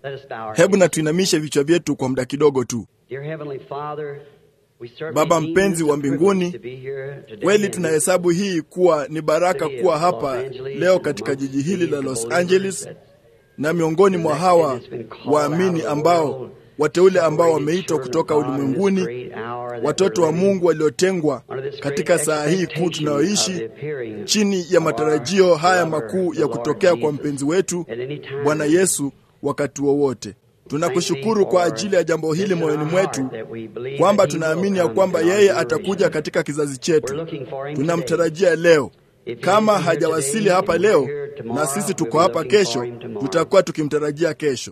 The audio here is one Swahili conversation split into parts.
Hebu na tuinamishe vichwa vyetu kwa muda kidogo tu. Baba mpenzi wa mbinguni, kweli tunahesabu hii kuwa ni baraka kuwa hapa leo katika jiji hili la Los Angeles na miongoni mwa hawa waamini ambao wateule ambao wameitwa kutoka ulimwenguni, watoto wa Mungu waliotengwa katika saa hii kuu tunayoishi chini ya matarajio haya makuu ya kutokea kwa mpenzi wetu Bwana Yesu wakati wowote. Tunakushukuru kwa ajili ya jambo hili moyoni mwetu, kwamba tunaamini ya kwamba yeye atakuja katika kizazi chetu. Tunamtarajia leo. Kama hajawasili hapa leo na sisi tuko hapa kesho, tutakuwa tukimtarajia kesho.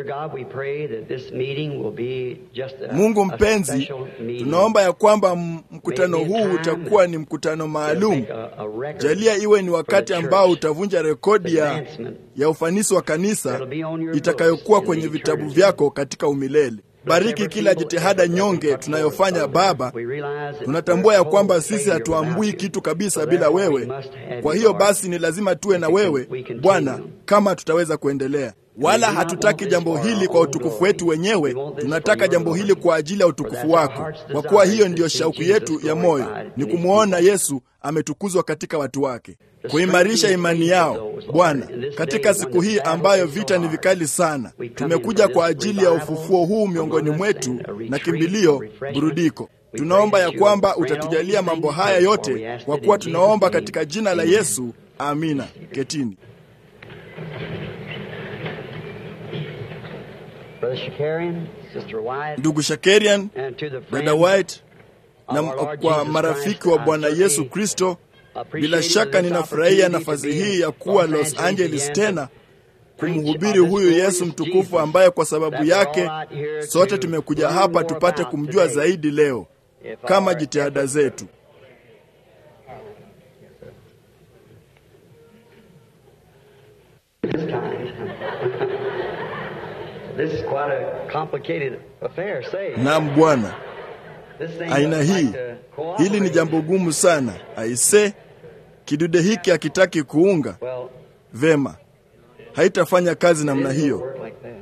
Mungu mpenzi, tunaomba ya kwamba mkutano huu utakuwa ni mkutano maalum. Jalia iwe ni wakati ambao utavunja rekodi ya, ya ufanisi wa kanisa itakayokuwa kwenye vitabu vyako katika umilele. Bariki kila jitihada nyonge tunayofanya Baba. Tunatambua ya kwamba sisi hatuambui kitu kabisa bila wewe. Kwa hiyo basi, ni lazima tuwe na wewe Bwana kama tutaweza kuendelea. Wala hatutaki jambo hili kwa utukufu wetu wenyewe, tunataka jambo hili kwa ajili ya utukufu wako, kwa kuwa hiyo ndiyo shauku yetu ya moyo, ni kumwona Yesu ametukuzwa katika watu wake, kuimarisha imani yao. Bwana, katika siku hii ambayo vita ni vikali sana, tumekuja kwa ajili ya ufufuo huu miongoni mwetu na kimbilio, burudiko. Tunaomba ya kwamba utatujalia mambo haya yote, kwa kuwa tunaomba katika jina la Yesu, amina. Ketini. Ndugu Shakarian, dada White na kwa marafiki wa Bwana Yesu Kristo, bila shaka ninafurahia nafasi hii ya kuwa Los Angeles tena kumhubiri huyu Yesu mtukufu ambaye kwa sababu yake sote tumekuja hapa tupate kumjua zaidi leo kama jitihada zetu. Naam Bwana, aina hii, hili ni jambo gumu sana. Aise, kidude hiki hakitaki kuunga vema, haitafanya kazi namna hiyo,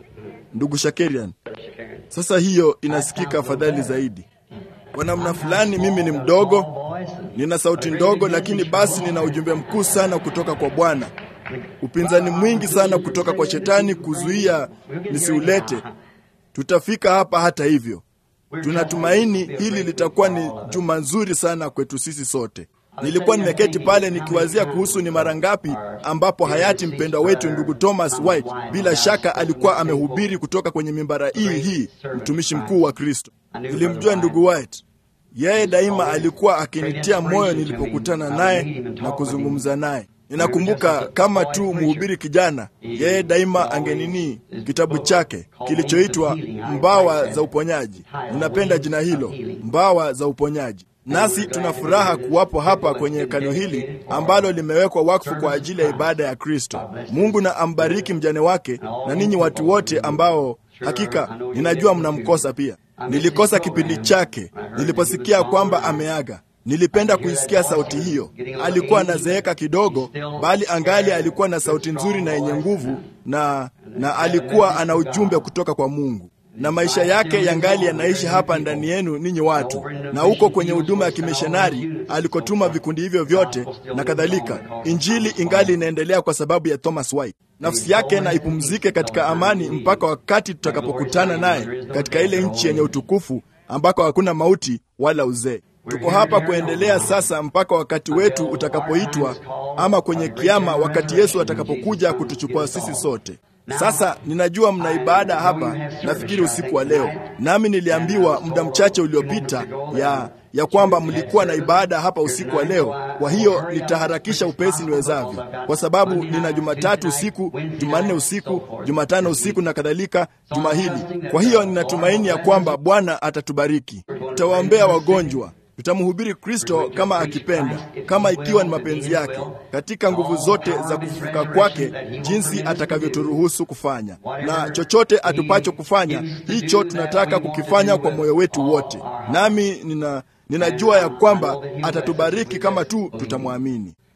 ndugu Shakarian. Sasa hiyo inasikika afadhali zaidi. Kwa namna fulani, mimi ni mdogo, nina sauti ndogo, lakini basi nina ujumbe mkuu sana kutoka kwa Bwana, upinzani mwingi sana kutoka kwa Shetani kuzuia nisiulete. Tutafika hapa hata hivyo. Tunatumaini hili litakuwa ni juma nzuri sana kwetu sisi sote. Nilikuwa nimeketi pale nikiwazia kuhusu ni mara ngapi ambapo hayati mpendwa wetu ndugu Thomas White bila shaka alikuwa amehubiri kutoka kwenye mimbara hii hii, mtumishi mkuu wa Kristo. Nilimjua ndugu White, yeye daima alikuwa akinitia moyo nilipokutana naye na kuzungumza naye. Ninakumbuka kama tu mhubiri kijana, yeye daima angenini kitabu chake kilichoitwa Mbawa za Uponyaji. Ninapenda jina hilo, Mbawa za Uponyaji. Nasi tuna furaha kuwapo hapa kwenye hekalo hili ambalo limewekwa wakfu kwa ajili ya ibada ya Kristo. Mungu na ambariki mjane wake na ninyi watu wote ambao hakika ninajua mnamkosa pia. Nilikosa kipindi chake niliposikia kwamba ameaga. Nilipenda kuisikia sauti hiyo. Alikuwa anazeeka kidogo, bali angali alikuwa na sauti nzuri na yenye nguvu, na na alikuwa ana ujumbe kutoka kwa Mungu, na maisha yake yangali yanaishi hapa ndani yenu ninyi watu, na huko kwenye huduma ya kimishonari alikotuma vikundi hivyo vyote na kadhalika. Injili ingali inaendelea kwa sababu ya Thomas White. Nafsi yake na ipumzike katika amani mpaka wakati tutakapokutana naye katika ile nchi yenye utukufu ambako hakuna mauti wala uzee. Tuko hapa kuendelea sasa mpaka wakati wetu utakapoitwa, ama kwenye kiama, wakati Yesu atakapokuja kutuchukua sisi sote. Sasa ninajua mna ibada hapa, nafikiri usiku wa leo, nami niliambiwa muda mchache uliopita ya ya kwamba mlikuwa na ibada hapa usiku wa leo. Kwa hiyo nitaharakisha upesi niwezavyo, kwa sababu nina Jumatatu usiku, Jumanne usiku, Jumatano usiku na kadhalika juma hili. Kwa hiyo ninatumaini ya kwamba Bwana atatubariki. Tutawaombea wagonjwa, tutamhubiri Kristo kama akipenda, kama ikiwa ni mapenzi yake, katika nguvu zote za kufufuka kwake, jinsi atakavyoturuhusu kufanya, na chochote atupacho kufanya, hicho tunataka kukifanya kwa moyo wetu wote. Nami nina ninajua ya kwamba atatubariki kama tu tutamwamini.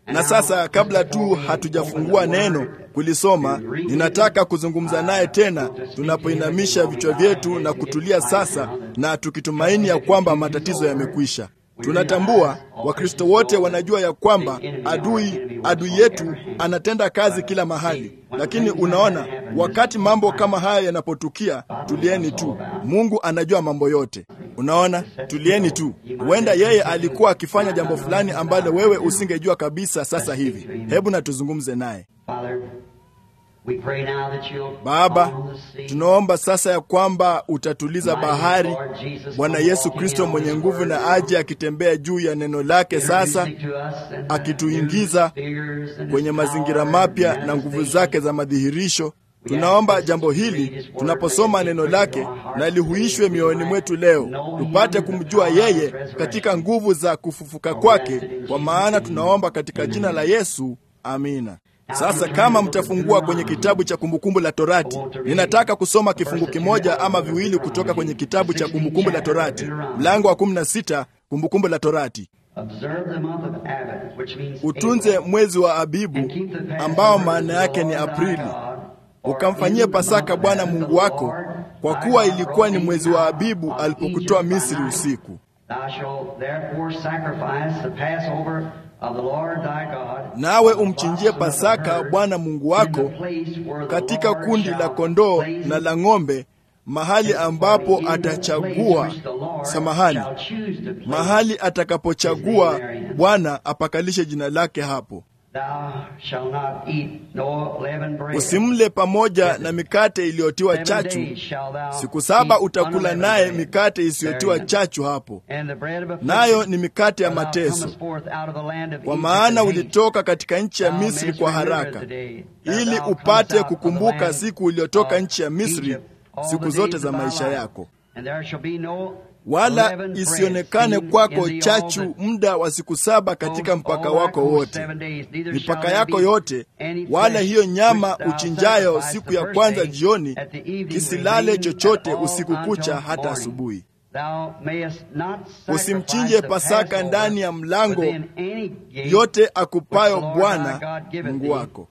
Na sasa kabla tu hatujafungua neno kulisoma, ninataka kuzungumza naye tena tunapoinamisha vichwa vyetu na kutulia sasa, na tukitumaini ya kwamba matatizo yamekwisha. Tunatambua Wakristo wote wanajua ya kwamba adui adui yetu anatenda kazi kila mahali, lakini unaona, wakati mambo kama haya yanapotukia, tulieni tu. Mungu anajua mambo yote. Unaona, tulieni tu. Huenda yeye alikuwa akifanya jambo fulani ambalo wewe usingejua kabisa sasa hivi. Hebu na tuzungumze naye. Baba, tunaomba sasa ya kwamba utatuliza bahari. Bwana Yesu Kristo mwenye nguvu na aje akitembea juu ya neno lake sasa, akituingiza kwenye mazingira mapya na nguvu zake za madhihirisho. Tunaomba jambo hili tunaposoma neno lake na lihuishwe mioyoni mwetu leo, tupate kumjua yeye katika nguvu za kufufuka kwake, kwa maana tunaomba katika jina la Yesu, amina. Sasa kama mtafungua kwenye kitabu cha Kumbukumbu la Torati, ninataka kusoma kifungu kimoja ama viwili kutoka kwenye kitabu cha Kumbukumbu la Torati, mlango wa 16, Kumbukumbu la Torati. Utunze mwezi wa Abibu ambao maana yake ni Aprili, ukamfanyie Pasaka Bwana Mungu wako, kwa kuwa ilikuwa ni mwezi wa Abibu alipokutoa Misri usiku. Nawe umchinjie Pasaka Bwana Mungu wako katika kundi la kondoo na la ng'ombe, mahali ambapo atachagua, samahani, mahali atakapochagua Bwana apakalishe jina lake hapo. Usimle pamoja na mikate iliyotiwa chachu. Siku saba utakula naye mikate isiyotiwa chachu hapo, nayo ni mikate ya mateso, kwa maana ulitoka katika nchi ya Misri kwa haraka, ili upate kukumbuka siku uliyotoka nchi ya Misri siku zote za maisha yako wala isionekane kwako chachu muda wa siku saba katika mpaka wako wote, mipaka yako yote, wala hiyo nyama uchinjayo siku ya kwanza jioni, kisilale chochote usiku kucha hata asubuhi. Usimchinje Pasaka ndani ya mlango yote akupayo Bwana Mungu wako,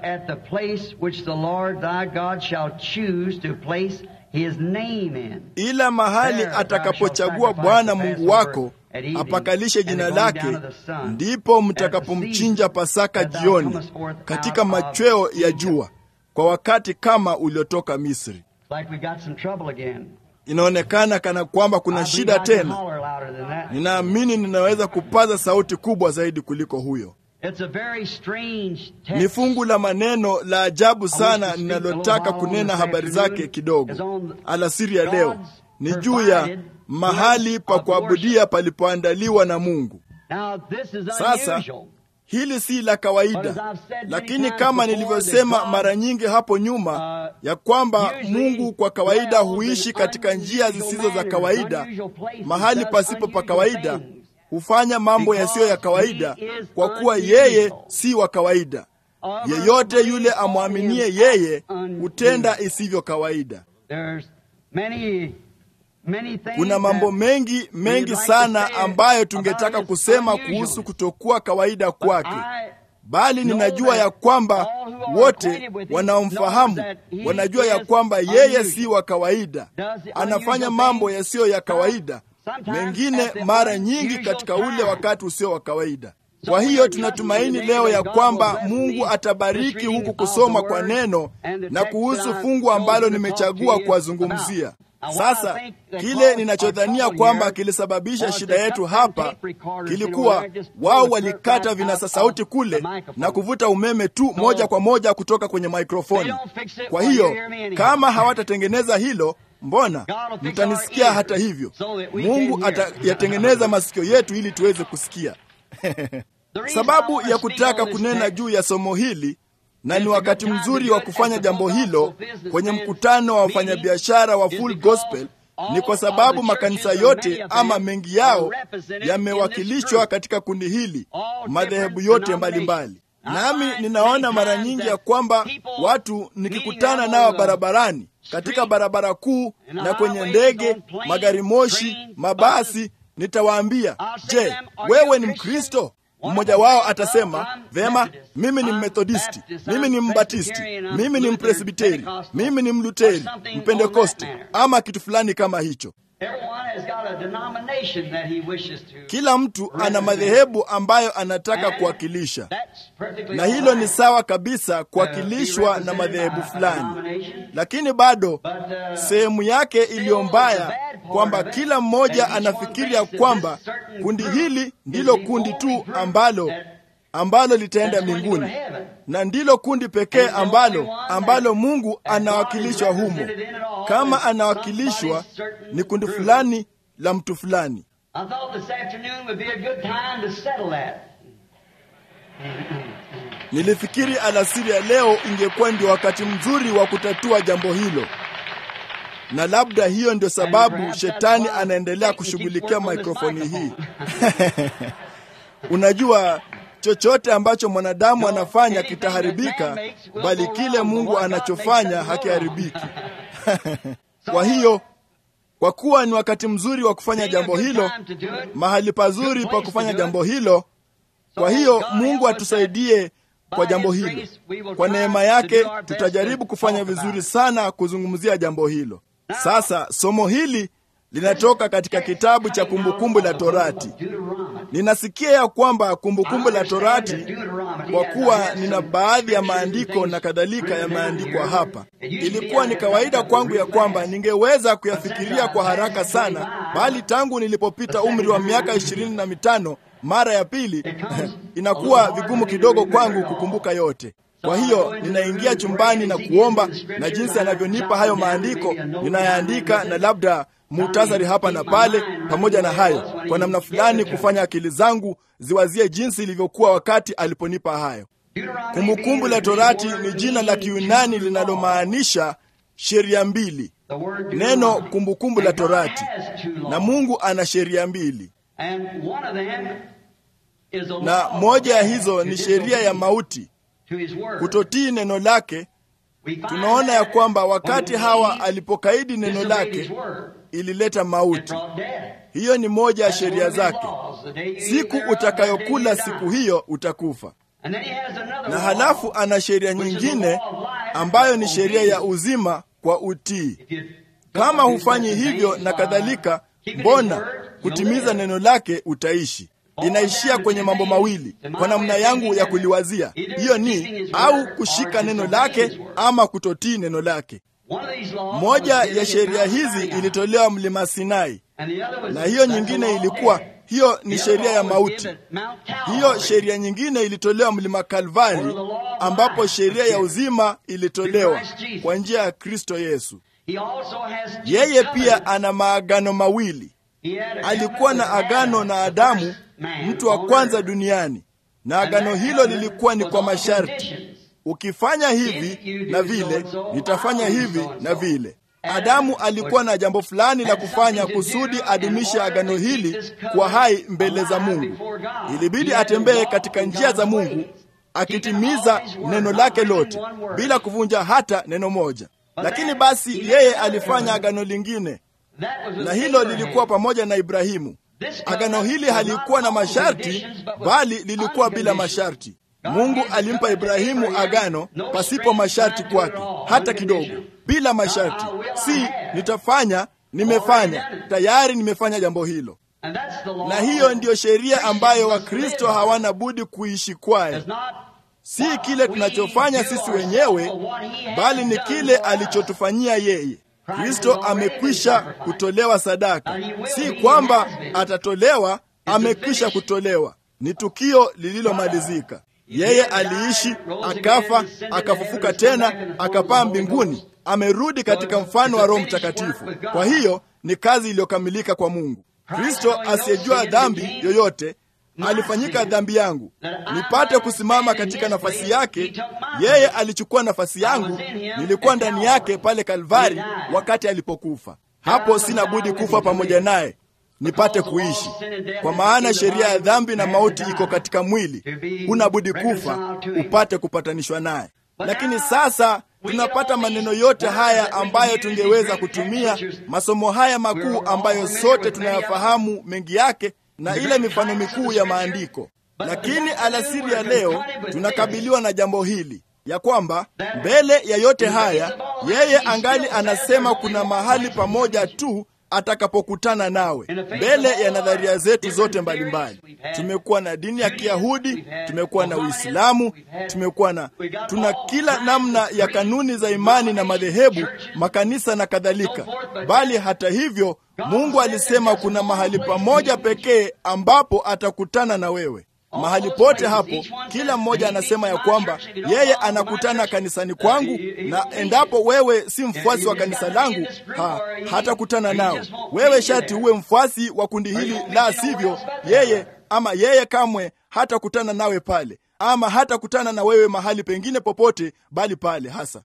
ila mahali atakapochagua Bwana Mungu wako apakalishe jina lake, ndipo mtakapomchinja Pasaka jioni katika machweo ya jua, kwa wakati kama uliotoka Misri. Inaonekana kana kwamba kuna shida tena. Ninaamini ninaweza kupaza sauti kubwa zaidi kuliko huyo. Ni fungu la maneno la ajabu sana ninalotaka kunena habari zake kidogo alasiri ya leo. Ni juu ya mahali pa kuabudia palipoandaliwa na Mungu. Sasa hili si la kawaida, lakini kama nilivyosema mara nyingi hapo nyuma, ya kwamba Mungu kwa kawaida huishi katika njia zisizo za kawaida, mahali pasipo pa kawaida hufanya mambo yasiyo ya kawaida, kwa kuwa yeye si wa kawaida. Yeyote yule amwaminie yeye hutenda isivyo kawaida. Kuna mambo mengi mengi sana ambayo tungetaka kusema kuhusu kutokuwa kawaida kwake, bali ninajua ya kwamba wote wanaomfahamu wanajua ya kwamba yeye si wa kawaida. Anafanya mambo yasiyo ya kawaida mengine mara nyingi katika ule wakati usio wa kawaida. Kwa hiyo tunatumaini leo ya kwamba Mungu atabariki huku kusoma kwa neno na kuhusu fungu ambalo nimechagua kuwazungumzia sasa. Kile ninachodhania kwamba kilisababisha shida yetu hapa kilikuwa wao walikata vinasa sauti kule na kuvuta umeme tu moja kwa moja kutoka kwenye maikrofoni. Kwa hiyo kama hawatatengeneza hilo Mbona mtanisikia? Hata hivyo, Mungu atayatengeneza masikio yetu ili tuweze kusikia. Sababu ya kutaka kunena juu ya somo hili, na ni wakati mzuri wa kufanya jambo hilo kwenye mkutano wa wafanyabiashara wa Full Gospel, ni kwa sababu makanisa yote ama mengi yao yamewakilishwa katika kundi hili, madhehebu yote mbalimbali mbali. Nami ninaona mara nyingi ya kwamba watu nikikutana nao barabarani katika barabara kuu na kwenye ndege, magari moshi, mabasi, nitawaambia, je, wewe ni Mkristo? Mmoja wao atasema vema, mimi ni Mmethodisti, mimi ni Mbatisti, mimi ni Mpresbiteri, mimi ni Mluteri, Mpentekoste ama kitu fulani kama hicho. Kila mtu ana madhehebu ambayo anataka kuwakilisha, na hilo ni sawa kabisa kuwakilishwa na madhehebu fulani, lakini bado sehemu yake iliyo mbaya kwamba kila mmoja anafikiria kwamba kundi hili ndilo kundi tu ambalo ambalo litaenda mbinguni na ndilo kundi pekee ambalo ambalo Mungu anawakilishwa humo. Kama anawakilishwa ni kundi fulani la mtu fulani. Nilifikiri alasiri ya leo ingekuwa ndio wakati mzuri wa kutatua jambo hilo, na labda hiyo ndio sababu shetani anaendelea kushughulikia mikrofoni hii. Unajua, chochote ambacho mwanadamu anafanya kitaharibika, bali kile Mungu anachofanya hakiharibiki. Kwa hiyo, kwa kuwa ni wakati mzuri wa kufanya jambo hilo, mahali pazuri pa kufanya jambo hilo, kwa hiyo Mungu atusaidie kwa jambo hilo. Kwa neema yake tutajaribu kufanya vizuri sana kuzungumzia jambo hilo. Sasa somo hili linatoka katika kitabu cha Kumbukumbu la Torati. Ninasikia ya kwamba Kumbukumbu la Torati, kwa kuwa nina baadhi ya maandiko na kadhalika yameandikwa hapa, ilikuwa ni kawaida kwangu ya kwamba ningeweza kuyafikiria kwa haraka sana, bali tangu nilipopita umri wa miaka ishirini na mitano mara ya pili inakuwa vigumu kidogo kwangu kukumbuka yote. Kwa hiyo ninaingia chumbani na kuomba, na jinsi anavyonipa hayo maandiko ninayaandika, na labda muhtasari hapa na pale. Pamoja na hayo, kwa namna fulani kufanya akili zangu ziwazie jinsi ilivyokuwa wakati aliponipa hayo. Kumbukumbu la Torati ni jina la Kiyunani linalomaanisha sheria mbili, neno kumbukumbu la Torati, na Mungu ana sheria mbili na moja ya hizo ni sheria ya mauti, kutotii neno lake. Tunaona ya kwamba wakati Hawa alipokaidi neno lake ilileta mauti. Hiyo ni moja ya sheria zake, siku utakayokula siku hiyo utakufa. Na halafu ana sheria nyingine ambayo ni sheria ya uzima kwa utii. Kama hufanyi hivyo na kadhalika, mbona kutimiza neno lake utaishi. Inaishia kwenye mambo mawili kwa namna yangu ya kuliwazia. Hiyo ni au kushika neno lake ama kutotii neno lake. Moja ya sheria hizi ilitolewa mlima Sinai, na hiyo nyingine ilikuwa hiyo ni sheria ya mauti. Hiyo sheria nyingine ilitolewa mlima Kalvari, ambapo sheria ya uzima ilitolewa kwa njia ya Kristo Yesu. Yeye pia ana maagano mawili. Alikuwa na agano na Adamu, mtu wa kwanza duniani, na agano hilo lilikuwa ni kwa masharti: ukifanya hivi na vile, nitafanya hivi na vile. Adamu alikuwa na jambo fulani la kufanya kusudi adumishe agano hili kwa hai mbele za Mungu. Ilibidi atembee katika njia za Mungu akitimiza neno lake lote bila kuvunja hata neno moja. Lakini basi yeye alifanya agano lingine na hilo lilikuwa pamoja na Ibrahimu. Agano hili halikuwa na masharti, bali lilikuwa bila masharti. Mungu alimpa Ibrahimu agano pasipo masharti kwake hata kidogo, bila masharti. Si nitafanya, nimefanya tayari, nimefanya jambo hilo. Na hiyo ndiyo sheria ambayo Wakristo hawana budi kuishi kwayo, si kile tunachofanya sisi wenyewe, bali ni kile alichotufanyia yeye. Kristo amekwisha kutolewa sadaka, si kwamba atatolewa, amekwisha kutolewa. Ni tukio lililomalizika. Yeye aliishi, akafa, akafufuka tena, akapaa mbinguni, amerudi katika mfano wa Roho Mtakatifu. Kwa hiyo ni kazi iliyokamilika kwa Mungu. Kristo asiyejua dhambi yoyote alifanyika dhambi yangu nipate kusimama katika nafasi yake. Yeye alichukua nafasi yangu, nilikuwa ndani yake pale Kalvari wakati alipokufa. Hapo sina budi kufa pamoja naye nipate kuishi, kwa maana sheria ya dhambi na mauti iko katika mwili. Huna budi kufa upate kupatanishwa naye. Lakini sasa tunapata maneno yote haya ambayo tungeweza kutumia, masomo haya makuu ambayo sote tunayafahamu mengi yake na ile mifano mikuu ya maandiko. Lakini alasiri ya leo tunakabiliwa na jambo hili ya kwamba mbele ya yote haya yeye angali anasema kuna mahali pamoja tu atakapokutana nawe. Mbele ya nadharia zetu zote mbalimbali, tumekuwa na dini ya Kiyahudi, tumekuwa na Uislamu, tumekuwa na tuna kila namna ya kanuni za imani na madhehebu, makanisa na kadhalika. Bali hata hivyo, Mungu alisema kuna mahali pamoja pekee ambapo atakutana na wewe. Mahali pote hapo, kila mmoja anasema ya kwamba yeye anakutana kanisani kwangu, na endapo wewe si mfuasi wa kanisa langu, ha, hatakutana nao. Wewe shati uwe mfuasi wa kundi hili, la sivyo yeye ama yeye kamwe hatakutana nawe pale, ama hatakutana na wewe mahali pengine popote, bali pale hasa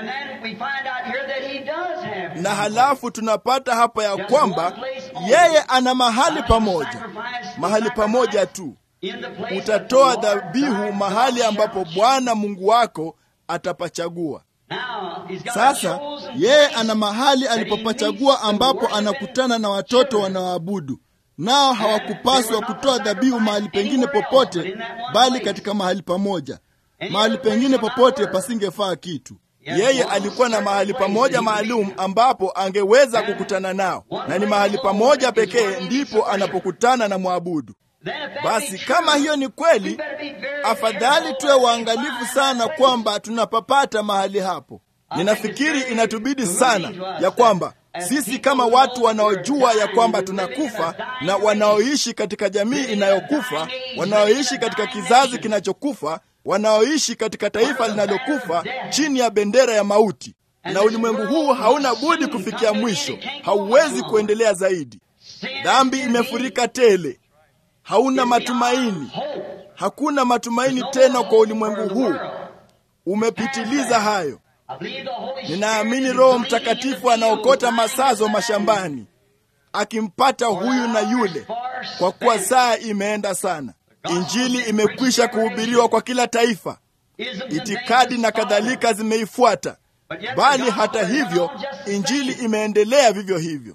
na halafu tunapata hapa ya kwamba yeye ana mahali pamoja, mahali pamoja tu utatoa dhabihu mahali ambapo Bwana Mungu wako atapachagua. Sasa yeye ana mahali alipopachagua ambapo anakutana na watoto wanaoabudu, nao hawakupaswa kutoa dhabihu mahali pengine popote, bali katika mahali pamoja. Mahali pengine popote pasingefaa kitu. Yeye alikuwa na mahali pamoja maalum ambapo angeweza kukutana nao, na ni mahali pamoja pekee ndipo anapokutana na mwabudu. Basi kama hiyo ni kweli, afadhali tuwe waangalifu sana kwamba tunapapata mahali hapo. Ninafikiri inatubidi sana ya kwamba sisi kama watu wanaojua ya kwamba tunakufa na wanaoishi katika jamii inayokufa, wanaoishi katika kizazi kinachokufa, wanaoishi katika taifa linalokufa chini ya bendera ya mauti, na ulimwengu huu hauna budi kufikia mwisho, hauwezi kuendelea zaidi. Dhambi imefurika tele hauna matumaini. Hakuna matumaini tena kwa ulimwengu huu, umepitiliza hayo. Ninaamini Roho Mtakatifu anaokota masazo mashambani akimpata huyu na yule, kwa kuwa saa imeenda sana. Injili imekwisha kuhubiriwa kwa kila taifa, itikadi na kadhalika zimeifuata, bali hata hivyo injili imeendelea vivyo hivyo.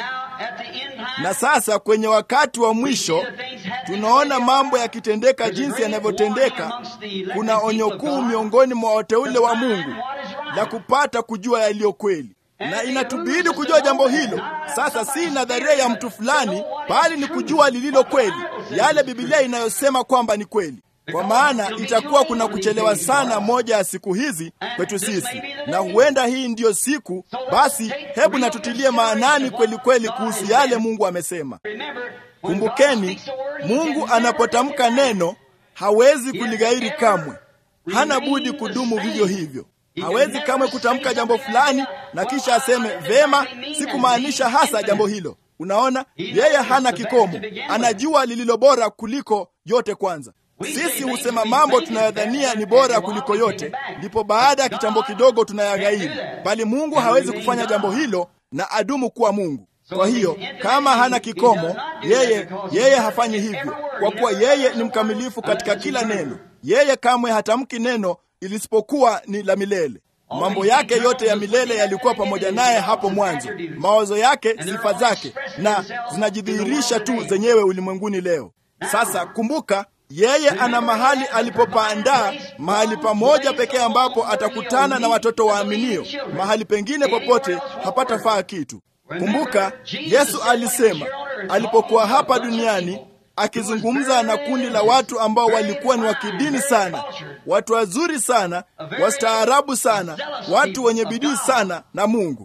Na sasa kwenye wakati wa mwisho tunaona mambo yakitendeka jinsi yanavyotendeka. Kuna onyo kuu miongoni mwa wateule wa Mungu la kupata kujua yaliyo kweli, na inatubidi kujua jambo hilo. Sasa si nadharia ya mtu fulani, bali ni kujua lililo kweli, yale Biblia inayosema kwamba ni kweli kwa maana itakuwa kuna kuchelewa sana moja ya siku hizi kwetu sisi, na huenda hii ndiyo siku. Basi hebu natutilie maanani kweli kweli kuhusu yale Mungu amesema. Kumbukeni, Mungu anapotamka neno hawezi kulighairi kamwe, hana budi kudumu vivyo hivyo. Hawezi kamwe kutamka jambo fulani na kisha aseme vema, sikumaanisha hasa jambo hilo. Unaona, yeye hana kikomo, anajua lililo bora kuliko yote. Kwanza sisi husema mambo tunayodhania ni bora kuliko yote, ndipo baada ya kitambo kidogo tunayaghairi. Bali Mungu hawezi kufanya jambo hilo na adumu kuwa Mungu. Kwa hiyo kama hana kikomo, yeye yeye hafanyi hivyo, kwa kuwa yeye ni mkamilifu katika kila neno. Yeye kamwe hatamki neno ilisipokuwa ni la milele. Mambo yake yote ya milele yalikuwa pamoja naye hapo mwanzo, mawazo yake, sifa zake, na zinajidhihirisha tu zenyewe ulimwenguni leo. Sasa kumbuka yeye ana mahali alipopaandaa, mahali pamoja pekee ambapo atakutana na watoto waaminio. Mahali pengine popote hapatafaa kitu. Kumbuka Yesu alisema alipokuwa hapa duniani akizungumza na kundi la watu ambao walikuwa ni wa kidini sana, watu wazuri sana, wastaarabu sana, watu wenye bidii sana na Mungu.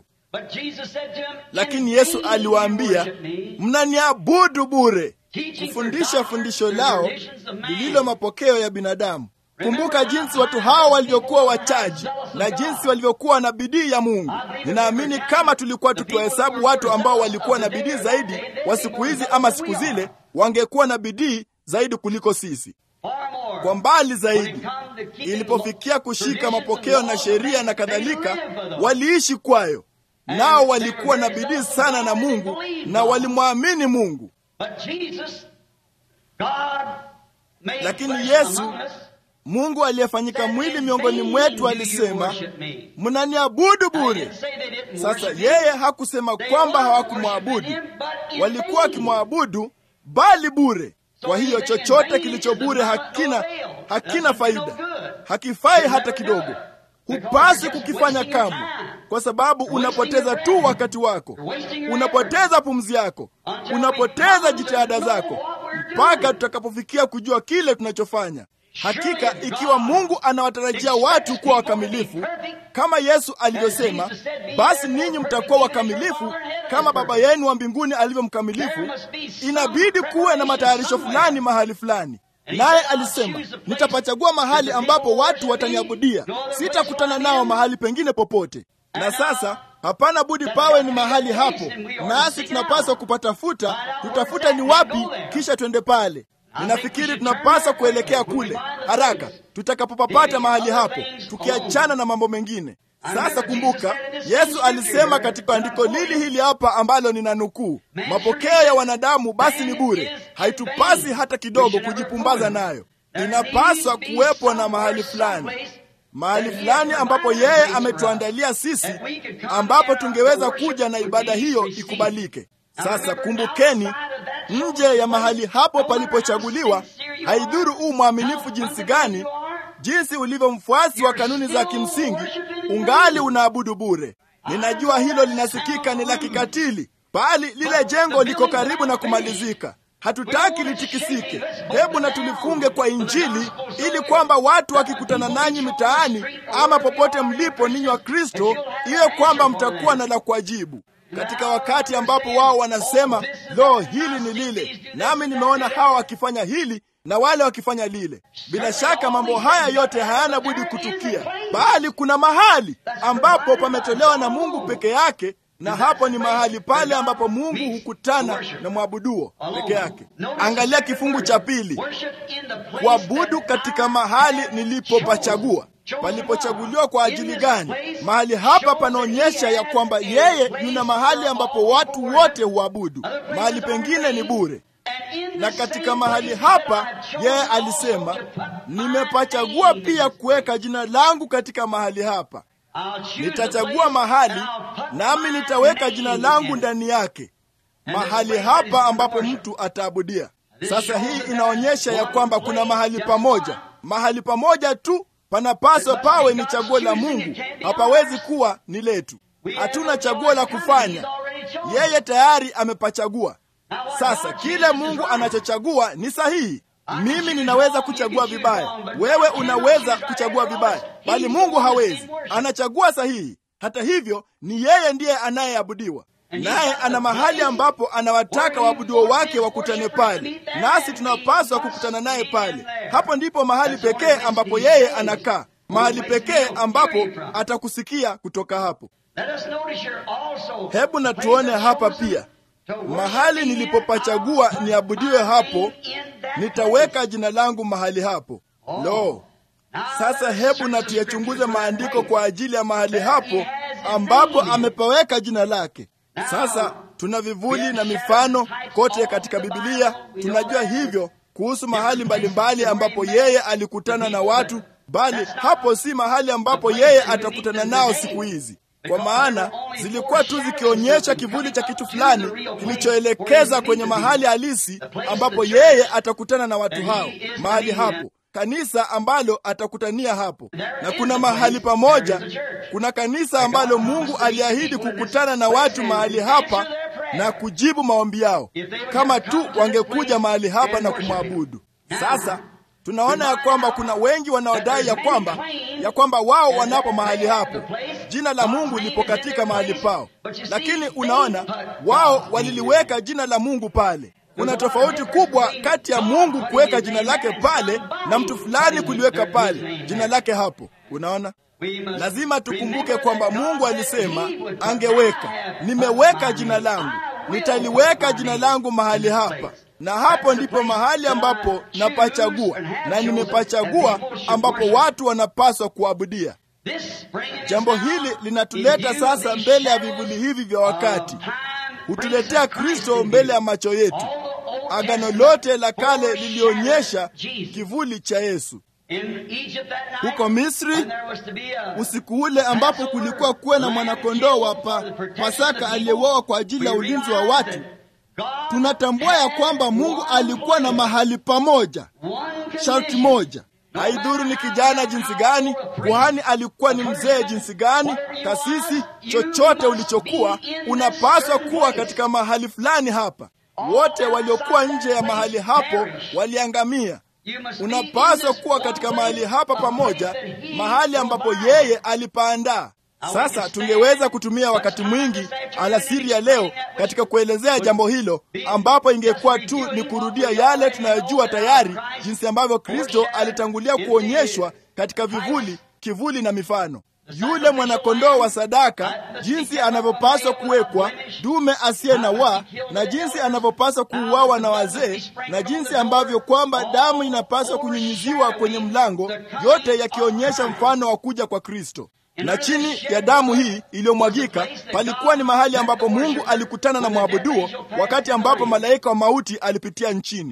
Lakini Yesu aliwaambia, mnaniabudu bure kufundisha fundisho lao lililo mapokeo ya binadamu. Kumbuka jinsi watu hao walivyokuwa wachaji na jinsi walivyokuwa na bidii ya Mungu. Ninaamini kama tulikuwa tukiwahesabu watu ambao walikuwa na bidii zaidi wa siku hizi ama siku zile, wangekuwa na bidii zaidi kuliko sisi, kwa mbali zaidi. Ilipofikia kushika mapokeo na sheria na kadhalika, waliishi kwayo, nao walikuwa na bidii sana na Mungu na walimwamini Mungu. Lakini Yesu Mungu aliyefanyika mwili miongoni mwetu alisema, mnaniabudu bure. Sasa yeye hakusema kwamba hawakumwabudu, walikuwa wakimwabudu bali bure. Kwa hiyo chochote kilicho bure hakina hakina faida, hakifai hata kidogo. Hupasi kukifanya kamwe, kwa sababu unapoteza tu wakati wako, unapoteza pumzi yako, unapoteza jitihada zako, mpaka tutakapofikia kujua kile tunachofanya. Hakika ikiwa Mungu anawatarajia watu kuwa wakamilifu kama Yesu alivyosema, basi ninyi mtakuwa wakamilifu kama Baba yenu wa mbinguni alivyo mkamilifu. Inabidi kuwe na matayarisho fulani mahali fulani. Naye alisema, nitapachagua mahali ambapo watu wataniabudia, sitakutana nao mahali pengine popote. Na sasa hapana budi pawe ni mahali hapo, nasi tunapaswa kupatafuta, tutafuta ni wapi, kisha twende pale. Ninafikiri tunapaswa kuelekea kule haraka tutakapopapata mahali hapo, tukiachana na mambo mengine. Sasa kumbuka, Yesu alisema katika andiko lili hili hapa ambalo nina nukuu, mapokeo ya wanadamu basi ni bure, haitupasi hata kidogo kujipumbaza nayo. Inapaswa kuwepo na mahali fulani, mahali fulani ambapo yeye ametuandalia sisi, ambapo tungeweza kuja na ibada hiyo ikubalike. Sasa kumbukeni, nje ya mahali hapo palipochaguliwa, haidhuru u mwaminifu jinsi gani, jinsi ulivyo mfuasi wa kanuni za kimsingi, ungali unaabudu bure. Ninajua hilo linasikika ni la kikatili, bali lile jengo liko karibu na kumalizika. Hatutaki litikisike. Hebu na tulifunge kwa Injili, ili kwamba watu wakikutana nanyi mitaani ama popote mlipo, ninyi wa Kristo, iwe kwamba mtakuwa na la kuajibu katika wakati ambapo wao wanasema lo, hili ni lile, nami nimeona hawa wakifanya hili na wale wakifanya lile. Bila shaka mambo haya yote hayana budi kutukia, bali kuna mahali ambapo pametolewa na Mungu peke yake, na hapo ni mahali pale ambapo Mungu hukutana na mwabuduo peke yake. Angalia kifungu cha pili, kuabudu katika mahali nilipopachagua. Palipochaguliwa kwa ajili gani? Mahali hapa panaonyesha ya kwamba yeye yuna mahali ambapo watu wote huabudu, mahali pengine ni bure. Na katika mahali hapa yeye alisema, nimepachagua pia kuweka jina langu katika mahali hapa. Nitachagua mahali nami nitaweka jina langu ndani yake, mahali hapa ambapo mtu ataabudia. Sasa hii inaonyesha ya kwamba kuna mahali pamoja, mahali pamoja tu panapaswa pawe ni chaguo la Mungu, hapawezi kuwa ni letu. Hatuna chaguo la kufanya, yeye tayari amepachagua. Sasa kile Mungu anachochagua ni sahihi. Mimi ninaweza kuchagua vibaya, wewe unaweza kuchagua vibaya, bali Mungu hawezi. Anachagua sahihi. Hata hivyo, ni yeye ndiye anayeabudiwa, naye ana mahali ambapo anawataka waabuduo wake wakutane pale, nasi tunapaswa kukutana naye pale. Hapo ndipo mahali pekee ambapo yeye anakaa, mahali pekee ambapo atakusikia kutoka hapo. Hebu na tuone hapa pia mahali nilipopachagua niabudiwe, hapo nitaweka jina langu mahali hapo. Lo, sasa hebu na tuyachunguze maandiko kwa ajili ya mahali hapo ambapo amepaweka jina lake. Sasa tuna vivuli na mifano kote katika Biblia. Tunajua hivyo kuhusu mahali mbalimbali ambapo yeye alikutana na watu, bali hapo si mahali ambapo yeye atakutana nao siku hizi, kwa maana zilikuwa tu zikionyesha kivuli cha kitu fulani kilichoelekeza kwenye mahali halisi ambapo yeye atakutana na watu hao. Mahali hapo kanisa ambalo atakutania hapo, na kuna mahali pamoja, kuna kanisa ambalo Mungu aliahidi kukutana na watu mahali hapa na kujibu maombi yao, kama tu wangekuja mahali hapa na kumwabudu. Sasa tunaona ya kwamba kuna wengi wanaodai ya kwamba ya kwamba wao wanapo mahali hapo, jina la Mungu lipo katika mahali pao, lakini unaona wao waliliweka jina la Mungu pale. Kuna tofauti kubwa kati ya Mungu kuweka jina lake pale na mtu fulani kuliweka pale jina lake hapo. Unaona, lazima tukumbuke kwamba Mungu alisema angeweka, nimeweka jina langu, nitaliweka jina langu mahali hapa, na hapo ndipo mahali ambapo napachagua, na nimepachagua ambapo watu wanapaswa kuabudia. Jambo hili linatuleta sasa mbele ya vivuli hivi vya wakati, hutuletea Kristo mbele ya macho yetu. Agano lote la kale lilionyesha kivuli cha Yesu. Huko Misri, usiku ule ambapo kulikuwa kuwe na mwanakondoo wa pa, Pasaka aliyeuawa kwa ajili ya ulinzi wa watu, tunatambua ya kwamba Mungu alikuwa na mahali pamoja, sharti moja. Haidhuru ni kijana jinsi gani, kuhani alikuwa ni mzee jinsi gani, kasisi, chochote ulichokuwa, unapaswa kuwa katika mahali fulani hapa. Wote waliokuwa nje ya mahali hapo waliangamia. Unapaswa kuwa katika mahali hapa pamoja, mahali ambapo yeye alipaandaa. Sasa tungeweza kutumia wakati mwingi alasiri ya leo katika kuelezea jambo hilo, ambapo ingekuwa tu ni kurudia yale tunayojua tayari, jinsi ambavyo Kristo alitangulia kuonyeshwa katika vivuli, kivuli na mifano. Yule mwanakondoo wa sadaka, jinsi anavyopaswa kuwekwa, dume asiye na waa, na jinsi anavyopaswa kuuawa na wazee, na jinsi ambavyo kwamba damu inapaswa kunyunyiziwa kwenye mlango, yote yakionyesha mfano wa kuja kwa Kristo na chini ya damu hii iliyomwagika palikuwa ni mahali ambapo Mungu alikutana na mwabuduo, wakati ambapo malaika wa mauti alipitia nchini.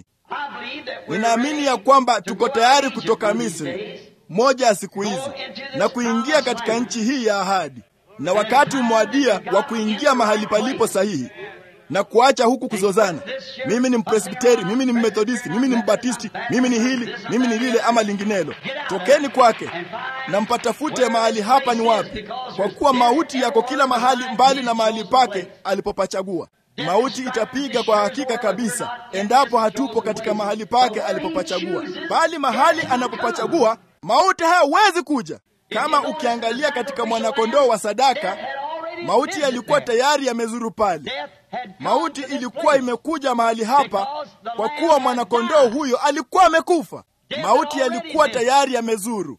Ninaamini ya kwamba tuko tayari kutoka Misri, moja ya siku hizi, na kuingia katika nchi hii ya ahadi, na wakati umewadia wa kuingia mahali palipo sahihi na kuacha huku kuzozana. Mimi ni Mpresbiteri, mimi ni Mmethodisti, mimi ni Mbatisti, mimi ni hili, mimi ni lile ama linginelo. Tokeni kwake na mpatafute mahali hapa ni wapi, kwa kuwa mauti yako kila mahali, mbali na mahali pake alipopachagua. Mauti itapiga kwa hakika kabisa, endapo hatupo katika mahali pake alipopachagua. Bali mahali anapopachagua, mauti hayawezi kuja. Kama ukiangalia katika mwanakondoo wa sadaka, mauti yalikuwa tayari yamezuru pale. Mauti ilikuwa imekuja mahali hapa kwa kuwa mwanakondoo huyo alikuwa amekufa. Mauti yalikuwa tayari yamezuru,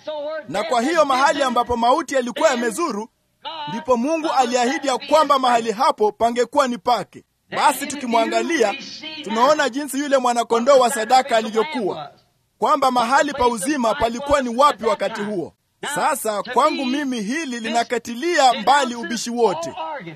na kwa hiyo mahali ambapo mauti yalikuwa yamezuru, ndipo Mungu aliahidi ya kwamba mahali hapo pangekuwa ni pake. Basi tukimwangalia, tunaona jinsi yule mwanakondoo wa sadaka alivyokuwa, kwamba mahali pa uzima palikuwa ni wapi wakati huo. Sasa kwangu mimi hili linakatilia mbali ubishi wote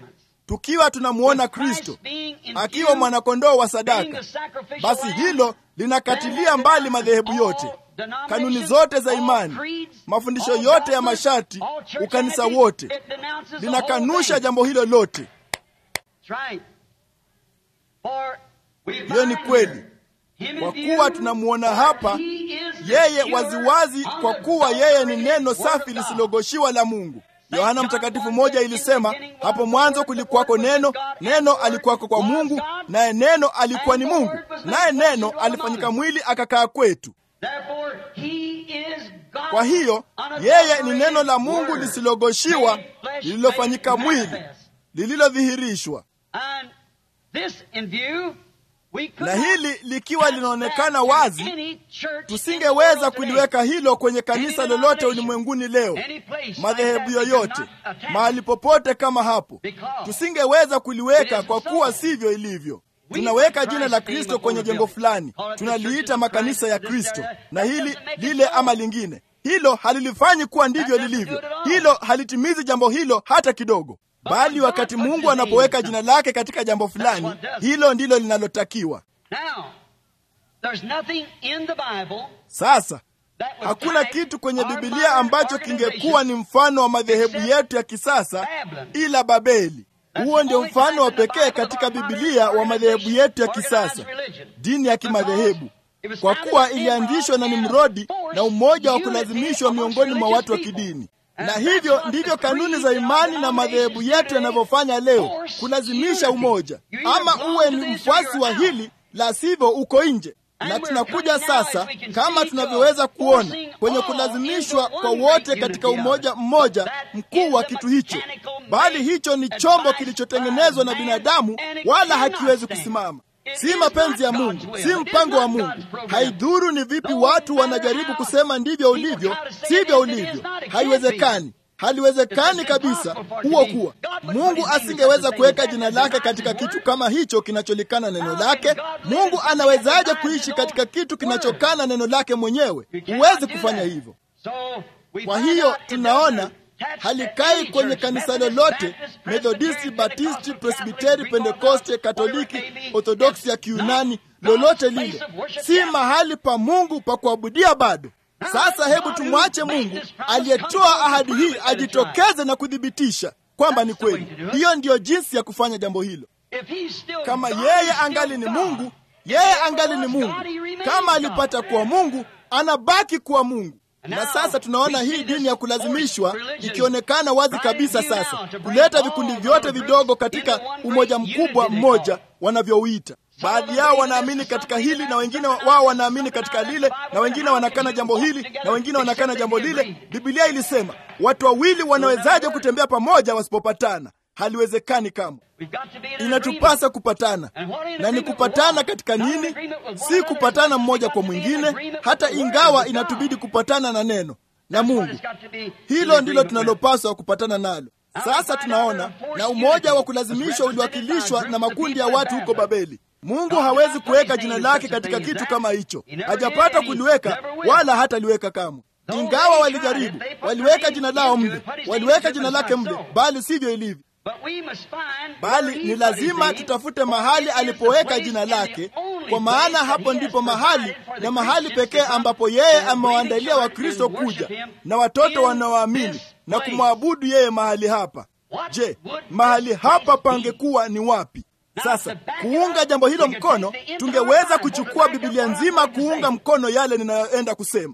tukiwa tunamwona Kristo akiwa mwanakondoo wa sadaka, basi hilo linakatilia mbali madhehebu yote, kanuni zote za imani, mafundisho yote ya masharti, ukanisa wote, linakanusha jambo hilo lote. Hiyo ni kweli, kwa kuwa tunamwona hapa yeye waziwazi, kwa kuwa yeye ni neno safi lisilogoshiwa la Mungu. Yohana Mtakatifu moja ilisema, hapo mwanzo kulikuwako neno, neno alikuwako kwa Mungu, naye neno alikuwa ni Mungu, naye neno alifanyika mwili akakaa kwetu. Kwa hiyo yeye ni neno la Mungu lisilogoshiwa, lililofanyika mwili, lililodhihirishwa. Na hili likiwa linaonekana wazi, tusingeweza kuliweka hilo kwenye kanisa lolote ulimwenguni leo, madhehebu yoyote, mahali popote kama hapo, tusingeweza kuliweka kwa kuwa sivyo ilivyo. Tunaweka jina la Kristo kwenye jengo fulani, tunaliita makanisa ya Kristo na hili lile ama lingine. Hilo halilifanyi kuwa ndivyo lilivyo. Hilo halitimizi jambo hilo hata kidogo bali wakati Mungu anapoweka jina lake katika jambo fulani, hilo ndilo linalotakiwa. Sasa hakuna kitu kwenye Bibilia ambacho kingekuwa ni mfano wa madhehebu yetu ya kisasa ila Babeli. Huo ndio mfano wa pekee katika Bibilia wa madhehebu yetu ya kisasa, dini ya kimadhehebu, kwa kuwa ilianzishwa na Nimrodi na umoja wa kulazimishwa miongoni mwa watu wa kidini na hivyo ndivyo kanuni za imani na madhehebu yetu yanavyofanya leo, kulazimisha umoja. Ama uwe ni mfuasi wa hili, la sivyo uko nje. Na tunakuja sasa, kama tunavyoweza kuona, kwenye kulazimishwa kwa wote katika umoja mmoja mkuu wa kitu hicho, bali hicho ni chombo kilichotengenezwa na binadamu, wala hakiwezi kusimama. Si mapenzi ya Mungu, si mpango wa Mungu. Haidhuru ni vipi watu wanajaribu kusema ndivyo ulivyo, sivyo ulivyo. Haiwezekani, haliwezekani kabisa huo kuwa. Mungu asingeweza kuweka jina lake katika kitu kama hicho kinacholikana neno lake. Mungu anawezaje kuishi katika kitu kinachokana neno lake mwenyewe? Huwezi kufanya hivyo. Kwa hiyo tunaona halikai kwenye kanisa lolote, Methodisti, Batisti, Presbiteri, Pentekoste, Katoliki, Orthodoksi ya Kiunani, lolote lile, si mahali pa Mungu pa kuabudia bado. Sasa hebu tumwache Mungu aliyetoa ahadi hii ajitokeze na kuthibitisha kwamba ni kweli. Hiyo ndiyo jinsi ya kufanya jambo hilo. Kama yeye angali ni Mungu, yeye angali ni Mungu. Kama alipata kuwa Mungu, anabaki kuwa Mungu. Na sasa tunaona hii dini ya kulazimishwa ikionekana wazi kabisa sasa, kuleta vikundi vyote vidogo katika umoja mkubwa mmoja wanavyouita. Baadhi yao wanaamini katika hili na wengine wao wanaamini katika lile, na wengine wanakana jambo hili na wengine wanakana jambo lile. Biblia ilisema watu wawili wanawezaje kutembea pamoja wasipopatana? Haliwezekani kamwe. Inatupasa kupatana. Na ni kupatana katika nini? Si kupatana mmoja kwa mwingine, hata ingawa inatubidi kupatana na neno na Mungu. Hilo ndilo tunalopaswa kupatana nalo. Sasa tunaona na umoja wa kulazimishwa uliwakilishwa na makundi ya watu huko Babeli. Mungu hawezi kuweka jina lake katika kitu kama hicho, hajapata kuliweka wala hataliweka kamwe. Ingawa walijaribu, waliweka jina lao mle, waliweka jina lake mle, bali sivyo ilivyo. Bali ni lazima tutafute mahali alipoweka jina lake, kwa maana hapo ndipo mahali na mahali pekee ambapo yeye amewaandalia Wakristo kuja na watoto wanaoamini na kumwabudu yeye mahali hapa. Je, mahali hapa pangekuwa ni wapi? Sasa kuunga jambo hilo mkono, tungeweza kuchukua Biblia nzima kuunga mkono yale ninayoenda kusema,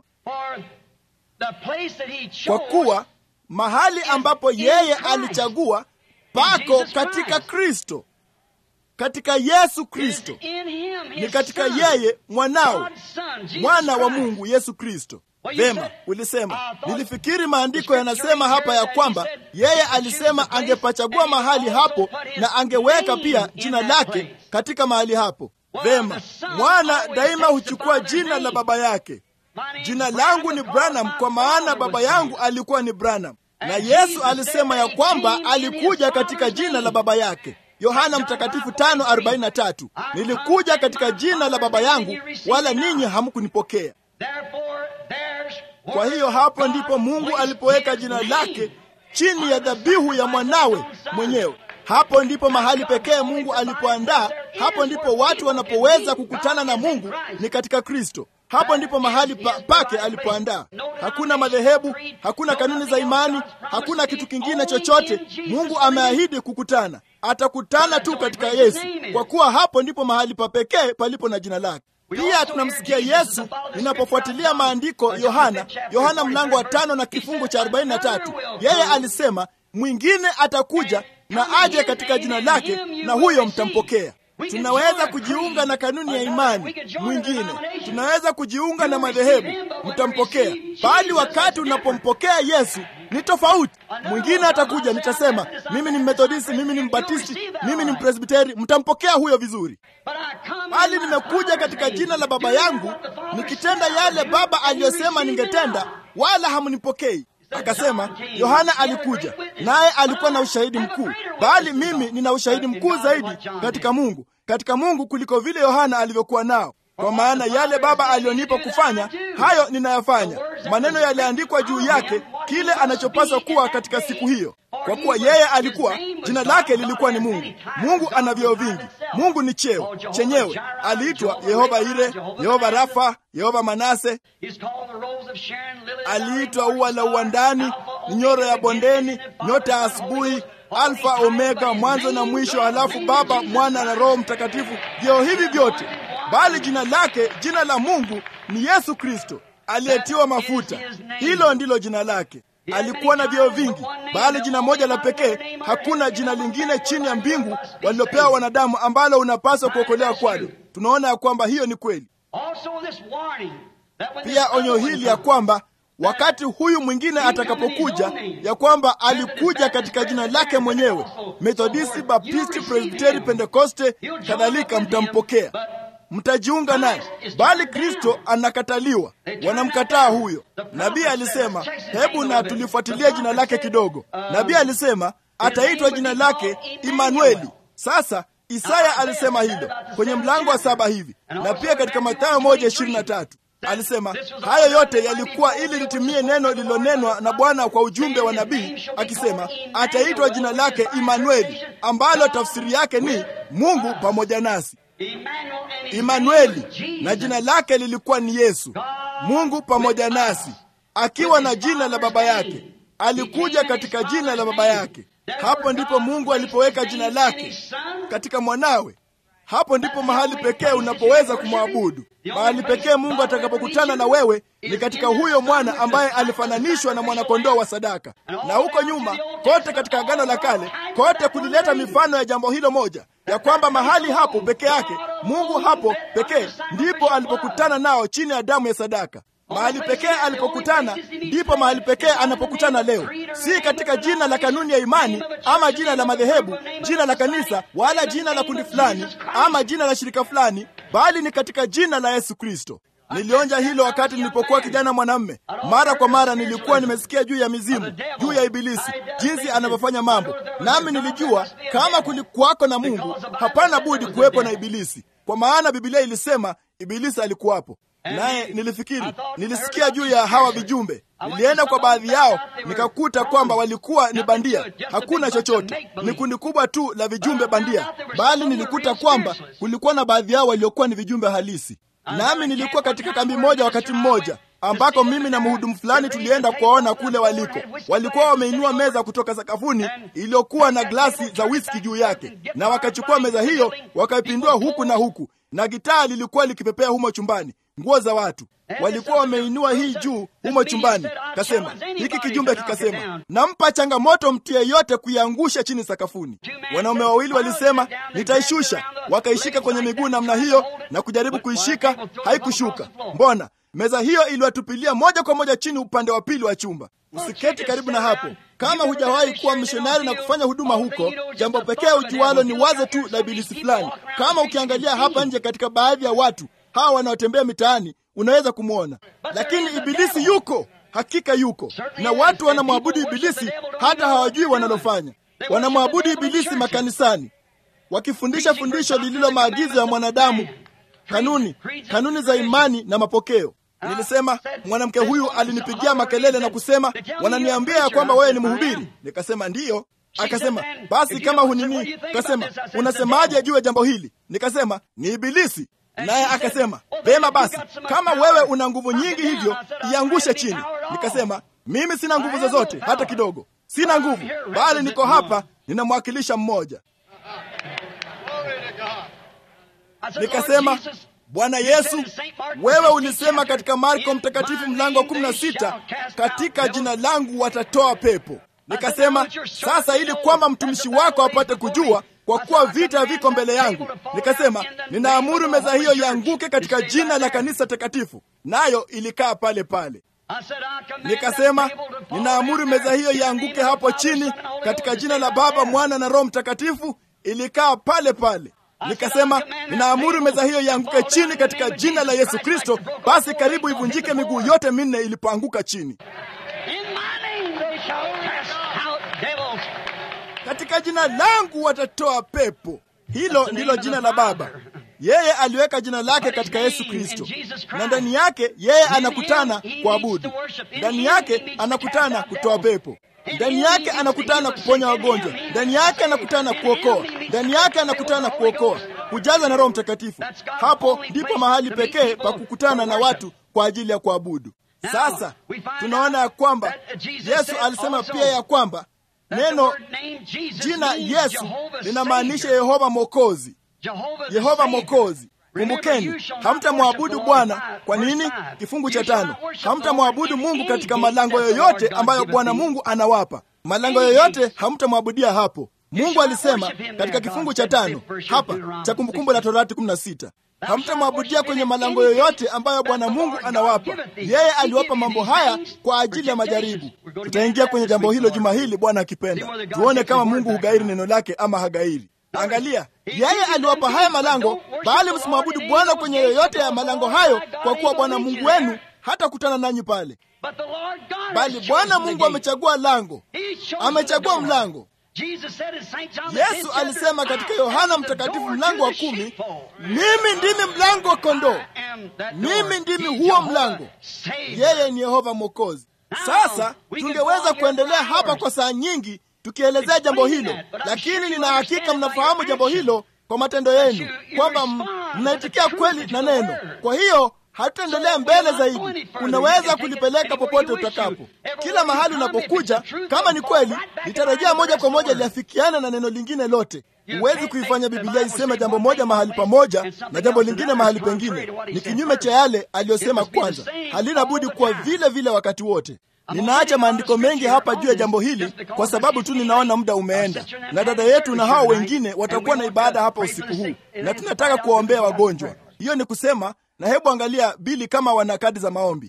kwa kuwa mahali ambapo yeye alichagua pako katika Kristo, katika Yesu Kristo, ni katika yeye mwanao, mwana wa Mungu Yesu Kristo. Vema, ulisema. Nilifikiri maandiko yanasema hapa ya kwamba yeye alisema angepachagua mahali hapo na angeweka pia jina lake katika mahali hapo. Vema, mwana daima huchukua jina la baba yake. Jina langu ni Branham kwa maana baba yangu alikuwa ni Branham, na Yesu alisema ya kwamba alikuja katika jina la baba yake. Yohana Mtakatifu 5:43, nilikuja katika jina la baba yangu, wala ninyi hamkunipokea. Kwa hiyo hapo ndipo Mungu alipoweka jina lake chini ya dhabihu ya mwanawe mwenyewe. Hapo ndipo mahali pekee Mungu alipoandaa. Hapo ndipo watu wanapoweza kukutana na Mungu, ni katika Kristo. Hapo ndipo mahali pa, pake alipoandaa. Hakuna madhehebu, hakuna kanuni za imani, hakuna kitu kingine chochote. Mungu ameahidi kukutana, atakutana tu katika Yesu, kwa kuwa hapo ndipo mahali pa pekee palipo na jina lake. Pia tunamsikia Yesu ninapofuatilia maandiko, Yohana Yohana mlango wa tano na kifungu cha 43, yeye alisema mwingine atakuja na aje katika jina lake, na huyo mtampokea. Tunaweza kujiunga na kanuni ya imani mwingine, tunaweza kujiunga na madhehebu, mtampokea. Bali wakati unapompokea Yesu ni tofauti. Mwingine atakuja, nitasema mimi ni Methodisti, mimi ni Mbatisti, mimi ni Mpresbiteri, mtampokea huyo vizuri. Bali nimekuja katika jina la Baba yangu nikitenda yale Baba aliyosema ningetenda, wala hamnipokei. Akasema Yohana alikuja naye alikuwa na ushahidi mkuu, bali mimi nina ushahidi mkuu zaidi katika Mungu, katika Mungu kuliko vile Yohana alivyokuwa nao, kwa maana yale Baba aliyonipa kufanya hayo ninayafanya. Maneno yaliandikwa juu yake kile anachopaswa kuwa katika siku hiyo, kwa kuwa yeye alikuwa, jina lake lilikuwa ni Mungu. Mungu ana vyeo vingi. Mungu ni cheo chenyewe. Aliitwa Yehova Ire, Yehova Rafa, Yehova Manase. Aliitwa ua la uwandani, nyoro ya bondeni, nyota ya asubuhi, Alfa Omega, mwanzo na mwisho, halafu Baba, Mwana na Roho Mtakatifu. Vyeo hivi vyote, bali jina lake, jina la Mungu ni Yesu Kristo aliyetiwa mafuta. Hilo ndilo jina lake. Alikuwa na vyeo vingi, bali jina moja la pekee. Hakuna jina lingine chini ya mbingu walilopewa wanadamu ambalo unapaswa kuokolewa kwalo. Tunaona ya kwamba hiyo ni kweli. Pia onyo hili ya kwamba wakati huyu mwingine atakapokuja, ya kwamba alikuja katika jina lake mwenyewe, Methodisti, Baptisti, Presbiteri, Pentekoste kadhalika, mtampokea mtajiunga naye, bali Kristo anakataliwa, wanamkataa huyo. Nabii alisema, hebu na tulifuatilia jina lake kidogo. Nabii alisema ataitwa jina lake Imanueli. Sasa Isaya alisema hilo kwenye mlango wa saba hivi, na pia katika Mathayo moja ishirini na tatu alisema hayo yote yalikuwa ili litimie neno lililonenwa na Bwana kwa ujumbe wa nabii akisema, ataitwa jina lake Imanueli, ambalo tafsiri yake ni Mungu pamoja nasi. Imanueli, na jina lake lilikuwa ni Yesu, Mungu pamoja nasi, akiwa na jina la baba yake. Alikuja katika jina la baba yake. Hapo ndipo Mungu alipoweka jina lake katika mwanawe. Hapo ndipo mahali pekee unapoweza kumwabudu. Mahali pekee Mungu atakapokutana na wewe ni katika huyo mwana ambaye alifananishwa na mwanakondoo wa sadaka. Na huko nyuma kote katika Agano la Kale kote kulileta mifano ya jambo hilo moja, ya kwamba mahali hapo peke yake Mungu hapo pekee ndipo alipokutana nao chini ya damu ya sadaka. Mahali pekee alipokutana ndipo mahali pekee anapokutana leo, si katika jina la kanuni ya imani ama jina la madhehebu, jina la kanisa, wala jina la kundi fulani ama jina la shirika fulani, bali ni katika jina la Yesu Kristo. Nilionja hilo wakati nilipokuwa kijana mwanamme. Mara kwa mara nilikuwa nimesikia juu ya mizimu, juu ya Ibilisi, jinsi anavyofanya mambo, nami nilijua kama kulikuwako na Mungu, hapana budi kuwepo na Ibilisi, kwa maana Biblia ilisema Ibilisi alikuwapo naye nilifikiri, nilisikia juu ya hawa vijumbe. Nilienda kwa baadhi yao nikakuta kwamba walikuwa ni bandia, hakuna chochote, ni kundi kubwa tu la vijumbe bandia, bali nilikuta kwamba kulikuwa na baadhi yao waliokuwa ni vijumbe halisi. Nami nilikuwa katika kambi moja wakati mmoja ambako mimi na mhudumu fulani tulienda kuwaona kule waliko. Walikuwa wameinua meza kutoka sakafuni iliyokuwa na glasi za whisky juu yake, na wakachukua meza hiyo wakaipindua huku na huku, na gitaa lilikuwa likipepea humo chumbani nguo za watu walikuwa wameinua hii juu humo chumbani. Kasema hiki kijumbe kikasema, nampa changamoto mtu yeyote kuiangusha chini sakafuni. Wanaume wawili walisema nitaishusha, wakaishika kwenye miguu namna hiyo na kujaribu kuishika, haikushuka. Mbona meza hiyo iliwatupilia moja kwa moja chini upande wa pili wa chumba. Usiketi karibu na hapo. Kama hujawahi kuwa mishonari na kufanya huduma huko, jambo pekee ujualo ni wazo tu la ibilisi fulani. Kama ukiangalia hapa nje katika baadhi ya watu hawa wanaotembea mitaani unaweza kumwona, lakini ibilisi yuko, hakika yuko, na watu wanamwabudu ibilisi hata hawajui wanalofanya. Wanamwabudu ibilisi makanisani, wakifundisha fundisho lililo maagizo ya mwanadamu, kanuni, kanuni za imani na mapokeo. Nilisema mwanamke huyu alinipigia makelele na kusema, wananiambia ya kwamba wewe ni mhubiri. Nikasema ndiyo. Akasema basi kama hunini, kasema unasemaje juu ya jambo hili? Nikasema ni ibilisi. Naye akasema vema, basi kama wewe una nguvu nyingi hivyo iangushe chini. Nikasema mimi sina nguvu zozote hata kidogo, sina nguvu, bali niko hapa ninamwakilisha mmoja. Nikasema Bwana Yesu, wewe ulisema katika Marko Mtakatifu mlango wa kumi na sita, katika jina langu watatoa pepo. Nikasema sasa, ili kwamba mtumishi wako apate kujua kwa kuwa vita viko mbele yangu, nikasema ninaamuru meza hiyo ianguke katika jina la kanisa takatifu, nayo ilikaa pale pale. Nikasema ninaamuru meza hiyo ianguke hapo chini katika jina la Baba, Mwana na Roho Mtakatifu, ilikaa pale pale. Nikasema ninaamuru meza hiyo ianguke chini katika jina la Yesu Kristo, basi karibu ivunjike miguu yote minne ilipoanguka chini. Katika jina langu watatoa pepo. Hilo ndilo jina la Baba. Yeye aliweka jina lake katika Yesu Kristo, na ndani yake yeye anakutana kuabudu, ndani yake anakutana kutoa pepo, ndani yake anakutana kuponya wagonjwa, ndani yake anakutana kuokoa, ndani yake anakutana kuokoa, kujaza na Roho Mtakatifu. Hapo ndipo mahali pekee pa kukutana na watu kwa ajili ya kuabudu. Sasa tunaona ya kwamba Yesu alisema pia ya kwamba neno jina Yesu linamaanisha Yehova Mwokozi. Yehova Mwokozi. Kumbukeni, hamtamwabudu Bwana. Kwa nini? Kifungu cha tano, hamtamwabudu Mungu katika malango yoyote ambayo Bwana Mungu anawapa. Malango yoyote hamtamwabudia hapo. Mungu alisema katika kifungu cha tano hapa cha Kumbukumbu la Torati 16 hamtamwabudia kwenye malango yoyote ambayo Bwana Mungu anawapa. Yeye aliwapa mambo haya kwa ajili ya majaribu. Tutaingia kwenye jambo hilo juma hili, Bwana akipenda, tuone kama Mungu hugairi neno lake ama hagairi. Angalia, yeye aliwapa haya malango, bali msimwabudu Bwana kwenye yoyote ya malango hayo, kwa kuwa Bwana Mungu wenu hata kutana nanyi pale. Bali Bwana Mungu amechagua lango, amechagua mlango. Yesu alisema katika Yohana Mtakatifu mlango wa kumi, mimi ndimi mlango wa kondoo, mimi ndimi huo mlango. Yeye ni Yehova Mwokozi. Sasa tungeweza kuendelea hapa kwa saa nyingi tukielezea jambo hilo, lakini nina hakika mnafahamu jambo hilo kwa matendo yenu, kwamba mnaitikia kweli na neno. Kwa hiyo hatutaendelea mbele zaidi. Unaweza kulipeleka popote utakapo, kila mahali unapokuja. Kama ni kweli, litarejea moja kwa moja liafikiana na neno lingine lote. Huwezi kuifanya Bibilia iseme jambo moja mahali pamoja na jambo lingine mahali pengine. Ni kinyume cha yale aliyosema kwanza. Halina budi kuwa vile vile wakati wote. Ninaacha maandiko mengi hapa juu ya jambo hili kwa sababu tu ninaona muda umeenda, na dada yetu na hao wengine watakuwa na ibada hapa usiku huu, na tunataka kuwaombea wagonjwa. Hiyo ni kusema, na hebu angalia Bili kama wana kadi za maombi.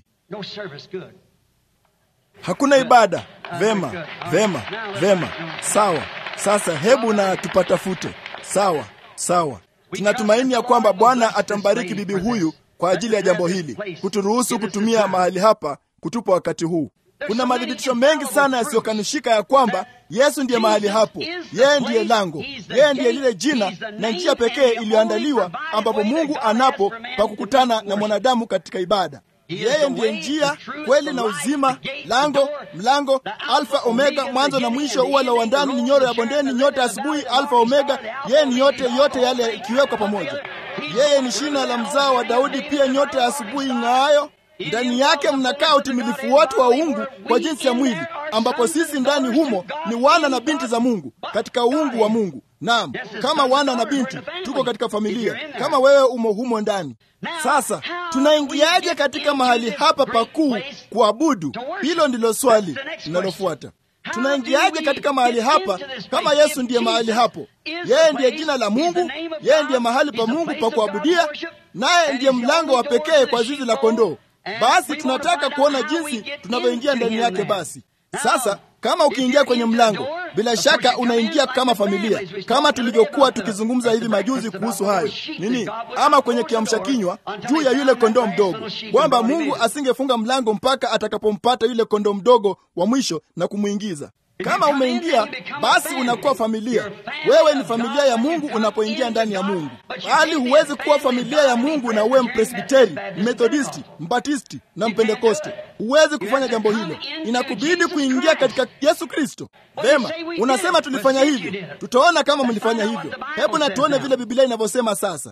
Hakuna ibada. Vema, vema, vema, sawa. Sasa hebu na tupatafute. Sawa, sawa. Tunatumaini ya kwamba Bwana atambariki bibi huyu kwa ajili ya jambo hili, kuturuhusu kutumia mahali hapa kutupa wakati huu. Kuna madhibitisho mengi sana yasiyokanushika ya kwamba Yesu ndiye mahali hapo. Yeye ndiye lango, yeye ndiye lile jina na njia pekee iliyoandaliwa ambapo Mungu anapo pa kukutana na mwanadamu katika ibada. Yeye ndiye njia, kweli na uzima, lango, mlango, Alfa Omega, mwanzo na mwisho, ua la uwandani ni nyoro ya bondeni, nyota asubuhi, Alfa Omega. Yeye ni yote, yote yale ikiwekwa pamoja. Yeye ni shina la mzao wa Daudi, pia nyota ya asubuhi ing'aayo. Ndani yake mnakaa utimilifu wote wa uungu kwa jinsi ya mwili, ambapo sisi ndani humo ni wana na binti za Mungu katika uungu wa Mungu. Naam, kama wana na binti tuko katika familia, kama wewe umo humo ndani. Sasa tunaingiaje katika mahali hapa pakuu kuabudu? Hilo ndilo swali linalofuata. Tunaingiaje katika mahali hapa kama Yesu ndiye mahali hapo? Yeye ndiye jina la Mungu, yeye ndiye mahali pa Mungu pa kuabudia, naye ndiye mlango wa pekee kwa zizi la kondoo. Basi tunataka kuona jinsi tunavyoingia ndani yake. Basi sasa, kama ukiingia kwenye mlango, bila shaka unaingia kama familia, kama tulivyokuwa tukizungumza hivi majuzi kuhusu hayo nini, ama kwenye kiamsha kinywa juu ya yule kondoo mdogo, kwamba Mungu asingefunga mlango mpaka atakapompata yule kondoo mdogo wa mwisho na kumwingiza. Kama umeingia basi unakuwa familia. Wewe ni familia ya Mungu unapoingia ndani ya Mungu, bali huwezi kuwa familia ya Mungu na uwe Mpresbiteri, Mmethodisti, Mbatisti na Mpentekoste. Huwezi kufanya jambo hilo, inakubidi kuingia katika Yesu Kristo. Vema, unasema tulifanya hivyo, tutaona kama mlifanya hivyo. Hebu na tuone vile Biblia inavyosema sasa.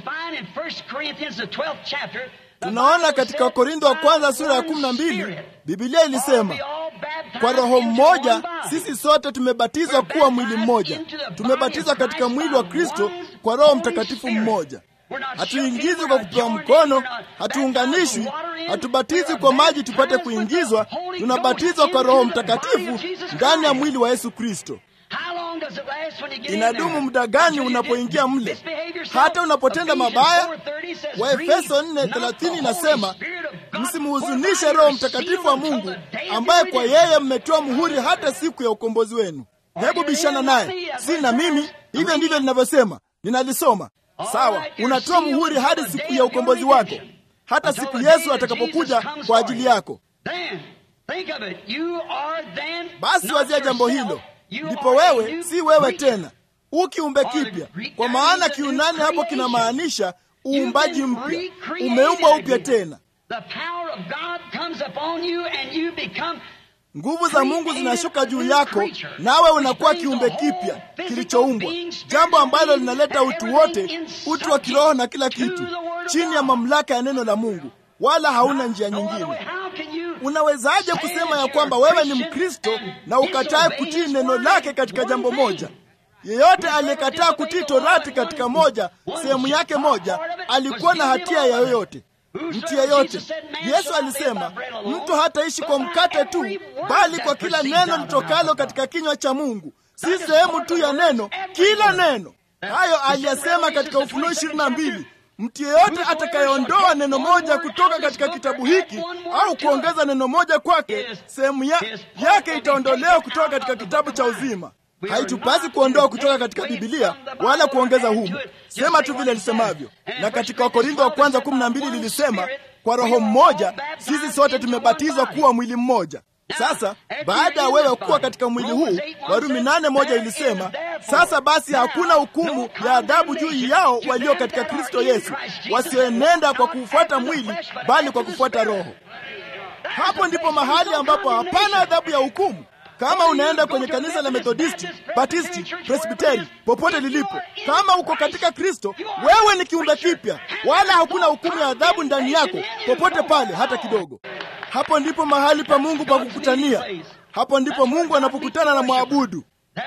Tunaona katika Wakorintho wa kwanza sura ya kumi na mbili Biblia ilisema kwa Roho mmoja sisi sote tumebatizwa kuwa mwili mmoja. Tumebatizwa katika mwili wa Kristo kwa Roho Mtakatifu mmoja. Hatuingizwi kwa kupewa mkono, hatuunganishwi, hatubatizwi kwa maji tupate kuingizwa. Tunabatizwa kwa Roho Mtakatifu ndani ya mwili wa Yesu Kristo. Inadumu muda gani unapoingia mle? Hata unapotenda mabaya. Waefeso 4:30 inasema msimhuzunishe Roho Mtakatifu wa Mungu ambaye kwa yeye mmetoa muhuri hata siku ya ukombozi wenu. Hebu bishana naye, si na mimi. Hivyo ndivyo linavyosema, ninalisoma. Sawa, unatoa muhuri hadi siku ya ukombozi wako, hata siku Yesu atakapokuja kwa ajili yako. Basi wazia jambo hilo, ndipo wewe si wewe tena, ukiumbe kipya. Kwa maana Kiunani hapo kinamaanisha uumbaji mpya, umeumbwa upya tena. Nguvu za Mungu zinashuka juu yako, nawe unakuwa kiumbe kipya kilichoumbwa, jambo ambalo linaleta utu wote, utu wa kiroho na kila kitu, chini ya mamlaka ya neno la Mungu, wala hauna njia nyingine. Unawezaje kusema ya kwamba wewe ni Mkristo na ukatae kutii neno lake katika jambo moja? Yeyote aliyekataa kutii torati katika moja sehemu yake moja alikuwa na hatia ya yoyote mtu yeyote. Yesu alisema mtu hataishi kwa mkate tu, bali kwa kila neno litokalo katika kinywa cha Mungu. Si sehemu tu ya neno, kila neno. Hayo aliyasema katika Ufunuo ishirini na mbili. Mtu yeyote atakayeondoa neno moja kutoka katika kitabu hiki au kuongeza neno moja kwake, sehemu ya, yake itaondolewa kutoka katika kitabu cha uzima. Haitupasi kuondoa kutoka katika Bibilia wala kuongeza humo, sema tu vile lisemavyo. Na katika Wakorintho wa kwanza kumi na mbili lilisema kwa Roho mmoja sisi sote tumebatizwa kuwa mwili mmoja. Sasa baada ya wewe kuwa katika mwili huu, Warumi nane moja ilisema sasa basi hakuna hukumu ya adhabu juu yao walio katika Kristo Yesu, wasioenenda kwa kufuata mwili, bali kwa kufuata Roho. Hapo ndipo mahali ambapo hapana adhabu ya hukumu. Kama unaenda kwenye kanisa la Methodisti, Batisti, Presbiteri, popote lilipo, kama uko katika Kristo, wewe ni kiumbe kipya, wala hakuna hukumu ya adhabu ndani yako popote pale, hata kidogo. Hapo ndipo mahali pa Mungu pa kukutania. Hapo ndipo Mungu anapokutana na mwabudu.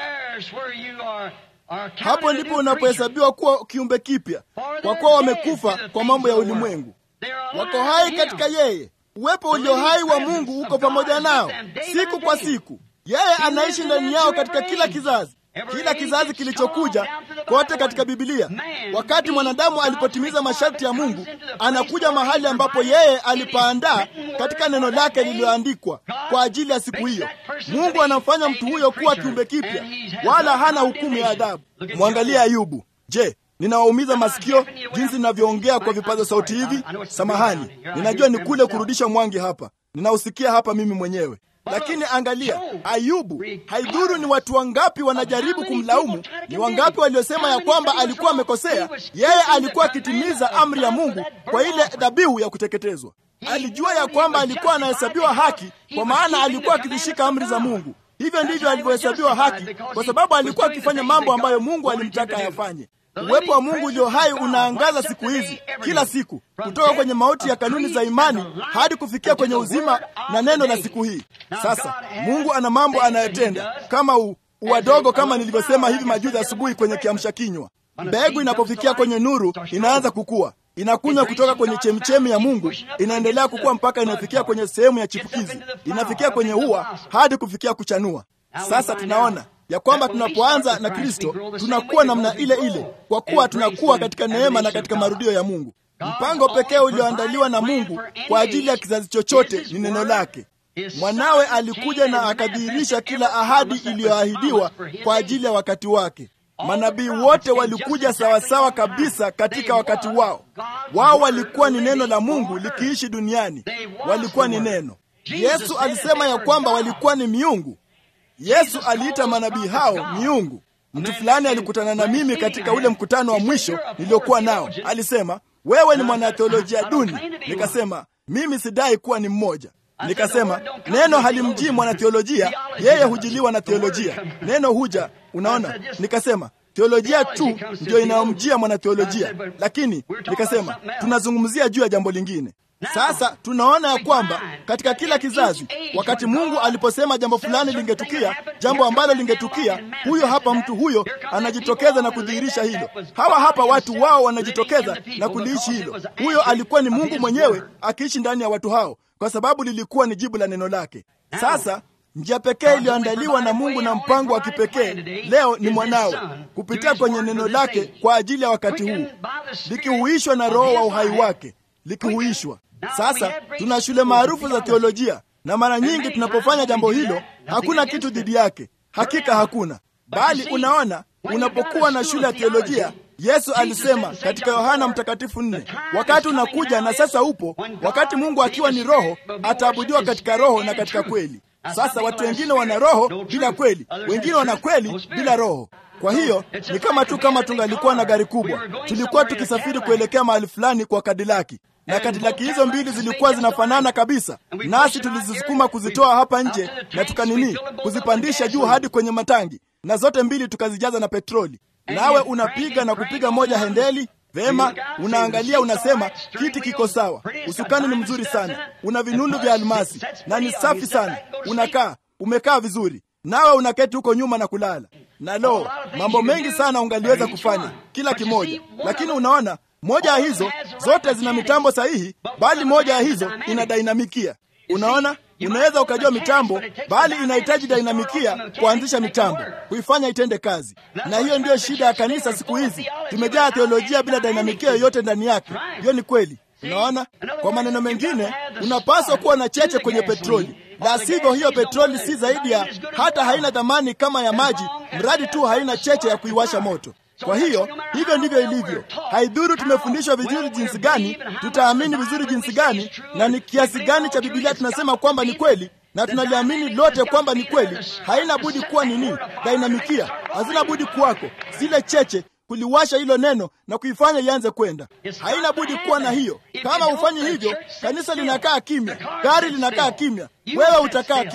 Hapo ndipo unapohesabiwa kuwa kiumbe kipya, kwa kuwa wamekufa kwa mambo ya ulimwengu, wako hai katika yeye. Uwepo ulio hai wa Mungu uko pamoja nao siku kwa siku. Yeye anaishi ndani yao katika kila kizazi, kila kizazi kilichokuja kote katika Bibilia. Wakati mwanadamu alipotimiza masharti ya Mungu, anakuja mahali ambapo yeye alipaandaa katika neno lake lililoandikwa kwa ajili ya siku hiyo. Mungu anamfanya mtu huyo kuwa kiumbe kipya, wala hana hukumu ya adhabu. Mwangalie Ayubu. Je, ninawaumiza masikio jinsi ninavyoongea kwa vipaza sauti hivi? Samahani, ninajua ni kule kurudisha mwangi hapa, ninausikia hapa mimi mwenyewe lakini angalia Ayubu. Haidhuru ni watu wangapi wanajaribu kumlaumu, ni wangapi waliosema ya kwamba alikuwa amekosea, yeye alikuwa akitimiza amri ya Mungu kwa ile dhabihu ya kuteketezwa. Alijua ya kwamba alikuwa anahesabiwa haki, kwa maana alikuwa akizishika amri za Mungu. Hivyo ndivyo alivyohesabiwa haki, kwa sababu alikuwa akifanya mambo ambayo Mungu alimtaka ayafanye. Uwepo wa Mungu ulio hai unaangaza siku hizi, kila siku, kutoka kwenye mauti ya kanuni za imani hadi kufikia kwenye uzima na neno la siku hii. Sasa Mungu ana mambo anayotenda kama u, uwadogo, kama nilivyosema hivi majuzi asubuhi kwenye kiamsha kinywa. Mbegu inapofikia kwenye nuru inaanza kukua, inakunywa kutoka kwenye chemchemi ya Mungu, inaendelea kukua mpaka inafikia kwenye sehemu ya chipukizi, inafikia kwenye ua hadi kufikia kuchanua. Sasa tunaona ya kwamba tunapoanza na Kristo tunakuwa namna ile ile, kwa kuwa tunakuwa katika neema na katika marudio ya Mungu. Mpango pekee ulioandaliwa na Mungu kwa ajili ya kizazi chochote ni neno lake. Mwanawe alikuja na akadhihirisha kila ahadi iliyoahidiwa kwa ajili ya wakati wake. Manabii wote walikuja sawasawa kabisa katika wakati wao. Wao walikuwa ni neno la Mungu likiishi duniani, walikuwa ni neno. Yesu alisema ya kwamba walikuwa ni miungu. Yesu aliita manabii hao miungu. Mtu fulani alikutana na mimi katika ule mkutano wa mwisho niliokuwa nao. Alisema, wewe ni mwanatheolojia duni. Nikasema, mimi sidai kuwa ni mmoja. Nikasema, neno halimjii mwanatheolojia, yeye hujiliwa na theolojia. Neno huja, unaona. Nikasema, theolojia tu ndio inayomjia mwanatheolojia, lakini nikasema, tunazungumzia juu ya jambo lingine. Sasa tunaona ya kwamba katika kila kizazi, wakati Mungu aliposema jambo fulani lingetukia, jambo ambalo lingetukia, huyo hapa mtu huyo anajitokeza na kudhihirisha hilo. Hawa hapa watu wao wanajitokeza na kuliishi hilo. Huyo alikuwa ni Mungu mwenyewe akiishi ndani ya watu hao, kwa sababu lilikuwa ni jibu la neno lake. Sasa njia pekee iliyoandaliwa na Mungu na mpango wa kipekee leo ni mwanawe kupitia kwenye neno lake kwa ajili ya wakati huu, likihuishwa na Roho wa uhai wake, likihuishwa sasa tuna shule maarufu za teolojia, na mara nyingi tunapofanya jambo hilo hakuna kitu dhidi yake. Hakika hakuna, bali unaona, unapokuwa na shule ya teolojia, Yesu alisema katika Yohana Mtakatifu nne, wakati unakuja na sasa upo, wakati Mungu akiwa ni Roho ataabudiwa katika roho na katika kweli. Sasa watu wengine wana roho bila kweli, wengine wana kweli bila roho. Kwa hiyo ni kama tu kama tungalikuwa na gari kubwa, tulikuwa tukisafiri kuelekea mahali fulani kwa Kadilaki na kadilaki hizo mbili zilikuwa zinafanana kabisa, nasi tulizisukuma kuzitoa hapa nje na tukanini kuzipandisha juu hadi kwenye matangi, na zote mbili tukazijaza na petroli. Nawe unapiga na kupiga moja hendeli vema, unaangalia, unasema kiti kiko sawa, usukani ni mzuri sana, una vinundu vya almasi na ni safi sana, unakaa umekaa vizuri, nawe unaketi huko nyuma na kulala. Na lo, mambo mengi sana ungaliweza kufanya kila kimoja, lakini unaona moja ya hizo zote zina mitambo sahihi, bali moja ya hizo ina dainamikia. Unaona, unaweza ukajua mitambo, bali inahitaji dainamikia kuanzisha mitambo, kuifanya itende kazi. Na hiyo ndiyo shida ya kanisa siku hizi. Tumejaa teolojia bila dainamikia yoyote ndani yake. Hiyo ni kweli. Unaona, kwa maneno mengine, unapaswa kuwa na cheche kwenye petroli, la sivyo hiyo petroli si zaidi ya hata haina thamani kama ya maji, mradi tu haina cheche ya kuiwasha moto. Kwa hiyo hivyo ndivyo ilivyo. Haidhuru tumefundishwa vizuri jinsi gani, tutaamini vizuri jinsi gani, na ni kiasi gani cha Biblia tunasema kwamba ni kweli, na tunaliamini lote kwamba ni kweli. Haina budi kuwa nini? Dainamikia hazina budi kuwako, zile cheche kuliwasha hilo neno na kuifanya ianze kwenda. Haina budi kuwa na hiyo. Kama hufanyi hivyo, kanisa linakaa kimya, gari linakaa kimya, wewe utakaa kimya.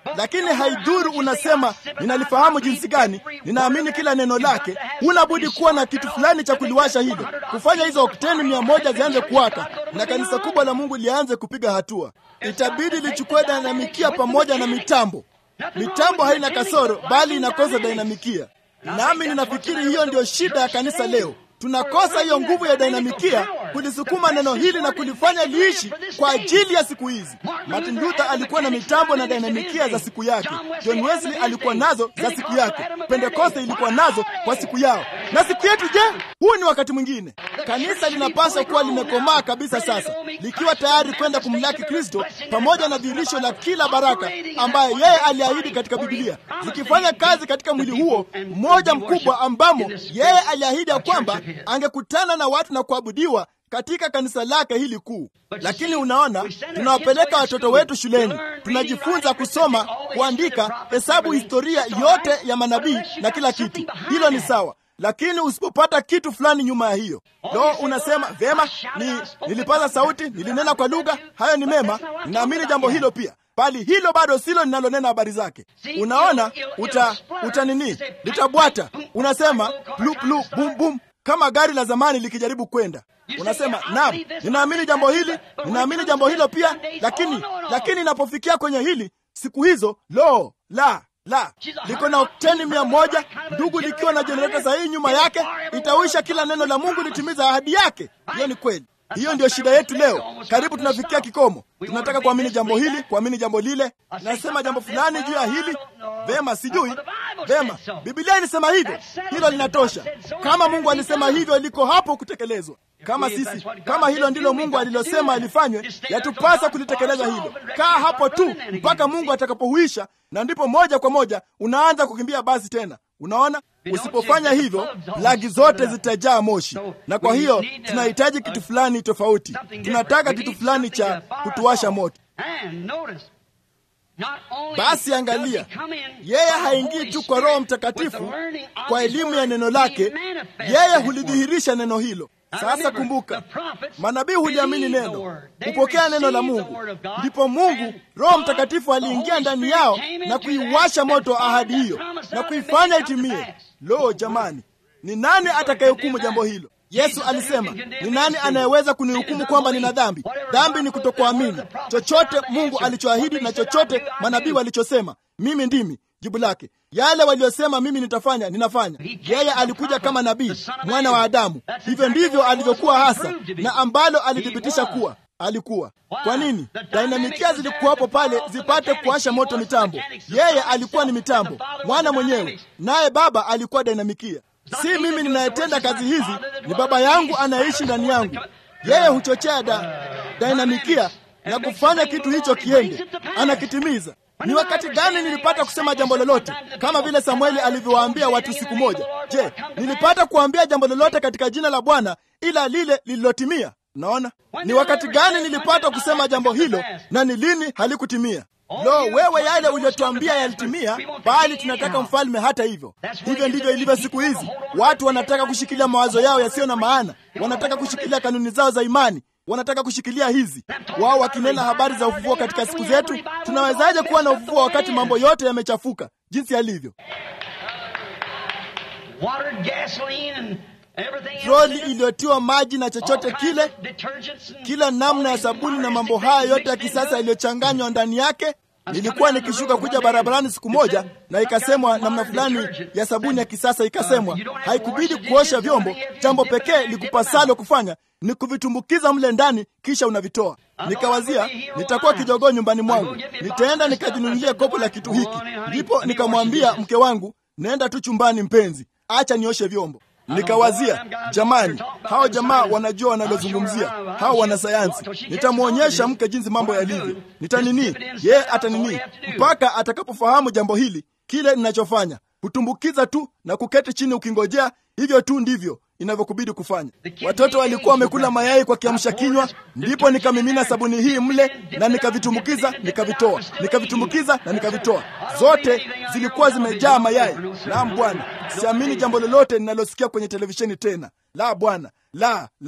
lakini haidhuru unasema ninalifahamu jinsi gani, ninaamini kila neno lake. Unabudi kuwa na kitu fulani cha kuliwasha hilo, kufanya hizo okteni mia moja zianze kuwaka na kanisa kubwa la Mungu lianze kupiga hatua. Itabidi lichukue dinamikia pamoja na mitambo. Mitambo haina kasoro, bali inakosa dinamikia. Nami ninafikiri hiyo ndio shida ya kanisa leo. Tunakosa hiyo nguvu ya dinamikia kulisukuma neno hili na kulifanya liishi kwa ajili ya siku hizi. Martin Luther alikuwa na mitambo na dinamikia za siku yake. John Wesley alikuwa nazo za siku yake. Pentekoste ilikuwa nazo kwa siku yao. Na siku yetu je? Huu ni wakati mwingine. Kanisa linapaswa kuwa limekomaa kabisa sasa, likiwa tayari kwenda kumlaki Kristo pamoja na dhihirisho la kila baraka ambaye yeye aliahidi katika Biblia, zikifanya kazi katika mwili huo mmoja mkubwa ambamo yeye aliahidi ya kwamba angekutana na watu na kuabudiwa katika kanisa lake hili kuu. Lakini unaona, tunawapeleka watoto wetu shuleni, tunajifunza kusoma, kuandika, hesabu, historia yote ya manabii na kila kitu. Hilo ni sawa, lakini usipopata kitu fulani nyuma ya hiyo, lo, unasema vema, ni nilipaza sauti, nilinena kwa lugha, hayo ni mema, ninaamini jambo hilo pia bali hilo bado silo linalonena habari zake. Unaona, uta uta nini, litabwata. Unasema blu blu bum bum, kama gari la zamani likijaribu kwenda. Unasema naam, ninaamini jambo hili, ninaamini jambo hilo pia, lakini lakini inapofikia kwenye hili siku hizo, lo la la liko na okteni mia moja ndugu, likiwa na jenereta sahihi nyuma yake, itawisha kila neno la Mungu litimiza ahadi yake. Hiyo ni kweli. Hiyo ndiyo shida yetu leo. Karibu tunafikia kikomo. Tunataka kuamini jambo hili, kuamini jambo lile. Nasema jambo fulani juu ya hili, vema, sijui vema. Biblia ilisema hivyo, hilo linatosha. Kama Mungu alisema hivyo, liko hapo kutekelezwa. Kama sisi, kama hilo ndilo Mungu alilosema alifanywe, yatupasa kulitekeleza hilo. Kaa hapo tu mpaka Mungu atakapohuisha, na ndipo moja kwa moja unaanza kukimbia basi tena. Unaona, usipofanya hivyo plagi zote zitajaa moshi, na kwa hiyo tunahitaji kitu fulani tofauti. Tunataka kitu fulani cha kutuwasha moto. Basi angalia, yeye haingii tu kwa Roho Mtakatifu kwa elimu ya neno lake, yeye hulidhihirisha neno hilo. Sasa kumbuka, manabii huliamini neno, hupokea neno la Mungu, ndipo Mungu Roho Mtakatifu aliingia ndani yao na kuiwasha moto ahadi hiyo na kuifanya itimie. Lo, jamani, ni nani atakayehukumu jambo hilo? Yesu alisema, ni nani anayeweza kunihukumu kwamba nina dhambi? Dhambi ni kutokuamini chochote Mungu alichoahidi na chochote manabii walichosema. Mimi ndimi jibu lake. Yale waliyosema mimi nitafanya, ninafanya. Yeye alikuja kama nabii, mwana wa Adamu. Hivyo ndivyo alivyokuwa hasa, na ambalo alithibitisha kuwa alikuwa. Kwa nini? Dinamikia zilikuwapo pale zipate kuwasha moto mitambo. Yeye alikuwa ni mitambo, mwana mwenyewe, naye Baba alikuwa dinamikia. Si mimi ninayetenda kazi hizi, ni Baba yangu anayeishi ndani yangu. Yeye huchochea da, dinamikia na kufanya kitu hicho kiende, anakitimiza. Ni wakati gani nilipata kusema jambo lolote kama vile Samueli alivyowaambia watu siku moja? Je, nilipata kuambia jambo lolote katika jina la Bwana ila lile lililotimia? Naona ni wakati gani nilipata kusema jambo hilo na ni lini halikutimia? Lo, wewe, yale uliyotuambia yalitimia, bali tunataka mfalme. Hata hivyo, hivyo ndivyo ilivyo siku hizi. Watu wanataka kushikilia mawazo yao yasiyo na maana, wanataka kushikilia kanuni zao za imani, wanataka kushikilia hizi, wao wakinena habari za ufufuo katika siku zetu. Tunawezaje kuwa na ufufuo wakati mambo yote yamechafuka jinsi yalivyo? Troli iliyotiwa maji na chochote kile, kila namna ya sabuni na mambo haya yote ya kisasa yaliyochanganywa ndani yake. Nilikuwa nikishuka kuja barabarani siku moja, na ikasemwa namna fulani ya sabuni ya kisasa, ikasemwa haikubidi kuosha vyombo, jambo pekee likupasalo kufanya ni kuvitumbukiza mle ndani, kisha unavitoa. Nikawazia nitakuwa kijogoo nyumbani mwangu, nitaenda nikajinunulia kopo la kitu hiki. Ndipo nikamwambia mke wangu, nenda tu chumbani mpenzi, acha nioshe vyombo. Nikawazia, jamani, hao jamaa wanajua wanalozungumzia, hao wanasayansi. Nitamwonyesha mke jinsi mambo yalivyo, nitanini yeye atanini, mpaka atakapofahamu jambo hili. Kile ninachofanya kutumbukiza tu na kuketi chini ukingojea. Hivyo tu ndivyo inavyokubidi kufanya. Watoto walikuwa wamekula mayai kwa kiamsha kinywa, ndipo nikamimina sabuni hii mle na nikavitumbukiza, nikavitoa, nikavitumbukiza na nikavitoa. Zote zilikuwa zimejaa mayai. Naam Bwana, siamini jambo lolote ninalosikia kwenye televisheni tena. La Bwana, la la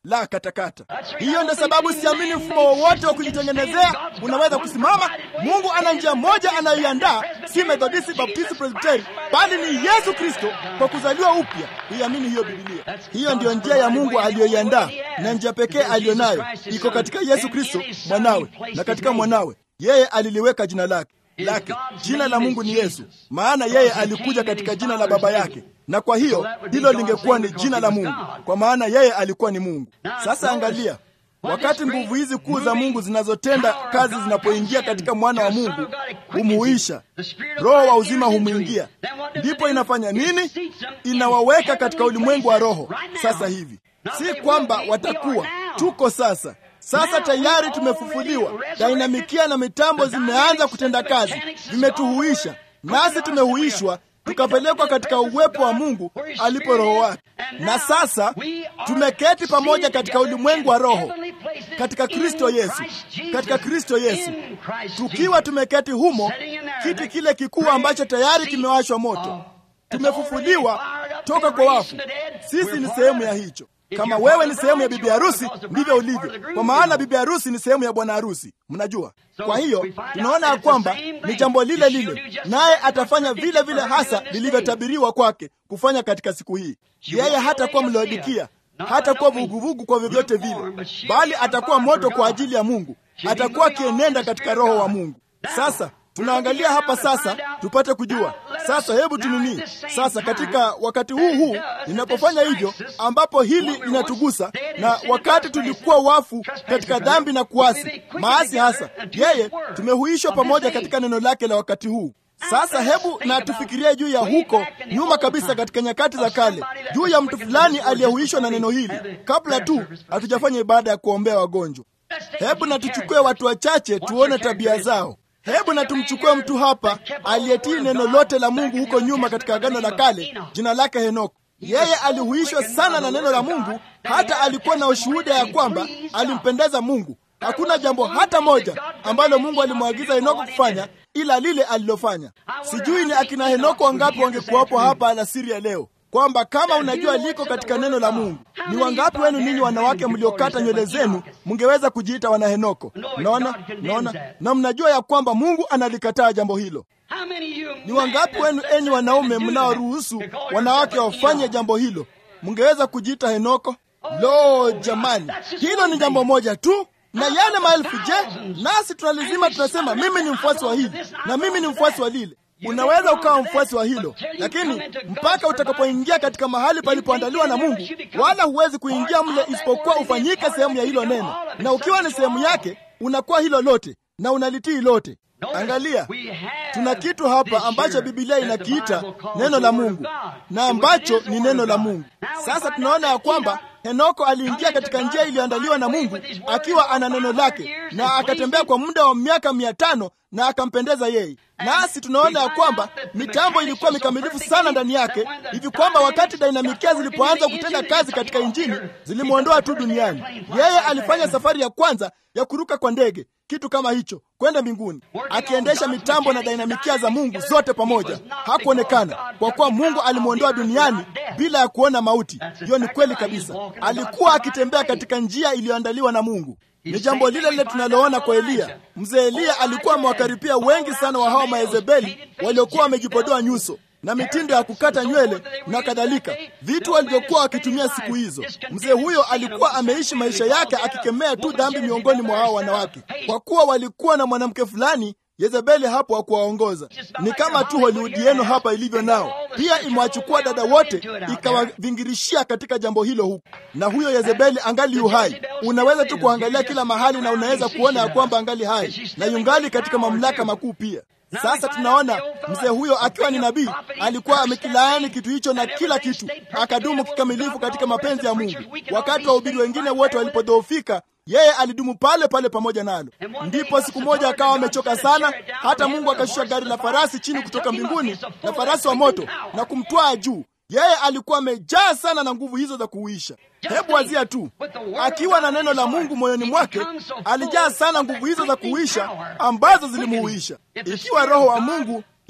la katakata. Hiyo ndio sababu siamini mfumo wowote wa kujitengenezea unaweza kusimama. Mungu ana njia moja anayoiandaa, si Methodisti, Baptisti, Presbiteri, bali ni Yesu Kristo kwa kuzaliwa upya. Huiamini hiyo Biblia? Hiyo ndiyo njia ya Mungu aliyoiandaa, na njia pekee aliyonayo iko katika Yesu Kristo mwanawe, na katika mwanawe yeye aliliweka jina lake lake. Jina la Mungu ni Yesu, maana yeye alikuja katika jina la Baba yake, na kwa hiyo hilo lingekuwa ni jina la Mungu, kwa maana yeye alikuwa ni Mungu. Sasa angalia, wakati nguvu hizi kuu za Mungu zinazotenda kazi zinapoingia katika mwana wa Mungu, humuisha roho wa uzima, humwingia, ndipo inafanya nini? Inawaweka katika ulimwengu wa roho. Sasa hivi si kwamba watakuwa, tuko sasa sasa tayari tumefufuliwa. Dainamikia na mitambo zimeanza kutenda kazi, vimetuhuisha nasi tumehuishwa, tukapelekwa katika uwepo wa Mungu alipo Roho wake, na sasa tumeketi pamoja katika ulimwengu wa roho katika Kristo Yesu, katika Kristo Yesu, tukiwa tumeketi humo, kiti kile kikuu ambacho tayari kimewashwa moto. Tumefufuliwa toka kwa wafu, sisi ni sehemu ya hicho. Kama wewe ni sehemu ya bibi harusi, ndivyo ulivyo, kwa maana bibi harusi ni sehemu ya bwana harusi. Mnajua, kwa hiyo tunaona ya kwamba ni jambo lile lile, naye atafanya vile vile hasa lilivyotabiriwa kwake kufanya katika siku hii. Yeye hatakuwa mlaodikia, hatakuwa vuguvugu kwa vyovyote vile, bali atakuwa moto kwa ajili ya Mungu, atakuwa akienenda katika roho wa Mungu. Sasa tunaangalia hapa sasa tupate kujua sasa. Hebu tunini sasa, katika wakati huu huu ninapofanya hivyo, ambapo hili linatugusa, na wakati tulikuwa wafu katika dhambi na kuasi maasi, hasa yeye tumehuishwa pamoja katika neno lake la wakati huu. Sasa hebu na tufikirie juu ya huko nyuma kabisa, katika nyakati za kale, juu ya mtu fulani aliyehuishwa na neno hili, kabla tu hatujafanya ibada ya kuombea wagonjwa. Hebu na tuchukue watu wachache tuone tabia zao. Hebu na tumchukue mtu hapa aliyetii neno lote la Mungu huko nyuma katika Agano la Kale. Jina lake Henoko. Yeye alihuishwa sana na neno la Mungu, hata alikuwa na ushuhuda ya kwamba alimpendeza Mungu. Hakuna jambo hata moja ambalo Mungu alimwagiza Henoko kufanya ila lile alilofanya. Sijui ni akina Henoko wangapi wangekuwapo hapa alasiri ya leo kwamba kama unajua liko katika neno la Mungu. Ni wangapi wenu ninyi wanawake mliokata nywele zenu mngeweza kujiita wana Henoko? Naona, naona, na mnajua ya kwamba Mungu analikataa jambo hilo. Ni wangapi wenu enyi wanaume mnaoruhusu wanawake wafanye jambo hilo mngeweza kujiita Henoko? Lo, jamani, hilo ni jambo moja tu na yale maelfu. Je, nasi tunalizima tunasema mimi ni mfuasi wa hili na mimi ni mfuasi wa lile Unaweza ukawa mfuasi wa hilo, lakini mpaka utakapoingia katika mahali palipoandaliwa na Mungu, wala huwezi kuingia mle isipokuwa ufanyike sehemu ya hilo neno, na ukiwa ni sehemu yake unakuwa hilo lote na unalitii lote. Angalia, tuna kitu hapa ambacho Biblia inakiita neno la Mungu na ambacho ni neno la Mungu. Sasa tunaona ya kwamba Henoko aliingia katika njia iliyoandaliwa na Mungu akiwa ana neno lake, na akatembea kwa muda wa miaka mia tano na akampendeza yeye. Nasi tunaona ya kwamba mitambo ilikuwa mikamilifu sana ndani yake, hivi kwamba wakati dainamikia zilipoanza kutenda kazi katika Injili zilimwondoa tu duniani. Yeye alifanya safari ya kwanza ya kuruka kwa ndege, kitu kama hicho, kwenda mbinguni, akiendesha mitambo na dainamikia za Mungu zote pamoja. Hakuonekana kwa kuwa Mungu alimwondoa duniani bila ya kuona mauti. Hiyo ni kweli kabisa. Alikuwa akitembea katika njia iliyoandaliwa na Mungu. Ni jambo lile lile tunaloona kwa Eliya. Mzee Eliya alikuwa amewakaripia wengi sana wa hawa Maezebeli waliokuwa wamejipodoa nyuso na mitindo ya kukata nywele na kadhalika, vitu walivyokuwa wakitumia siku hizo. Mzee huyo alikuwa ameishi maisha yake akikemea tu dhambi miongoni mwa hao wanawake, kwa kuwa walikuwa na mwanamke fulani Yezebeli hapo hakuwaongoza. Ni kama tu Hollywood yenu hapa ilivyo nao, pia imewachukua dada wote ikawavingirishia katika jambo hilo huku, na huyo Yezebeli angali yu hai. Unaweza tu kuangalia kila mahali na unaweza kuona ya kwamba angali hai na yungali katika mamlaka makuu pia. Sasa tunaona mzee huyo akiwa ni nabii alikuwa amekilaani kitu hicho na kila kitu, akadumu kikamilifu katika mapenzi ya Mungu. Wakati wahubiri wengine wote walipodhoofika yeye alidumu pale pale pamoja nalo. Ndipo siku moja akawa amechoka sana, hata Mungu akashusha gari la farasi chini kutoka mbinguni na farasi wa moto na kumtwaa juu. Yeye alikuwa amejaa sana na nguvu hizo za kuuisha. Hebu wazia tu, akiwa na neno la Mungu moyoni mwake, alijaa sana nguvu hizo za kuuisha ambazo zilimuuisha. Ikiwa Roho wa Mungu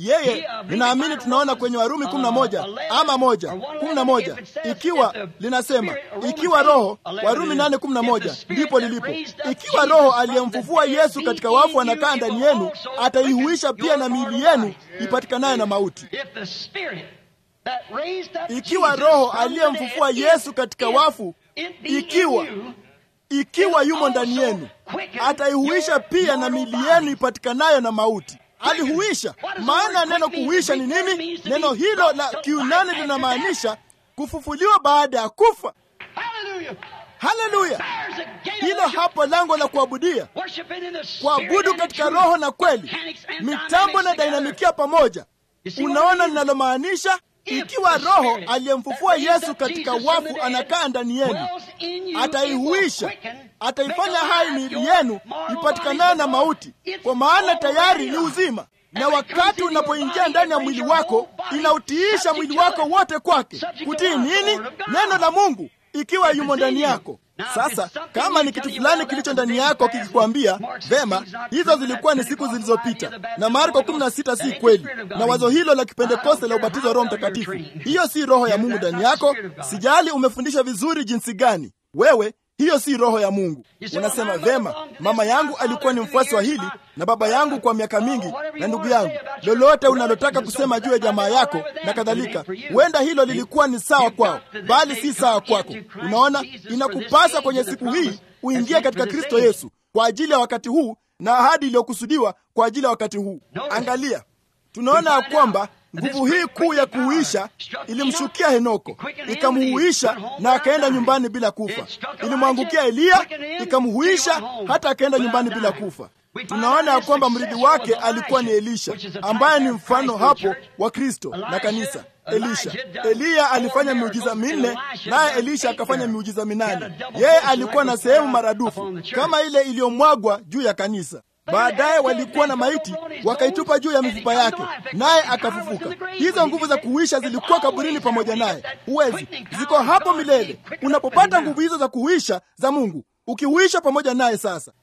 yeye ninaamini tunaona kwenye Warumi kumi na moja ama moja kumi na moja ikiwa linasema ikiwa Roho, Warumi nane kumi na moja ndipo lilipo. Ikiwa Roho aliyemfufua Yesu katika wafu anakaa ndani yenu, ataihuisha pia na miili yenu ipatikanayo na mauti. Ikiwa Roho aliyemfufua Yesu katika wafu, ikiwa ikiwa yumo ndani yenu, ataihuisha pia na miili yenu ipatikanayo na mauti. Alihuisha. Maana ya neno kuhuisha ni nini? Neno hilo la Kiunani linamaanisha kufufuliwa baada ya kufa. Haleluya! Hilo hapo lango la kuabudia, kuabudu katika roho na kweli, mitambo na dinamikia pamoja. Unaona linalomaanisha? Ikiwa Roho aliyemfufua Yesu katika wafu anakaa ndani yenu, ataihuisha, ataifanya hai miili yenu ipatikanayo na mauti, kwa maana tayari ni uzima. Na wakati unapoingia ndani ya mwili wako, inautiisha mwili wako wote kwake. Kutii nini? Neno la Mungu, ikiwa yumo ndani yako. Sasa kama ni kitu fulani kilicho ndani yako kikikwambia vema, hizo zilikuwa ni siku zilizopita, na Marko 16 si kweli, na wazo hilo la kipentekoste la ubatizo wa Roho Mtakatifu, hiyo si roho ya Mungu ndani yako. Sijali umefundishwa vizuri jinsi gani, wewe hiyo si roho ya Mungu. Unasema vema, mama yangu alikuwa ni mfuasi wa hili na baba yangu kwa miaka mingi na ndugu yangu, lolote unalotaka kusema juu ya jamaa yako na kadhalika, huenda hilo lilikuwa ni sawa kwao, bali si sawa kwako. Unaona, inakupasa kwenye siku hii uingie katika Kristo Yesu kwa ajili ya wakati huu na ahadi iliyokusudiwa kwa ajili ya wakati huu. Angalia, tunaona ya kwamba nguvu hii kuu ya kuuisha ilimshukia Henoko, ikamuhuisha na akaenda nyumbani bila kufa. Ilimwangukia Eliya, ikamhuisha hata akaenda nyumbani bila kufa. Tunaona ya kwamba mrithi wake alikuwa ni Elisha, ambaye ni mfano hapo wa Kristo na kanisa. Elisha, Eliya alifanya miujiza minne, naye Elisha akafanya miujiza minane. Yeye alikuwa na sehemu maradufu kama ile iliyomwagwa juu ya kanisa. Baadaye walikuwa na maiti wakaitupa juu ya mifupa yake, naye akafufuka. Hizo nguvu za kuhuisha zilikuwa kaburini pamoja naye. Huwezi, ziko hapo milele. Unapopata nguvu hizo za kuhuisha za Mungu, ukihuisha pamoja naye. Sasa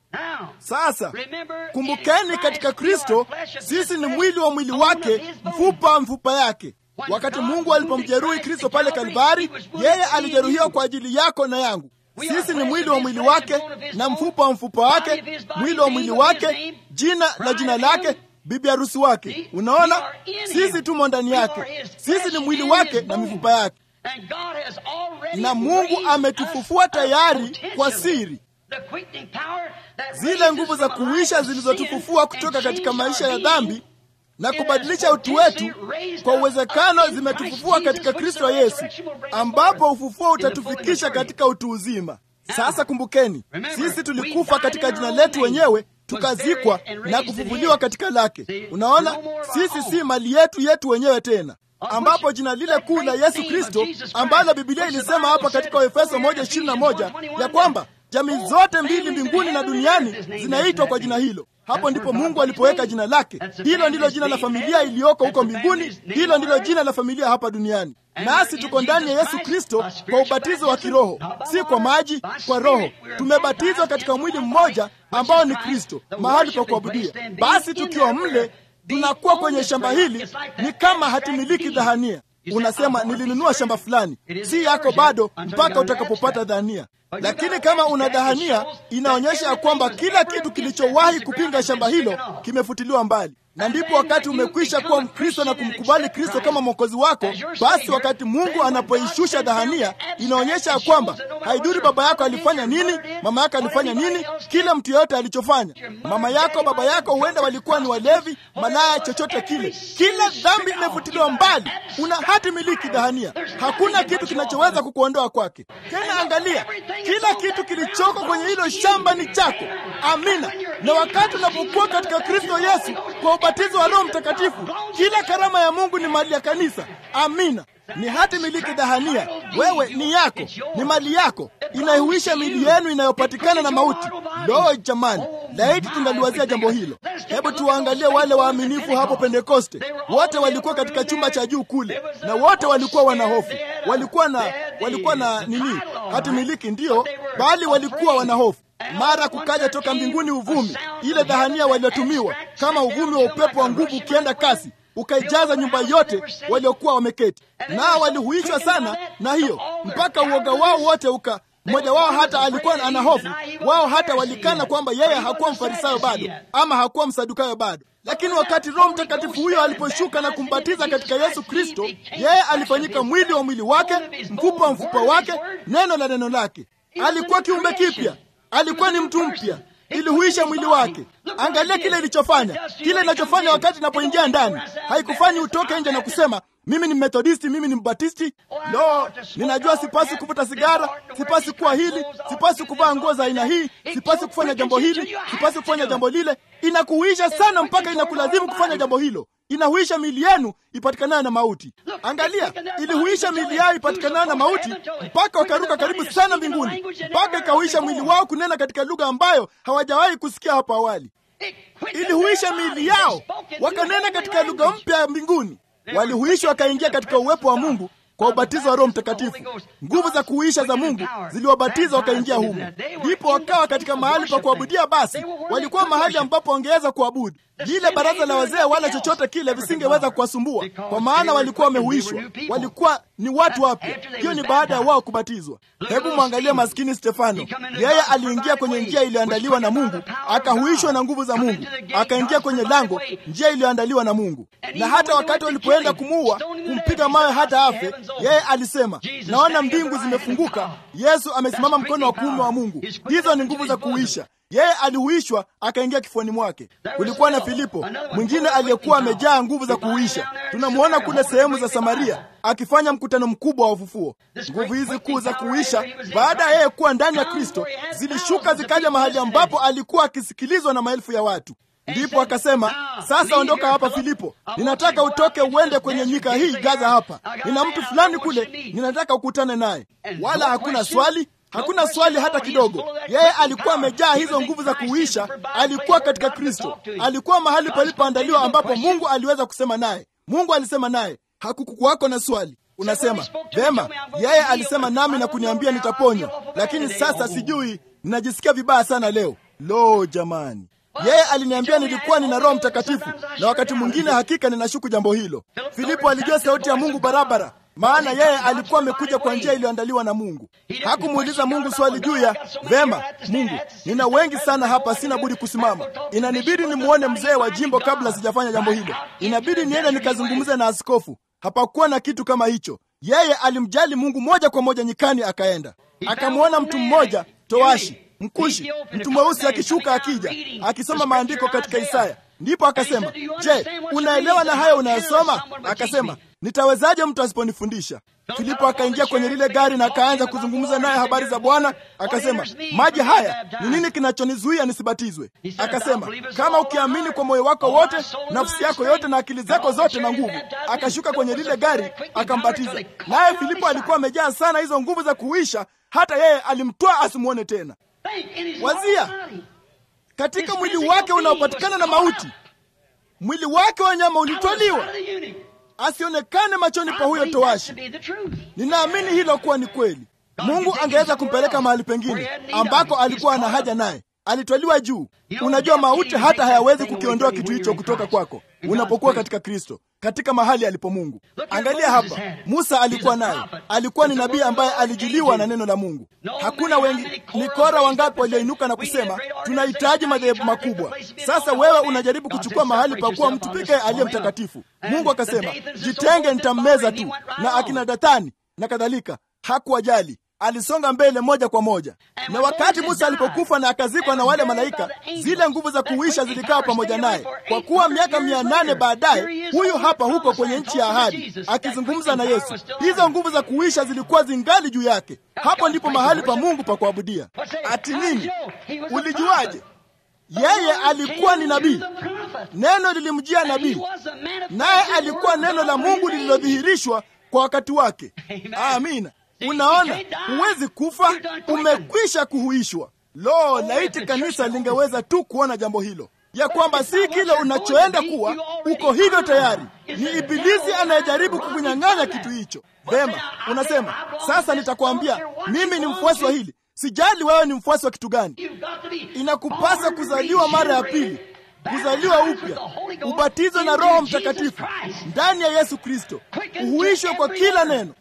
sasa kumbukeni, katika Kristo sisi ni mwili wa mwili wake, mfupa mfupa yake. Wakati Mungu alipomjeruhi Kristo pale Kalvari, yeye alijeruhiwa kwa ajili yako na yangu. Sisi ni mwili wa mwili wake na mfupa wa mfupa wake, mwili wa mwili wake, jina la jina lake, bibi harusi wake. Unaona, sisi tumo ndani yake, sisi ni mwili wake na mifupa yake, na Mungu ametufufua tayari kwa siri. Zile nguvu za kuisha zilizotufufua kutoka katika maisha ya dhambi na kubadilisha utu wetu, kwa uwezekano zimetufufua katika Kristo Yesu, ambapo ufufuo utatufikisha katika utu uzima. Sasa kumbukeni, sisi tulikufa katika jina letu wenyewe, tukazikwa na kufufuliwa katika lake. Unaona, sisi si mali yetu yetu wenyewe tena, ambapo jina lile kuu la Yesu Kristo ambalo Biblia ilisema hapa katika Waefeso moja ishirini na moja ya kwamba jamii zote mbili mbinguni na duniani zinaitwa kwa jina hilo. Hapo ndipo Mungu alipoweka jina lake. Hilo ndilo jina la familia iliyoko huko mbinguni, hilo ndilo jina la familia hapa duniani. Nasi tuko ndani ya Yesu Kristo kwa ubatizo wa kiroho, si kwa maji, kwa Roho. Tumebatizwa katika mwili mmoja ambao ni Kristo, mahali pa kuabudia. Basi tukiwa mle, tunakuwa kwenye shamba hili, ni kama hatimiliki dhahania. Unasema nilinunua shamba fulani, si yako bado mpaka utakapopata dhahania. Lakini kama una dhahania, inaonyesha ya kwamba kila kitu kilichowahi kupinga shamba hilo kimefutiliwa mbali, na ndipo wakati umekwisha kuwa Mkristo na kumkubali Kristo kama mwokozi wako, basi wakati Mungu anapoishusha dhahania, inaonyesha ya kwamba haidhuru baba yako alifanya nini, mama yako alifanya nini, kila mtu yeyote alichofanya, mama yako, baba yako, huenda walikuwa ni walevi, malaya, chochote kile, kila dhambi imefutiliwa mbali. Una hati miliki dhahania, hakuna kitu kinachoweza kukuondoa kwake. Tena angalia, kila kitu kilichoko kwenye hilo shamba ni chako. Amina. Na wakati unapokuwa katika Kristo Yesu kwa ubatizo wa Roho Mtakatifu, kila karama ya Mungu ni mali ya kanisa. Amina. Ni hati miliki dhahania, wewe ni yako, ni mali yako, inaihuisha mili yenu inayopatikana na mauti. Lo, jamani, laiti tungaliwazia jambo hilo. Hebu tuwaangalie wale waaminifu hapo Pentekoste. Wote walikuwa katika chumba cha juu kule, na wote walikuwa wana hofu, walikuwa na walikuwa na nini, hati miliki ndiyo, bali walikuwa wana hofu. Mara kukaja toka mbinguni uvumi, ile dhahania waliotumiwa kama uvumi wa upepo wa nguvu ukienda kasi ukaijaza nyumba yote waliokuwa wameketi, nao walihuishwa sana na hiyo, mpaka uoga wao wote uka mmoja wao hata alikuwa ana hofu. Wao hata walikana kwamba yeye hakuwa mfarisayo bado ama hakuwa msadukayo bado. Lakini wakati Roho Mtakatifu huyo aliposhuka na kumbatiza katika Yesu Kristo, yeye alifanyika mwili wa mwili wake, mfupa wa mfupa wake, neno la neno lake. Alikuwa kiumbe kipya, alikuwa ni mtu mpya, ilihuisha mwili wake. Angalia kile ilichofanya, kile inachofanya wakati inapoingia ndani. Haikufanyi utoke nje na kusema mimi ni Methodisti, mimi ni Mbatisti. Lo, ninajua sipasi kuvuta sigara, sipasi kuwa hili, sipasi kuvaa nguo za aina hii, sipasi kufanya jambo hili, sipasi kufanya jambo lile. Inakuhuisha sana mpaka inakulazimu kufanya jambo hilo. Inahuisha mili yenu ipatikanayo na mauti. Angalia, ilihuisha mili yao ipatikanayo na mauti mpaka wakaruka karibu sana mbinguni, mpaka ikahuisha mwili wao kunena katika lugha ambayo hawajawahi kusikia hapo awali. Ilihuisha mili yao wakanena katika lugha mpya ya mbinguni walihuishwa wakaingia katika uwepo wa Mungu kwa ubatizo wa Roho Mtakatifu. Nguvu za kuhuisha za Mungu ziliwabatiza wakaingia humo, ndipo wakawa katika mahali pa kuabudia. Basi walikuwa mahali ambapo wangeweza kuabudu. Lile baraza la wazee wala chochote kile visingeweza kuwasumbua, kwa maana walikuwa wamehuishwa, walikuwa ni watu wapya. Hiyo ni baada ya wao kubatizwa. Hebu mwangalie maskini Stefano, yeye aliingia kwenye njia iliyoandaliwa na Mungu, akahuishwa na nguvu za Mungu, akaingia kwenye lango, njia iliyoandaliwa na Mungu. Na hata wakati walipoenda kumuua, kumpiga mawe hata afe, yeye alisema, naona mbingu zimefunguka, Yesu amesimama mkono wa kuume wa Mungu. Hizo ni nguvu za kuhuisha. Yeye alihuishwa akaingia kifuani mwake. Kulikuwa na Filipo mwingine aliyekuwa amejaa nguvu za kuhuisha. Tunamwona kule sehemu za Samaria akifanya mkutano mkubwa wa ufufuo. Nguvu hizi kuu za kuhuisha, baada ya yeye kuwa ndani ya Kristo, zilishuka zikaja mahali ambapo alikuwa akisikilizwa na maelfu ya watu. Ndipo akasema, sasa ondoka hapa Filipo, ninataka utoke uende kwenye nyika hii Gaza. Hapa nina mtu fulani kule, ninataka ukutane naye. Wala hakuna swali Hakuna swali hata kidogo. Yeye alikuwa amejaa hizo nguvu za kuhuisha. Alikuwa katika Kristo, alikuwa mahali palipoandaliwa ambapo Mungu aliweza kusema naye. Mungu alisema naye, hakukuwako na swali. Unasema vema, yeye alisema nami na kuniambia nitaponywa, lakini sasa sijui, ninajisikia vibaya sana leo. Lo, jamani! Yeye aliniambia nilikuwa nina Roho Mtakatifu, na wakati mwingine hakika ninashuku jambo hilo. Filipo alijua sauti ya Mungu barabara maana yeye alikuwa amekuja kwa njia iliyoandaliwa na Mungu. Hakumuuliza Mungu swali juu ya vema, Mungu, nina wengi sana hapa, sina budi kusimama. Inanibidi nimwone mzee wa jimbo kabla sijafanya jambo hilo. Inabidi niende nikazungumze na askofu. Hapakuwa na kitu kama hicho. Yeye alimjali Mungu moja kwa moja nyikani, akaenda akamwona mtu mmoja towashi Mkushi, mtu mweusi akishuka akija akisoma maandiko katika Isaya. Ndipo akasema, je, unaelewa na hayo unayosoma? Akasema, nitawezaje mtu asiponifundisha? Filipo akaingia kwenye lile gari na akaanza kuzungumza naye habari za Bwana. Akasema, maji haya ni nini kinachonizuia nisibatizwe? Akasema, kama ukiamini kwa moyo wako wote, nafsi yako yote na akili zako zote na nguvu. Akashuka kwenye lile gari akambatiza. Naye Filipo alikuwa amejaa sana hizo nguvu za kuisha, hata yeye alimtwaa asimwone tena. Wazia katika mwili wake unaopatikana na mauti, mwili wake wa nyama ulitwaliwa asionekane machoni pa huyo towashi. Ninaamini hilo kuwa ni kweli. Mungu angeweza kumpeleka mahali pengine ambako alikuwa ana haja naye. Alitwaliwa juu. Unajua, mauti hata hayawezi kukiondoa kitu hicho kutoka kwako unapokuwa katika Kristo, katika mahali alipo Mungu. Angalia hapa, Musa alikuwa naye, alikuwa ni nabii ambaye alijiliwa na neno la Mungu. Hakuna wengi, ni Kora wangapi walioinuka na kusema tunahitaji madhehebu makubwa. Sasa wewe unajaribu kuchukua mahali pa kuwa mtu pekee aliye mtakatifu. Mungu akasema jitenge, nitammeza tu, na akina Dathani na kadhalika. Hakuwajali, alisonga mbele moja kwa moja. Na wakati Musa alipokufa na akazikwa na wale malaika, zile nguvu za kuisha zilikaa pamoja naye. Kwa kuwa miaka mia nane baadaye, huyu hapa huko kwenye nchi ya ahadi akizungumza na Yesu, hizo nguvu za kuisha zilikuwa zingali juu yake. Hapo ndipo mahali pa Mungu pa kuabudia. Ati nini? Ulijuaje? Yeye alikuwa ni nabii, neno lilimjia nabii, naye alikuwa neno la Mungu lililodhihirishwa kwa wakati wake. Amina. Unaona, huwezi kufa, umekwisha kuhuishwa. Lo, laiti kanisa lingeweza tu kuona jambo hilo, ya kwamba si kile unachoenda kuwa uko hivyo tayari. Ni Ibilisi anayejaribu kukunyang'anya kitu hicho. Vema, unasema sasa, nitakwambia mimi ni mfuasi wa hili. Sijali wewe ni mfuasi wa kitu gani, inakupasa kuzaliwa mara ya pili. kuzaliwa upya, ubatizo na Roho Mtakatifu ndani ya Yesu Kristo, uhuishwe kwa kila neno.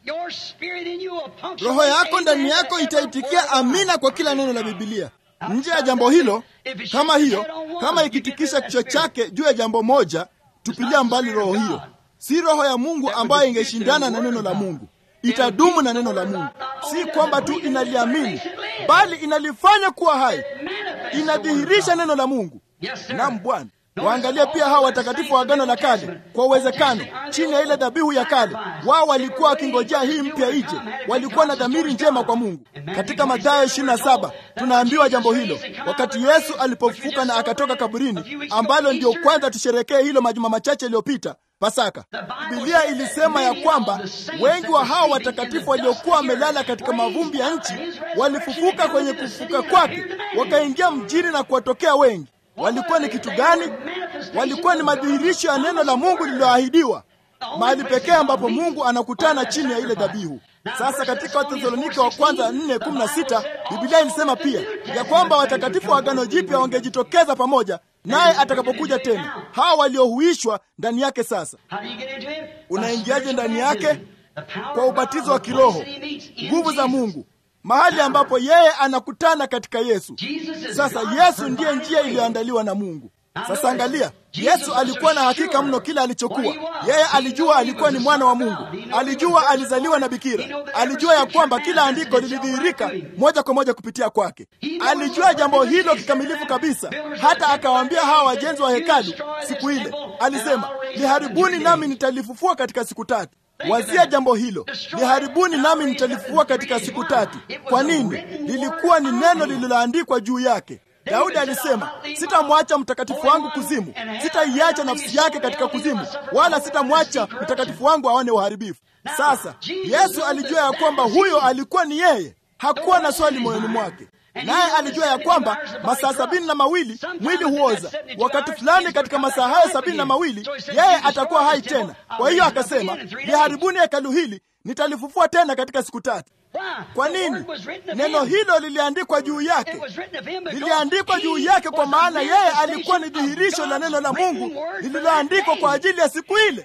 Roho yako ndani yako itaitikia amina kwa kila neno la Bibilia. Nje ya jambo hilo, kama hiyo, kama ikitikisha kichwa chake juu ya jambo moja, tupilia mbali roho hiyo. Si roho ya Mungu ambayo ingeshindana na neno la Mungu. Itadumu na neno la Mungu, si kwamba tu inaliamini, bali inalifanya kuwa hai, inadhihirisha neno la Mungu. Naam Bwana. Waangalie pia hawa watakatifu wa Agano la Kale. Kwa uwezekano, chini ya ile dhabihu ya kale, wao walikuwa wakingojea hii mpya ije. Walikuwa na dhamiri njema kwa Mungu. Katika Mathayo 27 tunaambiwa jambo hilo, wakati Yesu alipofufuka na akatoka kaburini, ambalo ndio kwanza tusherekee hilo majuma machache yaliyopita, Pasaka. Biblia ilisema ya kwamba wengi wa hao watakatifu waliokuwa wamelala katika mavumbi ya nchi walifufuka kwenye kufufuka kwake, wakaingia mjini na kuwatokea wengi. Walikuwa ni kitu gani? Walikuwa ni madhihirisho ya neno la Mungu lililoahidiwa, mahali pekee ambapo Mungu anakutana chini ya ile dhabihu. Sasa katika Wathesalonike wa kwanza 4:16 Biblia ilisema pia ya kwamba watakatifu wa Agano Jipya wangejitokeza pamoja naye atakapokuja tena, hawa waliohuishwa ndani yake. Sasa unaingiaje ndani yake? Kwa ubatizo wa kiroho, nguvu za Mungu, mahali ambapo yeye anakutana katika Yesu. Sasa Yesu ndiye njia iliyoandaliwa na Mungu. Sasa angalia, Yesu alikuwa na hakika mno kila alichokuwa. Yeye alijua alikuwa ni mwana wa Mungu, alijua alizaliwa na bikira, alijua ya kwamba kila andiko lilidhihirika moja kwa moja kupitia kwake. Alijua jambo hilo kikamilifu kabisa, hata akawaambia hawa wajenzi wa hekalu siku ile, alisema, liharibuni nami nitalifufua katika siku tatu. Wazia jambo hilo, liharibuni nami nitalifufua katika siku tatu. Kwa nini? Lilikuwa ni neno lililoandikwa juu yake. Daudi alisema, sitamwacha mtakatifu wangu kuzimu, sitaiacha nafsi yake katika kuzimu, wala sitamwacha mtakatifu wangu aone uharibifu. Sasa Yesu alijua ya kwamba huyo alikuwa ni yeye, hakuwa na swali moyoni mwake, naye alijua ya kwamba masaa sabini na mawili mwili huoza. Wakati fulani katika masaa hayo sabini na mawili yeye atakuwa hai tena. Kwa hiyo akasema, liharibuni hekalu hili, nitalifufua tena katika siku tatu. Kwa nini? Neno hilo liliandikwa juu yake, liliandikwa juu yake kwa maana yeye alikuwa ni dhihirisho la neno la Mungu lililoandikwa kwa ajili ya siku ile.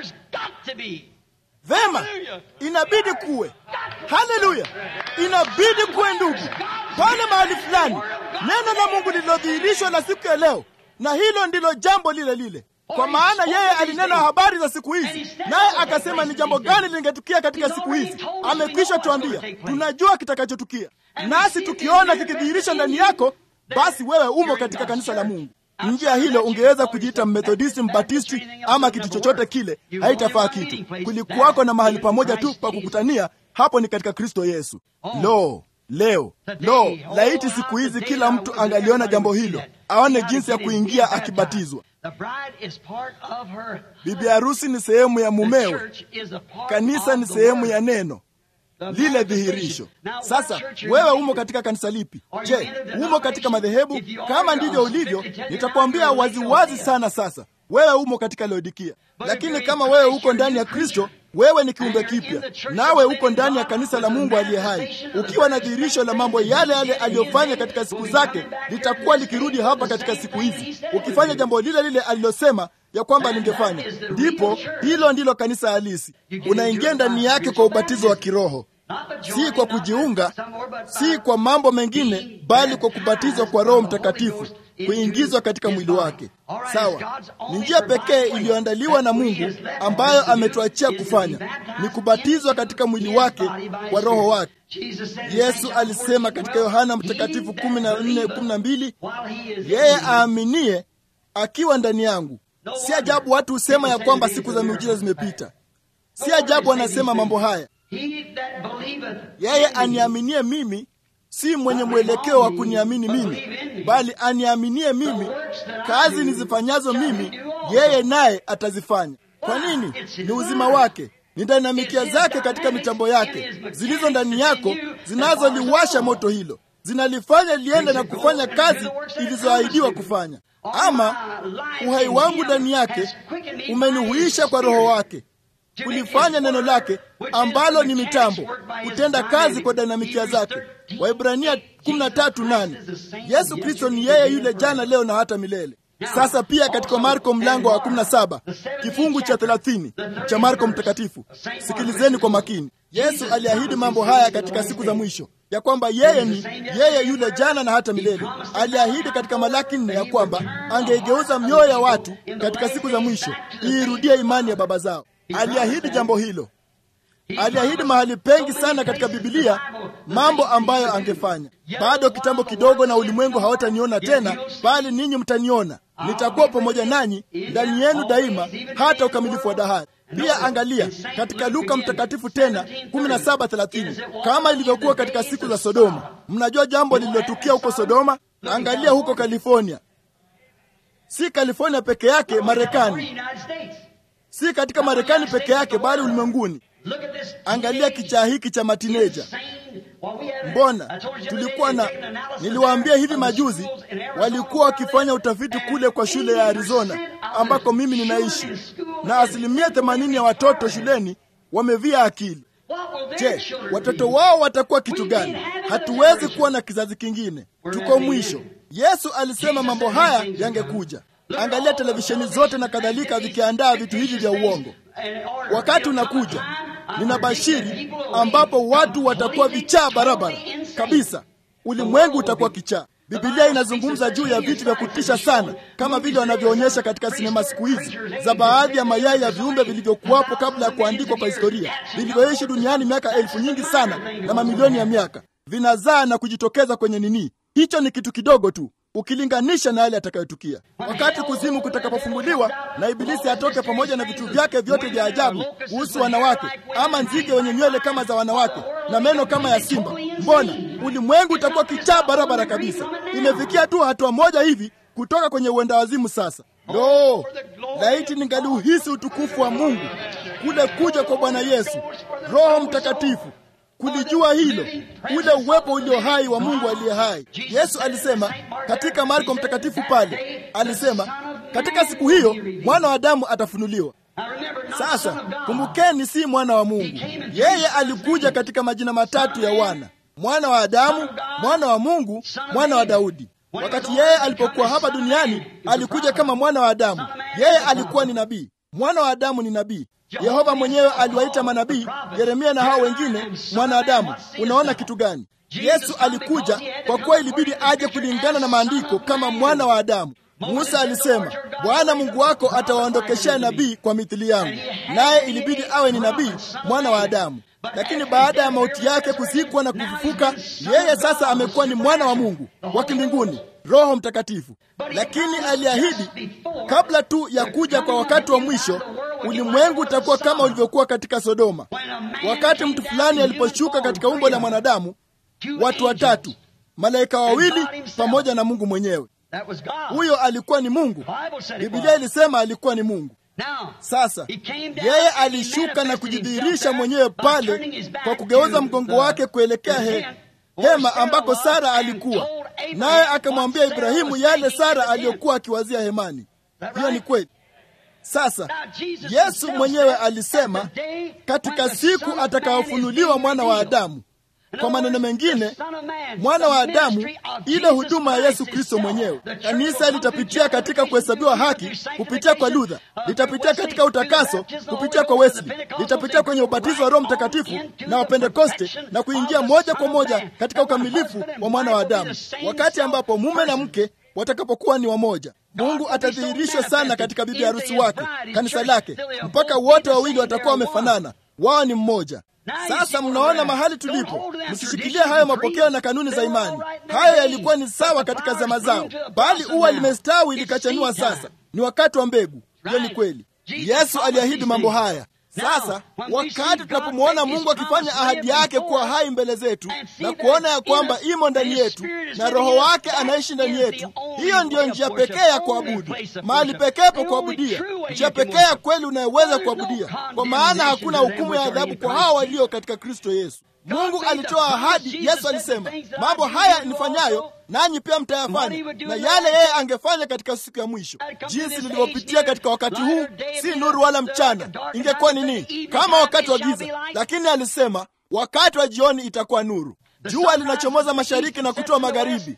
Vema, inabidi kuwe. Haleluya, inabidi kuwe, ndugu, pale mahali fulani neno la Mungu lililodhihirishwa la siku ya leo, na hilo ndilo jambo lile lile kwa maana yeye alinena habari za siku hizi, naye akasema ni jambo gani lingetukia katika siku hizi. Amekwisha tuambia, tunajua kitakachotukia, nasi tukiona kikidhihirisha ndani yako, basi wewe umo katika kanisa la Mungu. Nje ya hilo ungeweza kujiita Mmethodisti, Mbatisti ama kitu chochote kile, haitafaa kitu. Kulikuwako na mahali pamoja tu pa kukutania, hapo ni katika Kristo Yesu. Lo, leo lo, laiti siku hizi kila mtu angaliona jambo hilo, aone jinsi ya kuingia akibatizwa. Bibi harusi ni sehemu ya mumewe, kanisa ni sehemu ya neno lile dhihirisho. Sasa wewe umo katika kanisa lipi? Je, umo katika madhehebu? Kama ndivyo ulivyo, nitakwambia waziwazi sana sasa, wewe umo katika Laodikia. Lakini kama wewe uko ndani ya Kristo, wewe ni kiumbe kipya, nawe uko ndani ya kanisa la Mungu aliye hai, ukiwa na dhihirisho la mambo yale yale aliyofanya katika siku zake, litakuwa likirudi hapa katika siku hizi, ukifanya jambo lile lile alilosema ya kwamba lingefanya. Ndipo hilo ndilo kanisa halisi. Unaingia ndani yake kwa ubatizo wa kiroho, si kwa kujiunga, si kwa mambo mengine, bali kwa kubatizwa kwa Roho Mtakatifu, kuingizwa katika mwili wake. Sawa, ni njia pekee iliyoandaliwa na Mungu ambayo ametuachia kufanya, ni kubatizwa katika mwili wake kwa Roho wake. Yesu alisema katika Yohana Mtakatifu 14:12, yeye aaminie akiwa ndani yangu. Si ajabu watu husema ya kwamba siku za miujiza zimepita. Si ajabu anasema mambo haya. Yeye aniaminie mimi si mwenye mwelekeo wa kuniamini mimi, bali aniaminie mimi, kazi nizifanyazo mimi yeye naye atazifanya. Kwa nini? Ni uzima wake, ni dinamikia zake katika mitambo yake zilizo ndani yako, zinazoliwasha moto hilo, zinalifanya liende na kufanya kazi ilizoahidiwa kufanya. Ama uhai wangu ndani yake umenihuisha kwa Roho wake kulifanya neno lake ambalo ni mitambo kutenda kazi kwa dinamikia zake. Waibrania 13:8. Yesu Kristo ni yeye yule jana, leo na hata milele. Sasa pia katika Marko mlango wa 17 kifungu cha 30 cha Marko mtakatifu, sikilizeni kwa makini. Yesu aliahidi mambo haya katika siku za mwisho ya kwamba yeye ni yeye yule jana na hata milele. Aliahidi katika Malaki nne ya kwamba angeigeuza mioyo ya watu katika siku za mwisho iirudie imani ya baba zao. Aliahidi jambo hilo. Aliahidi mahali pengi sana katika Bibilia mambo ambayo angefanya. Bado kitambo kidogo, na ulimwengu hawataniona tena, bali ninyi mtaniona. Nitakuwa pamoja nanyi ndani yenu daima, hata ukamilifu wa dahari. Pia angalia katika Luka mtakatifu tena 17:30 kama ilivyokuwa katika siku za Sodoma. Mnajua jambo lililotukia huko Sodoma? Angalia huko California, si California peke yake, Marekani, si katika Marekani peke yake, bali ulimwenguni. Angalia kichaa hiki cha matineja. Mbona tulikuwa na, niliwaambia hivi majuzi, walikuwa wakifanya utafiti kule kwa shule ya Arizona ambako mimi ninaishi, na asilimia themanini ya watoto shuleni wamevia akili. Je, watoto wao watakuwa kitu gani? Hatuwezi kuwa na kizazi kingine, tuko mwisho. Yesu alisema mambo haya yangekuja. Angalia televisheni zote na kadhalika vikiandaa vitu hivi vya uongo. Wakati unakuja, ninabashiri, ambapo watu watakuwa vichaa barabara kabisa. Ulimwengu utakuwa kichaa. Bibilia inazungumza juu ya vitu vya kutisha sana, kama vile wanavyoonyesha katika sinema siku hizi za baadhi ya mayai ya viumbe vilivyokuwapo kabla ya kuandikwa kwa historia, vilivyoishi duniani miaka elfu nyingi sana na mamilioni ya miaka, vinazaa na kujitokeza kwenye nini. Hicho ni kitu kidogo tu ukilinganisha na yale yatakayotukia wakati kuzimu kutakapofunguliwa na Ibilisi atoke pamoja na vitu vyake vyote vya ajabu kuhusu wanawake, ama nzige wenye nywele kama za wanawake na meno kama ya simba. Mbona ulimwengu utakuwa kichaa barabara kabisa. Imefikia tu hatua moja hivi kutoka kwenye uenda wazimu. Sasa lo, laiti ningaliuhisi utukufu wa Mungu, kule kuja kwa Bwana Yesu, Roho Mtakatifu kulijua hilo, ule uwepo ulio hai wa Mungu aliye hai. Yesu alisema katika Marko mtakatifu pale, alisema katika siku hiyo mwana wa Adamu atafunuliwa. Sasa kumbukeni, si mwana wa Mungu. Yeye alikuja katika majina matatu ya wana: mwana wa Adamu, mwana wa Mungu, mwana wa Daudi. Wakati yeye alipokuwa hapa duniani, alikuja kama mwana wa Adamu. Yeye alikuwa ni nabii. Mwana wa Adamu ni nabii. Yehova mwenyewe aliwaita manabii Yeremia na hao wengine mwanadamu. Unaona kitu gani? Yesu alikuja kwa kuwa ilibidi aje kulingana na maandiko kama mwana wa Adamu. Musa alisema, Bwana Mungu wako atawaondokeshea nabii kwa mithili yangu, naye ilibidi awe ni nabii mwana wa Adamu. Lakini baada ya mauti yake, kuzikwa na kufufuka, yeye sasa amekuwa ni mwana wa Mungu wa kimbinguni, Roho Mtakatifu. Lakini aliahidi kabla tu ya kuja kwa wakati wa mwisho, ulimwengu utakuwa kama ulivyokuwa katika Sodoma. Wakati mtu fulani aliposhuka katika umbo la mwanadamu, watu watatu, malaika wawili pamoja na Mungu mwenyewe. Huyo alikuwa ni Mungu. Biblia ilisema alikuwa ni Mungu. Sasa yeye alishuka na kujidhihirisha mwenyewe pale kwa kugeuza mgongo wake kuelekea he, hema ambako Sara alikuwa naye, akamwambia Ibrahimu yale Sara aliyokuwa akiwazia hemani. Hiyo ni kweli. Sasa Yesu mwenyewe alisema katika siku atakayofunuliwa mwana wa Adamu. Kwa maneno mengine, mwana wa Adamu, ile huduma ya Yesu Kristo mwenyewe. Kanisa litapitia katika kuhesabiwa haki kupitia kwa Luther, litapitia katika utakaso kupitia kwa Wesley, litapitia kwenye ubatizo wa Roho Mtakatifu na Wapentekoste na kuingia moja kwa moja katika ukamilifu wa mwana wa Adamu, wakati ambapo mume na mke watakapokuwa ni wamoja. Mungu atadhihirishwa sana katika bibi harusi wake, kanisa lake, mpaka wote wawili watakuwa wamefanana, wao ni mmoja. Sasa mnaona mahali tulipo. Msishikilie hayo mapokeo na kanuni za imani. Hayo yalikuwa ni sawa katika zama zao, bali ua limestawi likachanua. Sasa ni wakati wa mbegu. Hiyo ni kweli. Yesu aliahidi mambo haya. Sasa wakati tunapomwona Mungu akifanya ahadi yake kuwa hai mbele zetu na kuona ya kwamba imo ndani yetu na Roho wake anaishi ndani yetu, hiyo ndiyo njia pekee ya kuabudu, mahali pekee pa kuabudia, njia pekee ya kweli unayoweza kuabudia, kwa maana hakuna hukumu ya adhabu kwa hao walio katika Kristo Yesu. Mungu alitoa ahadi. Yesu alisema, mambo haya nifanyayo nanyi pia mtayafanya, na yale yeye angefanya katika siku ya mwisho. Jinsi lilivyopitia katika wakati huu, si nuru wala mchana, ingekuwa nini? Kama wakati wa giza. Lakini alisema wakati wa jioni itakuwa nuru. Jua linachomoza mashariki na kutoa magharibi,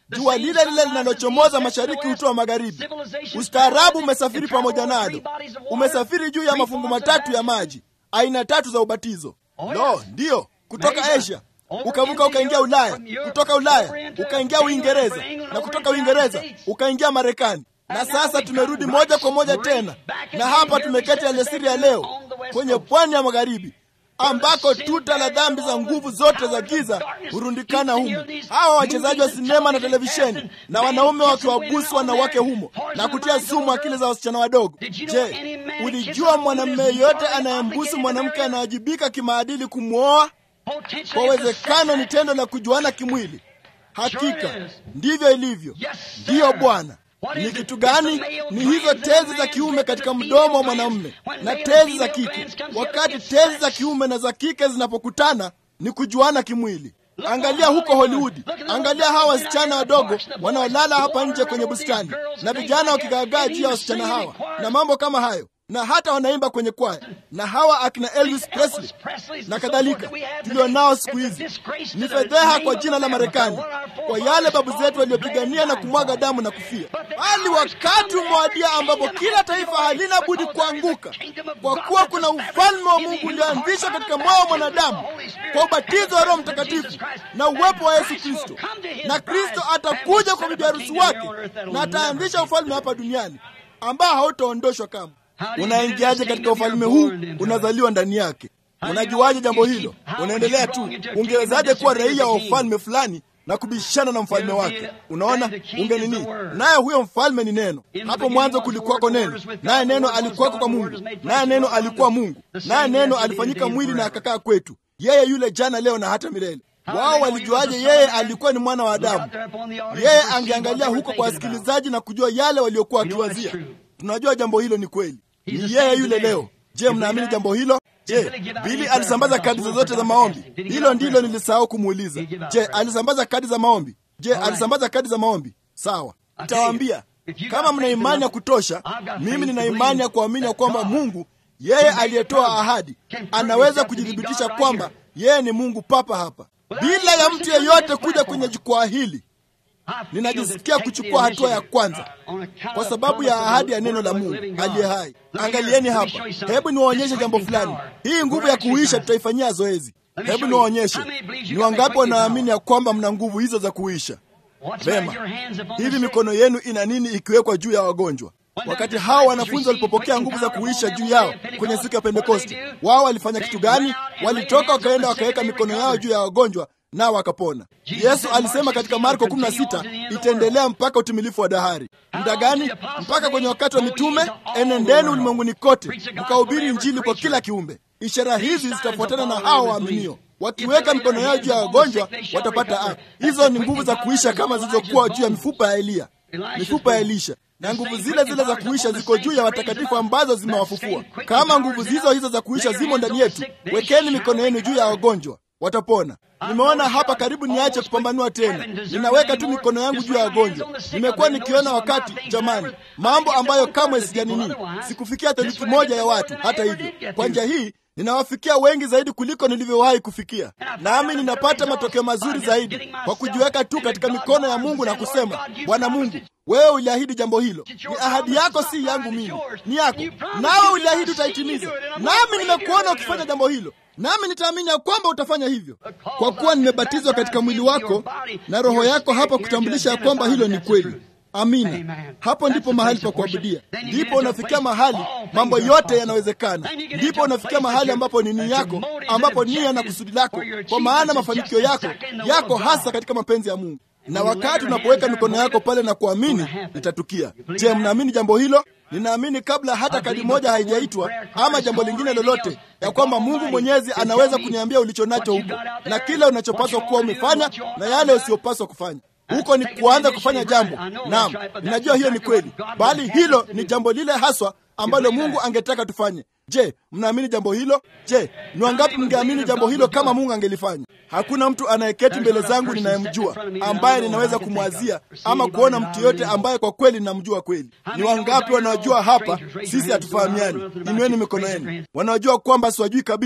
jua lile lile linalochomoza mashariki hutoa magharibi. Ustaarabu umesafiri pamoja nalo, umesafiri juu ya mafungu matatu ya maji, aina tatu za ubatizo. Lo, ndiyo, kutoka Asia ukavuka ukaingia Ulaya, kutoka Ulaya ukaingia Uingereza, na kutoka Uingereza ukaingia Marekani, na sasa tumerudi moja kwa moja tena, na hapa tumeketi alasiri ya leo kwenye pwani ya magharibi ambako tuta la dhambi za nguvu zote za giza hurundikana humo. Hawa wachezaji wa sinema na televisheni na wanaume wakiwabusu wanawake humo na kutia sumu akili za wasichana wadogo. Je, ulijua mwanamume yeyote anayembusu mwanamke anawajibika kimaadili kumwoa? Kwa uwezekano ni tendo la kujuana kimwili. Hakika ndivyo ilivyo. Ndiyo Bwana. Ni kitu gani? Ni hizo tezi za kiume katika mdomo wa mwanamume na tezi za kike. Wakati tezi za kiume na za kike zinapokutana, ni kujuana kimwili. Angalia huko Hollywood, angalia hawa wasichana wadogo wanaolala hapa nje kwenye bustani na vijana wakigaagaa juu ya wasichana hawa na mambo kama hayo, na hata wanaimba kwenye kwaya, na hawa akina Elvis Presley na kadhalika tulionao siku hizi. Ni fedheha kwa jina la Marekani, kwa yale babu zetu waliopigania na kumwaga damu na kufia. Bali wakati umewadia ambapo kila taifa halina budi kuanguka, kwa kuwa kuna ufalme wa Mungu ulioanzishwa katika moyo wa mwanadamu kwa ubatizo wa Roho Mtakatifu na uwepo wa Yesu Kristo, na Kristo atakuja kwa bibi harusi wake na ataanzisha ufalme hapa duniani ambao hautaondoshwa kamwe. Unaingiaje katika ufalme huu? Unazaliwa ndani yake. Unajuaje jambo hilo? Unaendelea tu. Ungewezaje kuwa raia wa ufalme fulani na kubishana na mfalme wake? Unaona, unge nini? Naye huyo mfalme ni neno. Hapo mwanzo kulikuwako neno, naye neno alikuwako kwa Mungu, naye neno alikuwa Mungu, naye neno alifanyika mwili na akakaa kwetu. Yeye yule jana, leo na hata milele. Wao walijuaje yeye alikuwa ni mwana wa Adamu? Yeye angeangalia huko kwa wasikilizaji na kujua yale waliokuwa wakiwazia. Tunajua jambo hilo ni kweli, ni yeye yule leo. Je, mnaamini jambo hilo? Je, Bili alisambaza kadi zozote za maombi? Hilo ndilo nilisahau kumuuliza. Je, alisambaza kadi za maombi? Je, alisambaza kadi za maombi? Sawa, nitawaambia kama mna imani ya kutosha. Mimi nina imani ya kuamini ya kwamba Mungu yeye aliyetoa ahadi anaweza kujithibitisha kwamba yeye ni Mungu papa hapa, bila ya mtu yeyote kuja kwenye jukwaa hili. Ninajisikia kuchukua hatua ya kwanza kwa sababu ya ahadi ya neno la Mungu aliye hai. Angalieni hapa, hebu niwaonyeshe jambo fulani. Hii nguvu ya kuisha tutaifanyia zoezi. Hebu niwaonyeshe ni wangapi wanaamini ya kwamba mna nguvu hizo za kuisha. Vema, hivi mikono yenu ina nini ikiwekwa juu ya wagonjwa? Wakati hao wanafunzi walipopokea nguvu za kuisha juu yao kwenye siku ya Pentekosti, wao walifanya kitu gani? Walitoka wakaenda wakaweka mikono yao juu ya wagonjwa nao wakapona. Yesu alisema katika Marko 16 itaendelea mpaka utimilifu wa dahari. Muda gani? Mpaka kwenye wakati wa mitume. Enendeni ulimwenguni kote mkahubiri Injili kwa kila kiumbe. Ishara hizi zitafuatana na hao waaminio, wakiweka mikono yao juu ya wagonjwa watapata afya. Hizo ni nguvu za kuisha kama zilizokuwa juu ya mifupa ya Eliya, mifupa ya Elisha na nguvu zile zile za kuisha ziko juu ya watakatifu ambazo zimewafufua. Kama nguvu hizo hizo za kuisha zimo ndani yetu, wekeni mikono yenu juu ya wagonjwa watapona. Nimeona hapa karibu niache kupambanua tena, ninaweka tu mikono yangu juu ya wagonjwa. Nimekuwa nikiona wakati, jamani, mambo ambayo kamwe sijanini, sikufikia theluthi moja ya watu. Hata hivyo, kwa njia hii ninawafikia wengi zaidi kuliko nilivyowahi kufikia, nami ninapata matokeo mazuri zaidi kwa kujiweka tu katika mikono ya Mungu na kusema, Bwana Mungu, wewe uliahidi jambo hilo, ni ahadi yako, si yangu mimi, ni yako, nawe uliahidi utaitimiza, nami nimekuona ukifanya jambo hilo nami nitaamini ya kwamba utafanya hivyo, kwa kuwa nimebatizwa katika mwili wako na roho yako hapa kutambulisha ya kwamba hilo ni kweli. Amina. Hapo ndipo mahali pa kuabudia, ndipo unafikia mahali mambo yote yanawezekana, ndipo unafikia mahali ambapo ni nia yako, ambapo nia na kusudi lako, kwa maana mafanikio yako yako hasa katika mapenzi ya Mungu. Na wakati unapoweka mikono yako pale na kuamini, litatukia. Je, mnaamini jambo hilo? Ninaamini kabla hata kadi moja haijaitwa ama jambo lingine lolote, ya kwamba Mungu Mwenyezi anaweza kuniambia ulicho nacho huko na kile unachopaswa kuwa umefanya na yale usiyopaswa kufanya. Huko ni kuanza kufanya jambo. Naam, ninajua hiyo ni kweli, bali hilo ni jambo lile haswa ambalo Mungu angetaka tufanye. Je, mnaamini jambo hilo? Je, ni wangapi mngeamini jambo hilo kama Mungu angelifanya? Hakuna mtu anayeketi mbele zangu ninayemjua ambaye ninaweza kumwazia ama kuona mtu yote ambaye kwa kweli ninamjua kweli. Ni wangapi wanaojua hapa sisi hatufahamiani? Inueni mikono yenu. Wanaojua kwamba siwajui kabisa,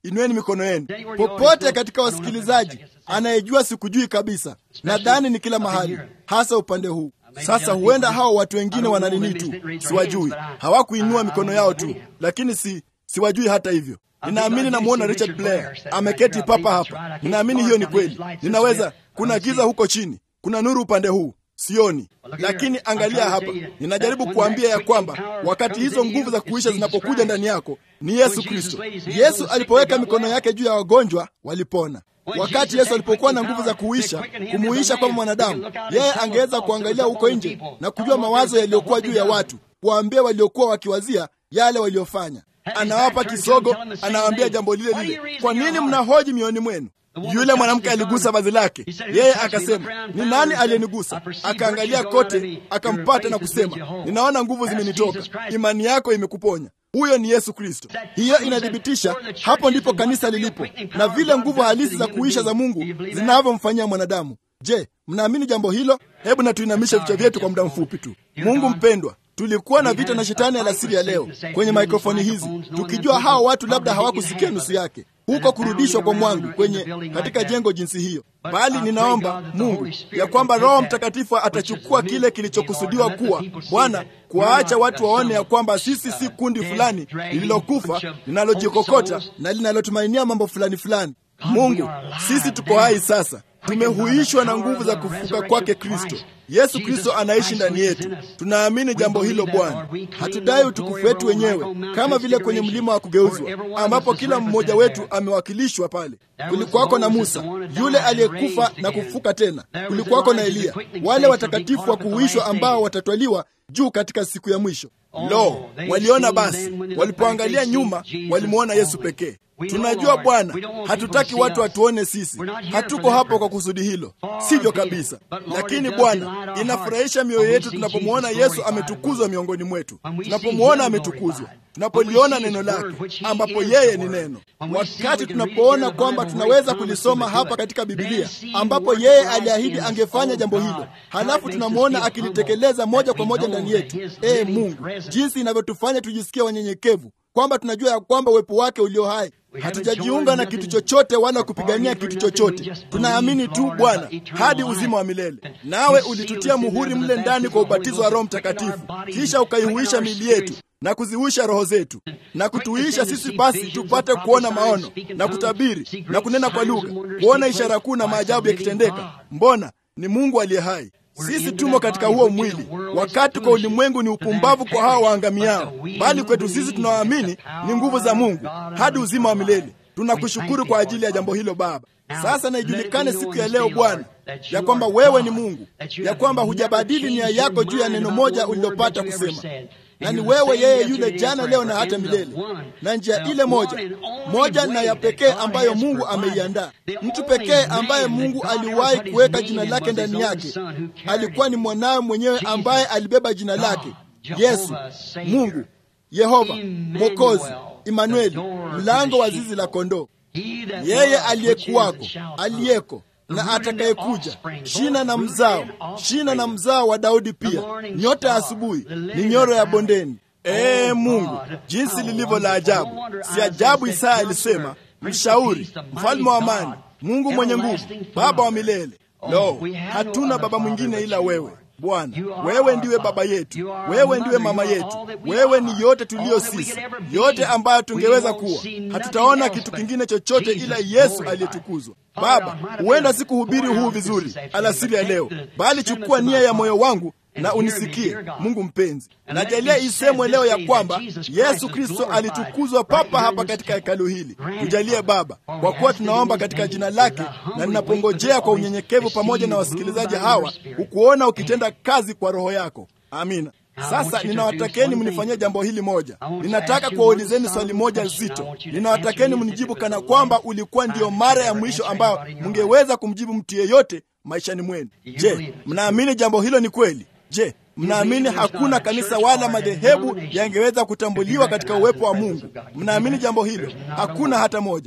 inueni mikono yenu. Popote katika wasikilizaji anayejua sikujui kabisa, nadhani ni kila mahali, hasa upande huu. Sasa huenda hao watu wengine wana nini tu, siwajui, hawakuinua mikono yao tu, lakini si siwajui hata hivyo. Ninaamini namwona Richard Blair ameketi papa hapa. Ninaamini hiyo ni kweli. Ninaweza, kuna giza huko chini, kuna nuru upande huu sioni, lakini angalia hapa. Ninajaribu kuambia ya kwamba wakati hizo nguvu za kuisha zinapokuja ndani yako ni Yesu Kristo. Yesu alipoweka mikono yake juu ya wagonjwa walipona. Wakati Yesu alipokuwa na nguvu za kuisha kumuisha kama mwanadamu, yeye angeweza kuangalia huko nje na kujua mawazo yaliyokuwa juu ya watu, kuwaambia waliokuwa wakiwazia yale waliofanya. Anawapa kisogo, anawaambia jambo lile lile. Kwa nini mnahoji mioyoni mwenu? Yule mwanamke aligusa vazi lake, yeye akasema, ni nani aliyenigusa? Akaangalia kote, akampata na kusema, ninaona nguvu zimenitoka, imani yako imekuponya. Huyo ni Yesu Kristo. Hiyo inathibitisha hapo ndipo kanisa lilipo na vile nguvu halisi za kuisha za Mungu zinavyomfanyia mwanadamu. Je, mnaamini jambo hilo? Hebu na tuinamishe vichwa vyetu kwa muda mfupi tu. Mungu mpendwa, tulikuwa na vita na shetani alasiri ya leo kwenye maikrofoni hizi, tukijua hao watu labda hawakusikia nusu yake huko kurudishwa kwa mwangu kwenye katika jengo jinsi hiyo, bali ninaomba Mungu ya kwamba Roho Mtakatifu atachukua kile kilichokusudiwa kuwa Bwana, kuwaacha watu waone ya kwamba sisi si kundi fulani lililokufa linalojikokota na linalotumainia mambo fulani fulani. Mungu, sisi tuko hai sasa, tumehuishwa na nguvu za kufufuka kwake Kristo. Yesu Kristo anaishi ndani yetu. Tunaamini jambo hilo Bwana. Hatudai utukufu wetu wenyewe, kama vile kwenye mlima wa kugeuzwa, ambapo kila mmoja wetu amewakilishwa pale. Kulikuwako na Musa yule aliyekufa na kufufuka tena, kulikuwako na Eliya, wale watakatifu wa kuhuishwa ambao watatwaliwa juu katika siku ya mwisho. Lo, waliona basi, walipoangalia nyuma walimwona Yesu pekee. Tunajua Bwana, hatutaki watu watuone sisi. Hatuko hapo kwa kusudi hilo, sivyo kabisa. Lakini Bwana, inafurahisha mioyo yetu tunapomwona Yesu ametukuzwa miongoni mwetu, tunapomwona ametukuzwa, tunapoliona neno lake, ambapo yeye ni neno. Wakati tunapoona kwamba tunaweza kulisoma hapa katika Bibilia, ambapo yeye aliahidi angefanya jambo hilo, halafu tunamwona akilitekeleza moja kwa moja ndani yetu. Ee Mungu, jinsi inavyotufanya tujisikie wanyenyekevu kwamba tunajua ya kwamba uwepo wake ulio hai. Hatujajiunga na kitu chochote wala kupigania kitu chochote, tunaamini tu Bwana hadi uzima wa milele. Nawe ulitutia muhuri mle ndani kwa ubatizo wa Roho Mtakatifu, kisha ukaihuisha miili yetu na kuzihuisha roho zetu na kutuisha sisi, basi tupate kuona maono na kutabiri na kunena kwa lugha, kuona ishara kuu na maajabu yakitendeka. Mbona ni Mungu aliye hai. Sisi tumo katika huo mwili, wakati kwa ulimwengu ni upumbavu kwa hao waangamiao, bali kwetu sisi tunaoamini ni nguvu za Mungu hadi uzima wa milele. Tunakushukuru kwa ajili ya jambo hilo Baba. Sasa na ijulikane siku ya leo Bwana ya kwamba wewe ni Mungu, ya kwamba hujabadili nia yako juu ya neno moja ulilopata kusema na ni wewe yeye yule jana leo na hata milele, na njia ile moja moja na ya pekee ambayo Mungu ameiandaa. Mtu pekee ambaye Mungu aliwahi kuweka jina lake ndani yake alikuwa ni mwanawe mwenyewe ambaye alibeba jina lake, Yesu, Mungu, Yehova Mwokozi, Imanueli, mlango wa zizi la kondoo. Yeye aliyekuwako, aliyeko na atakayekuja, shina na mzao, shina na mzao wa Daudi, pia nyota ya asubuhi, ni nyoro ya bondeni. Ee Mungu, jinsi lilivyo la ajabu! Si ajabu Isaya alisema, mshauri, mfalme wa amani, Mungu mwenye nguvu, baba wa milele. Lo, hatuna baba mwingine ila wewe Bwana. Wewe ndiwe baba yetu, wewe ndiwe mama yetu, wewe ni yote tuliyo sisi, yote ambayo tungeweza kuwa. Hatutaona kitu kingine chochote ila Yesu aliyetukuzwa. Baba, huenda sikuhubiri huu vizuri alasiri ya leo, bali chukua nia ya moyo wangu na unisikie Mungu mpenzi. Najalia isemwe leo ya kwamba Yesu Kristo alitukuzwa papa hapa katika hekalu hili. Tujalie Baba, kwa kuwa tunaomba katika jina lake, na ninapongojea kwa unyenyekevu pamoja na wasikilizaji hawa ukuona ukitenda kazi kwa Roho yako. Amina. Sasa ninawatakeni mnifanyie jambo hili moja. Ninataka kuwaulizeni swali moja zito. Ninawatakeni mnijibu kana kwamba ulikuwa ndiyo mara ya mwisho ambayo mngeweza kumjibu mtu yeyote maishani mwenu. Je, mnaamini jambo hilo ni kweli? Je, mnaamini hakuna kanisa wala madhehebu yangeweza kutambuliwa katika uwepo wa Mungu? Mnaamini jambo hilo? Hakuna hata moja.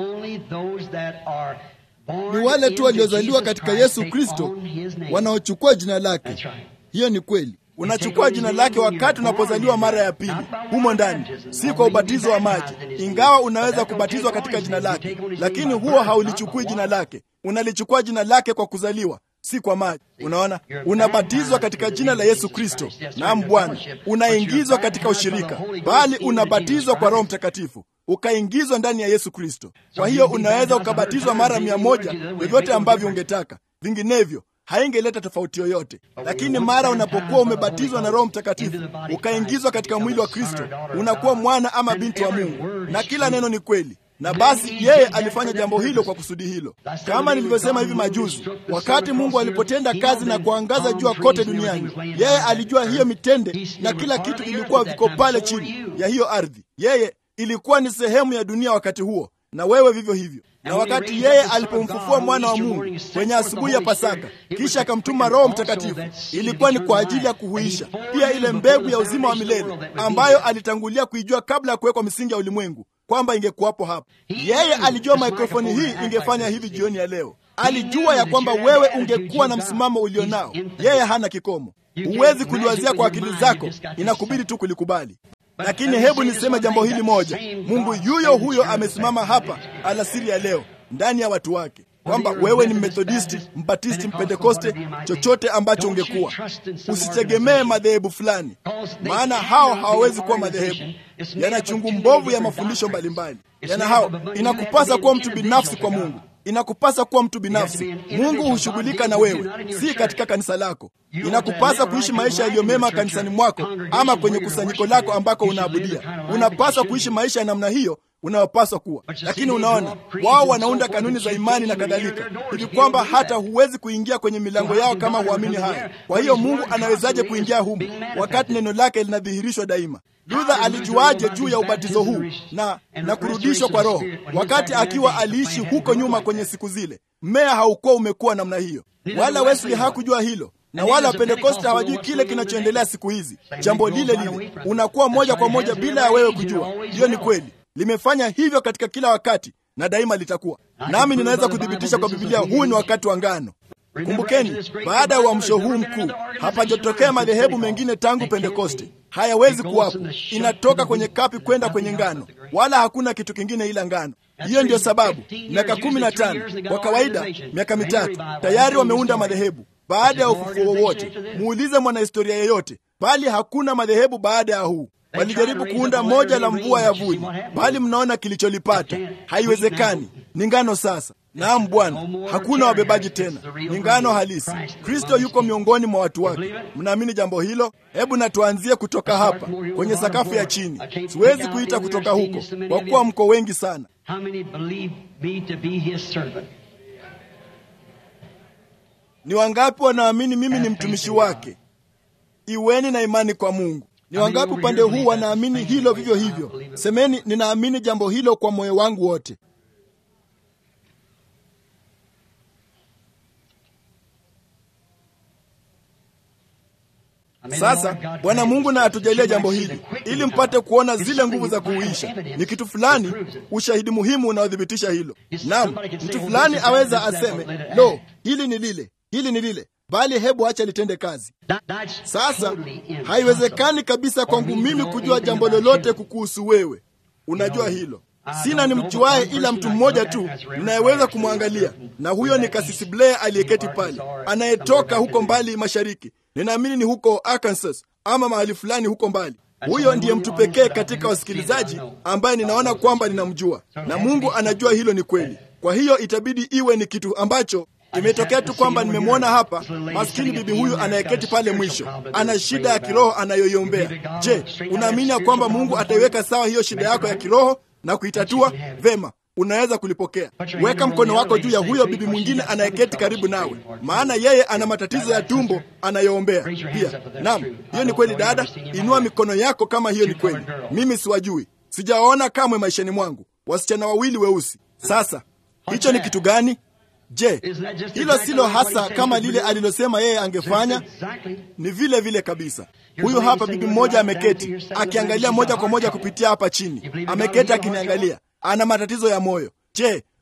Ni wale tu waliozaliwa katika Yesu Kristo wanaochukua jina lake. Hiyo ni kweli. unachukua jina lake wakati unapozaliwa mara ya pili humo ndani, si kwa ubatizo wa maji, ingawa unaweza kubatizwa katika jina lake, lakini huo haulichukui jina lake. Unalichukua jina lake kwa kuzaliwa, si kwa maji. Unaona, unabatizwa katika jina la Yesu Kristo. Naam Bwana, unaingizwa katika ushirika, bali unabatizwa kwa Roho Mtakatifu ukaingizwa ndani ya Yesu Kristo. Kwa hiyo unaweza ukabatizwa mara mia moja vyovyote ambavyo ungetaka, vinginevyo haingeleta tofauti yoyote. Lakini mara unapokuwa umebatizwa na Roho Mtakatifu ukaingizwa katika mwili wa Kristo, unakuwa mwana ama binti wa Mungu, na kila neno ni kweli. Na basi yeye alifanya jambo hilo kwa kusudi hilo, kama nilivyosema hivi majuzi. Wakati Mungu alipotenda kazi na kuangaza jua kote duniani, yeye alijua hiyo mitende na kila kitu ilikuwa viko pale chini ya hiyo ardhi. Yeye ilikuwa ni sehemu ya dunia wakati huo, na wewe vivyo hivyo. Na wakati yeye alipomfufua mwana wa Mungu kwenye asubuhi ya Pasaka, kisha akamtuma Roho Mtakatifu, ilikuwa ni kwa ajili ya kuhuisha pia ile mbegu ya uzima wa milele ambayo alitangulia kuijua kabla ya kuwekwa misingi ya ulimwengu kwamba ingekuwapo hapa. Yeye alijua mikrofoni hii ingefanya hivi jioni ya leo. Alijua ya kwamba wewe ungekuwa na msimamo ulionao. Yeye hana kikomo, huwezi kuliwazia kwa akili zako, inakubidi tu kulikubali. Lakini hebu niseme jambo hili moja, Mungu yuyo huyo amesimama hapa alasiri ya leo ndani ya watu wake, kwamba wewe ni Methodisti, Mbatisti, Mpentekoste, chochote ambacho ungekuwa, usitegemee madhehebu fulani, maana hao hawawezi kuwa madhehebu. Yana chungu mbovu ya mafundisho mbalimbali, yana hao. Inakupasa kuwa mtu binafsi kwa Mungu inakupasa kuwa mtu binafsi. Mungu hushughulika na wewe, si katika kanisa lako. Inakupasa kuishi maisha yaliyo mema kanisani mwako ama kwenye kusanyiko lako ambako unaabudia. Unapaswa kuishi maisha ya namna hiyo unayopaswa kuwa. Lakini unaona, wao wanaunda kanuni za imani na kadhalika, hivi kwamba hata huwezi kuingia kwenye milango yao kama huamini haya. Kwa hiyo Mungu anawezaje kuingia humu wakati neno lake linadhihirishwa daima? Luther alijuaje juu ya ubatizo huu na, na kurudishwa kwa Roho wakati akiwa aliishi huko nyuma kwenye siku zile? Mmea haukuwa umekuwa namna hiyo, wala Wesley hakujua hilo, na wala Wapentekoste hawajui kile kinachoendelea siku hizi. Jambo lile lile unakuwa moja kwa moja bila ya wewe kujua. Hiyo ni kweli, limefanya hivyo katika kila wakati na daima litakuwa. Nami ninaweza kuthibitisha kwa Biblia, huu ni wakati wa ngano. Kumbukeni, baada ya uamsho huu mkuu hapajatokea madhehebu mengine tangu Pentekoste. Hayawezi kuwapo, inatoka kwenye kapi kwenda kwenye ngano, wala hakuna kitu kingine ila ngano. Hiyo ndiyo sababu miaka kumi na tano kwa kawaida, miaka mitatu tayari wameunda madhehebu baada ya ufufuo wowote. Muulize mwanahistoria yeyote, bali hakuna madhehebu baada ya huu. Walijaribu kuunda moja la mvua ya vuli, bali mnaona kilicholipata. Haiwezekani, ni ngano sasa. Naam Bwana, hakuna wabebaji tena, ni ngano halisi. Kristo yuko miongoni mwa watu wake. Mnaamini jambo hilo? Hebu na tuanzie kutoka hapa kwenye sakafu ya chini. Siwezi kuita kutoka huko kwa kuwa mko wengi sana. Ni wangapi wanaamini mimi ni mtumishi wake? Iweni na imani kwa Mungu. Ni wangapi upande huu wanaamini hilo vivyo hivyo? Semeni, ninaamini jambo hilo kwa moyo wangu wote. Sasa Bwana Mungu na atujalie jambo hili ili mpate kuona zile nguvu za kuuisha. Ni kitu fulani, ushahidi muhimu unaothibitisha hilo. Naam, mtu fulani aweza aseme, lo, hili ni lile, hili ni lile, bali hebu acha litende kazi. Sasa haiwezekani kabisa kwangu mimi kujua jambo lolote kukuhusu wewe. Unajua hilo. Sina ni mjuaye ila mtu mmoja tu ninayeweza kumwangalia, na huyo ni Kasisi Blair aliyeketi pale, anayetoka huko mbali mashariki. Ninaamini ni huko Arkansas ama mahali fulani huko mbali. Huyo ndiye mtu pekee katika wasikilizaji ambaye ninaona kwamba ninamjua, na Mungu anajua hilo ni kweli. Kwa hiyo itabidi iwe ni kitu ambacho imetokea tu kwamba nimemwona hapa. Maskini bibi huyu anayeketi pale mwisho ana shida ya kiroho anayoiombea. Je, unaamini ya kwamba Mungu ataiweka sawa hiyo shida yako ya kiroho na kuitatua vema? Unaweza kulipokea. Weka mkono wako juu ya huyo bibi mwingine anayeketi karibu nawe, maana yeye ana matatizo ya tumbo anayoombea pia. Naam, hiyo ni kweli dada, inua mikono yako kama hiyo ni kweli. Mimi siwajui, sijawaona kamwe maishani mwangu, wasichana wawili weusi. Sasa hicho ni kitu gani? Je, hilo silo hasa kama lile alilosema yeye angefanya? Ni vile vile kabisa. Huyu hapa bibi mmoja ameketi akiangalia moja kwa moja kupitia hapa chini, ameketi akiniangalia, ana matatizo ya moyo. Je,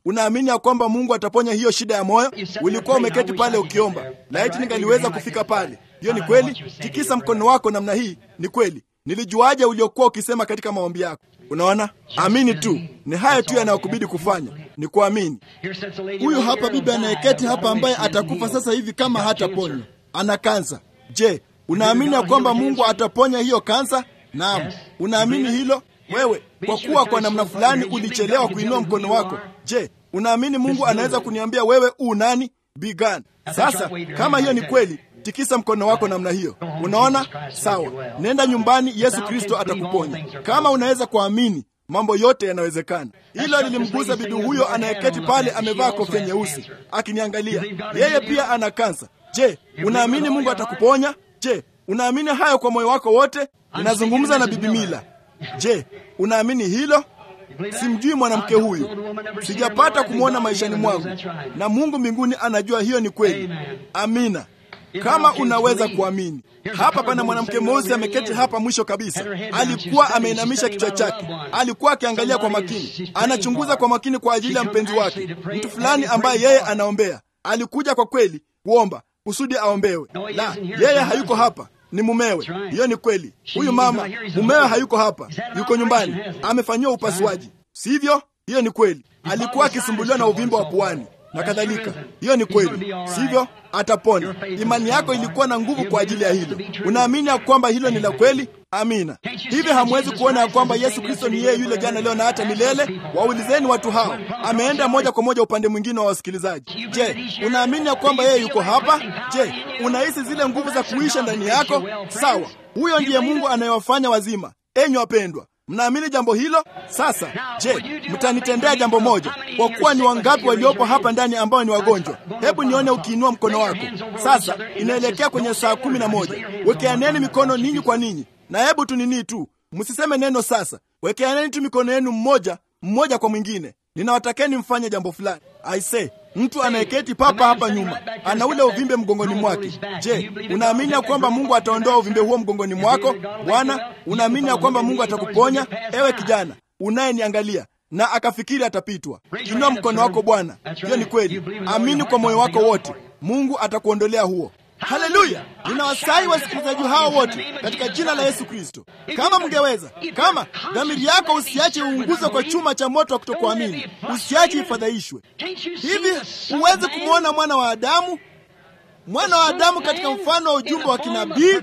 Unaamini ya kwamba Mungu ataponya hiyo shida ya moyo? Ulikuwa umeketi pale ukiomba, laiti ningaliweza kufika pale. Hiyo ni kweli? Tikisa mkono wako namna hii. Ni kweli? Nilijuaje uliokuwa ukisema katika maombi yako? Unaona, amini tu. Ni haya tu yanayokubidi kufanya, ni kuamini. Huyu hapa bibi anayeketi hapa, ambaye atakufa sasa hivi kama hataponywa, ana kansa. Je, unaamini ya kwamba Mungu ataponya hiyo kansa? Naam, unaamini hilo wewe? Kwa kuwa kwa namna fulani ulichelewa kuinua mkono wako. Je, unaamini Mungu anaweza kuniambia wewe u nani? Bigan. Sasa kama hiyo ni kweli, tikisa mkono wako namna hiyo. Unaona? Sawa, nenda nyumbani, Yesu Kristo atakuponya. Kama unaweza kuamini, mambo yote yanawezekana. Hilo lilimgusa bibi huyo anayeketi pale, amevaa kofia nyeusi akiniangalia. Yeye pia ana kansa. Je, unaamini Mungu atakuponya? Je, unaamini hayo kwa moyo wako wote? Ninazungumza na bibi Mila. Je, unaamini hilo? Simjui mwanamke huyu, sijapata kumwona maishani mwangu, na Mungu mbinguni anajua hiyo ni kweli. Amina. Kama unaweza kuamini. Hapa pana mwanamke mweusi ameketi hapa mwisho kabisa. Alikuwa ameinamisha kichwa chake, alikuwa akiangalia kwa makini, anachunguza kwa makini kwa ajili ya mpenzi wake, mtu fulani ambaye yeye anaombea. Alikuja kwa kweli kuomba kusudi aombewe. La, yeye hayuko hapa, ni mumewe. Hiyo ni kweli. Huyu mama mumewe hayuko hapa, yuko nyumbani, amefanyiwa upasuaji, sivyo? Hiyo ni kweli. Alikuwa akisumbuliwa na uvimbe wa puani na kadhalika. Hiyo ni kweli, sivyo? Atapona. Imani yako ilikuwa na nguvu kwa ajili ya hilo. Unaamini ya kwamba hilo ni la kweli? Amina. Hivi hamwezi kuona ya kwamba Yesu Kristo ni yeye yule jana, leo na hata milele? Waulizeni watu hao. Ameenda moja kwa moja upande mwingine wa wasikilizaji. Je, unaamini ya kwamba yeye yuko hapa? Je, unahisi zile nguvu za kuisha ndani yako? Sawa, huyo ndiye Mungu anayewafanya wazima. Enyi wapendwa, mnaamini jambo hilo? Sasa je, mtanitendea jambo moja? Kwa kuwa ni wangapi waliopo hapa ndani ambao ni wagonjwa? Hebu nione ukiinua mkono wako. Sasa inaelekea kwenye saa kumi na moja. Wekeaneni mikono ninyi kwa ninyi, na hebu tu nini tu, msiseme neno sasa. Wekeaneni tu mikono yenu mmoja mmoja kwa mwingine. Ninawatakeni mfanye jambo fulani. Aise, mtu anayeketi papa hapa nyuma ana ule uvimbe mgongoni mwake. Je, unaamini ya kwamba Mungu ataondoa uvimbe huo mgongoni mwako? Bwana, unaamini ya kwamba Mungu atakuponya? Ewe kijana unayeniangalia na akafikiri atapitwa, inua mkono wako Bwana. Hiyo ni kweli, amini kwa moyo wako wote, Mungu atakuondolea huo. Haleluya! Ninawasihi wasikilizaji hao wote katika jina la Yesu Kristo, kama mngeweza, kama dhamiri yako usiache uunguzwe kwa chuma cha moto wa kutokuamini, usiache ifadhaishwe. Hivi huwezi kumwona mwana wa Adamu, mwana wa Adamu katika mfano wa ujumbe wa kinabii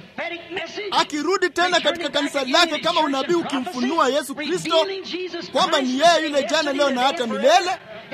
akirudi tena katika kanisa lake kama unabii ukimfunua Yesu Kristo kwamba ni yeye yule jana, leo na hata milele.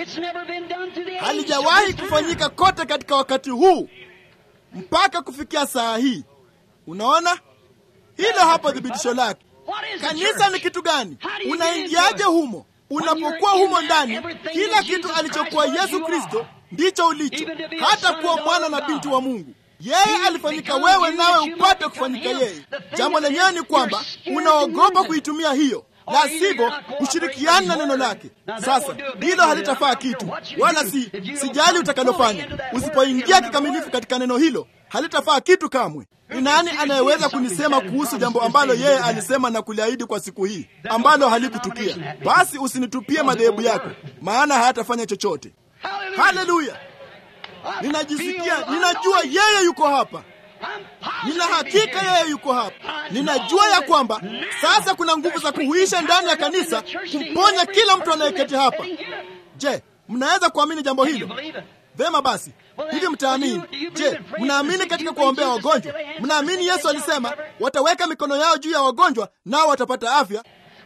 Halijawahi kufanyika kote katika wakati huu mpaka kufikia saa hii. Unaona hilo hapo, thibitisho lake. Kanisa ni kitu gani? Unaingiaje humo? Unapokuwa humo ndani, kila kitu alichokuwa Yesu Kristo ndicho ulicho, hata kuwa mwana na binti wa Mungu. Yeye alifanyika wewe, nawe upate kufanyika yeye. Jambo lenyewe ni kwamba unaogopa kuitumia hiyo, la sivyo ushirikiani na neno lake. Sasa hilo halitafaa kitu, wala si sijali utakalofanya. Usipoingia kikamilifu katika neno hilo, halitafaa kitu kamwe. Ni nani anayeweza kunisema kuhusu jambo ambalo yeye alisema na kuliahidi kwa siku hii ambalo halikutukia? Basi usinitupie madhehebu yako, maana hayatafanya chochote. Haleluya! Ninajisikia, ninajua yeye yuko hapa. Nina hakika yeye yuko hapa. Ninajua ya kwamba sasa kuna nguvu za kuhuisha ndani ya kanisa kumponya kila mtu anayeketi hapa. Je, mnaweza kuamini jambo hilo? Vema basi, hivi mtaamini? Je, mnaamini katika kuwaombea wagonjwa? Mnaamini Yesu alisema wataweka mikono yao juu ya wagonjwa nao watapata afya?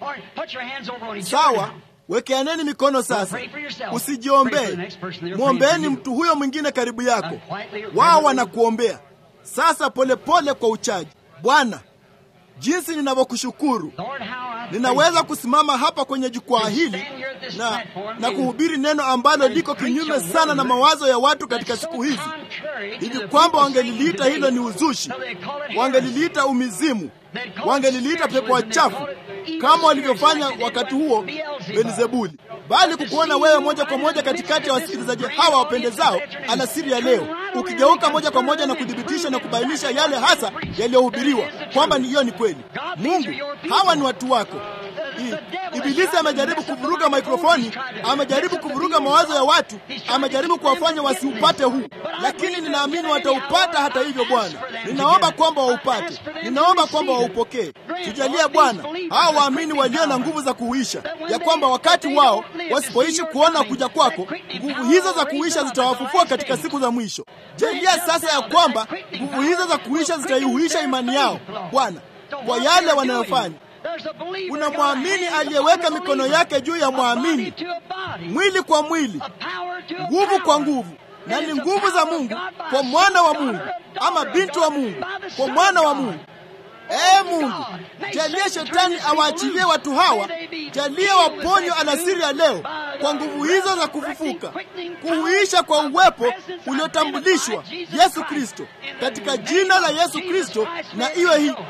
Sawa, wekeaneni mikono sasa. Usijiombee, mwombeeni mtu huyo mwingine karibu yako. Wao wanakuombea sasa, polepole pole kwa uchaji. Bwana, jinsi ninavyokushukuru ninaweza kusimama hapa kwenye jukwaa hili na, na kuhubiri neno ambalo liko kinyume sana na mawazo ya watu katika siku hizi, hivi kwamba wangeliliita hilo ni uzushi, wangeliliita umizimu, wangeliliita pepo wachafu kama walivyofanya wakati huo Belzebuli, bali kukuona wewe moja kwa moja katikati ya wasikilizaji hawa wapendezao alasiri ya leo, ukigeuka moja kwa moja na kuthibitisha na kubainisha yale hasa yaliyohubiriwa kwamba ni hiyo ni kweli. Mungu, hawa ni watu wako. Ibilisi amejaribu kuvuruga mikrofoni, amejaribu kuvuruga mawazo ya watu, amejaribu kuwafanya wasiupate huu, lakini ninaamini wataupata. Hata hivyo, Bwana, ninaomba kwamba waupate, ninaomba kwamba waupokee. Tujalie Bwana hao waamini walio na nguvu za kuuisha, ya kwamba wakati wao wasipoishi kuona kuja kwako, nguvu hizo za kuuisha zitawafufua katika siku za mwisho. Jalia sasa ya kwamba nguvu hizo za kuisha zitaihuisha imani yao Bwana kwa yale wanayofanya. Kuna mwamini aliyeweka mikono yake juu ya mwamini, mwili kwa mwili, nguvu kwa nguvu, na ni nguvu za Mungu kwa mwana wa Mungu, ama binti wa Mungu kwa mwana wa Mungu. Ee Mungu, jalia shetani awaachilie watu hawa, jalia waponywe alasiri ya leo kwa nguvu hizo za kufufuka, kuhuisha kwa uwepo uliotambulishwa Yesu Kristo, katika jina la Yesu Kristo, na iwe hii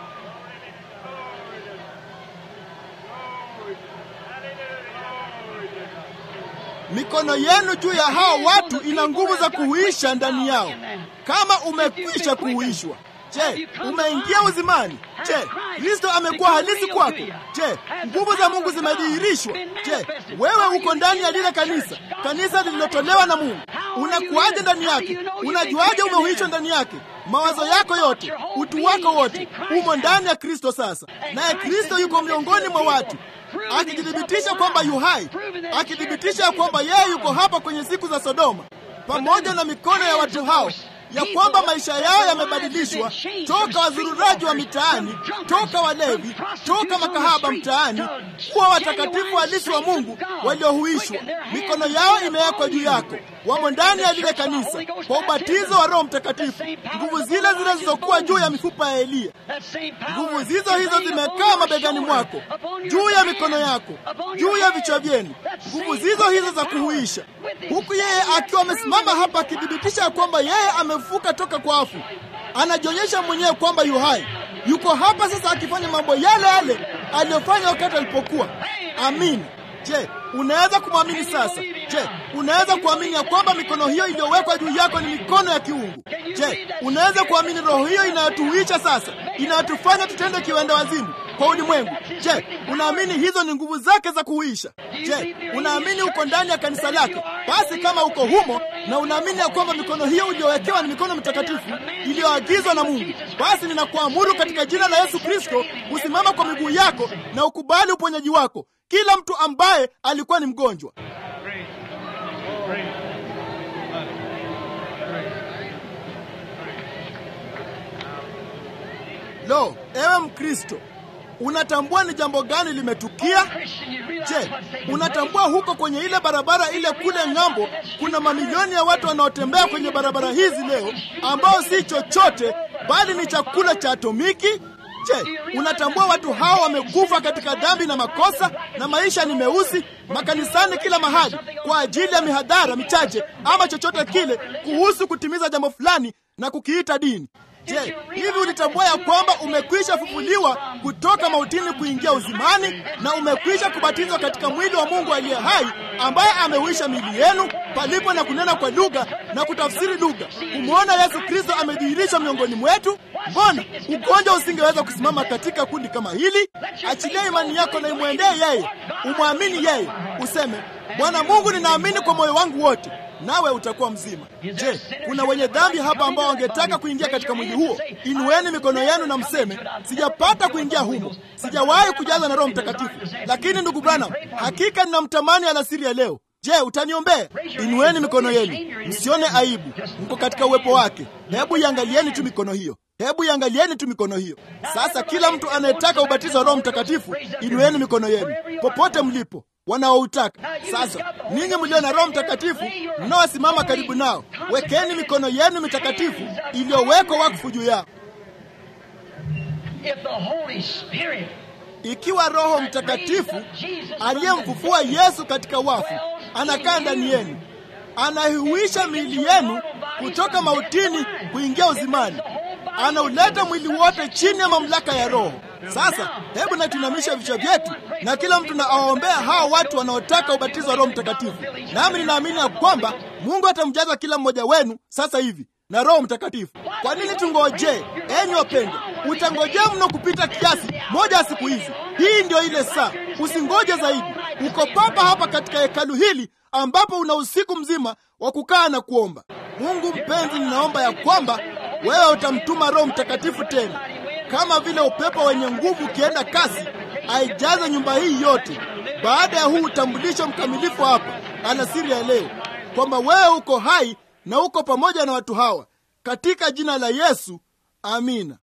mikono yenu juu ya hao watu ina nguvu za kuhuisha ndani yao. Kama umekwisha kuhuishwa, je, umeingia uzimani? Je, Kristo amekuwa halisi kwako? Je, nguvu za Mungu zimedhihirishwa? Je, wewe uko ndani ya lile kanisa, kanisa lililotolewa na Mungu? Unakuaje ndani yake? Unajuaje umehuishwa ndani yake? Mawazo yako yote, utu wako wote umo ndani ya Kristo sasa, naye Kristo yuko miongoni mwa watu akijithibitisha kwamba yu hai, akithibitisha kwamba yeye yuko hapa kwenye siku za Sodoma, pamoja na mikono ya watu hao, ya kwamba maisha yao yamebadilishwa toka wazururaji wa mitaani, toka walevi, toka makahaba mtaani, kuwa watakatifu halisi wa Mungu waliohuishwa. Mikono yao imewekwa juu yako, wamo ndani ya lile kanisa kwa ubatizo wa Roho Mtakatifu. Nguvu zile zile zilizokuwa juu ya mifupa ya Eliya, nguvu zizo hizo zimekaa mabegani mwako, juu ya mikono yako, juu ya vichwa vyenu, nguvu zizo hizo za kuhuisha, huku yeye akiwa amesimama hapa akithibitisha kwamba yeye amefufuka toka kwa wafu. Anajionyesha mwenyewe kwamba yu hai, yuko hapa sasa akifanya mambo yale yale aliyofanya wakati alipokuwa. Amini. Je, unaweza kumwamini sasa? Je, unaweza kuamini ya kwamba mikono hiyo iliyowekwa juu yako ni mikono ya kiungu? Je, unaweza kuamini roho hiyo inayotuhuisha sasa, inayotufanya tutende kiwenda wazimu kwa ulimwengu? Je, unaamini hizo ni nguvu zake za kuhuisha? Je, unaamini uko ndani ya kanisa lake? Basi kama uko humo na unaamini ya kwamba mikono hiyo uliyowekewa ni mikono mtakatifu iliyoagizwa na Mungu, basi ninakuamuru katika jina la Yesu Kristo, usimama kwa miguu yako na ukubali uponyaji wako kila mtu ambaye alikuwa ni mgonjwa. Lo, ewe Mkristo, unatambua ni jambo gani limetukia? Je, unatambua huko kwenye ile barabara ile kule ng'ambo, kuna mamilioni ya watu wanaotembea kwenye barabara hizi leo ambao si chochote bali ni chakula cha atomiki? Je, unatambua watu hao wamekufa katika dhambi na makosa na maisha ni meusi makanisani kila mahali kwa ajili ya mihadhara michache ama chochote kile kuhusu kutimiza jambo fulani na kukiita dini? Je, hivi ulitambua ya kwamba umekwisha fufuliwa kutoka mautini kuingia uzimani na umekwisha kubatizwa katika mwili wa Mungu aliye hai ambaye ameuisha miili yenu palipo na kunena kwa lugha na kutafsiri lugha, kumwona Yesu Kristo amedhihirishwa miongoni mwetu? Mbona ugonjwa usingeweza kusimama katika kundi kama hili? Achilia imani yako na imwendee yeye, umwamini yeye, useme Bwana Mungu, ninaamini kwa moyo wangu wote nawe utakuwa mzima. Je, kuna wenye dhambi hapa ambao wangetaka kuingia katika mwili huo? Inueni mikono yenu na mseme, sijapata kuingia humo, sijawahi kujaza na Roho Mtakatifu, lakini ndugu Branham, hakika ninamtamani alasiri ya leo. Je, utaniombea? Inueni mikono yenu, msione aibu, mko katika uwepo wake. Hebu iangalieni tu mikono hiyo, hebu iangalieni tu mikono hiyo. Sasa kila mtu anayetaka ubatizo wa Roho Mtakatifu, inueni mikono yenu popote mlipo wanaoutaka. Sasa ninyi mlio na Roho Mtakatifu mnaosimama karibu nao, wekeni mikono yenu mitakatifu iliyowekwa wakfu juu yao. Ikiwa Roho Mtakatifu aliyemfufua Yesu katika wafu anakaa ndani yenu, anaihuisha miili yenu kutoka mautini kuingia uzimani, anauleta mwili wote chini ya mamlaka ya Roho. Sasa hebu na tuinamisha vichwa vyetu na kila mtu na awaombea hao watu wanaotaka ubatizo wa Roho Mtakatifu. Nami ninaamini ya kwamba Mungu atamjaza kila mmoja wenu sasa hivi. na Roho Mtakatifu. Kwa nini tungojee? Enyi wapendwa, utangojea mno kupita kiasi moja ya siku hizi. Hii ndio ile saa, usingoje zaidi. Uko papa hapa katika hekalu hili ambapo una usiku mzima wa kukaa na kuomba. Mungu mpenzi, ninaomba ya kwamba wewe utamtuma Roho Mtakatifu tena, kama vile upepo wenye nguvu ukienda kasi, aijaze nyumba hii yote, baada ya huu utambulisho mkamilifu hapa alasiri ya leo, kwamba wewe uko hai na uko pamoja na watu hawa, katika jina la Yesu, amina.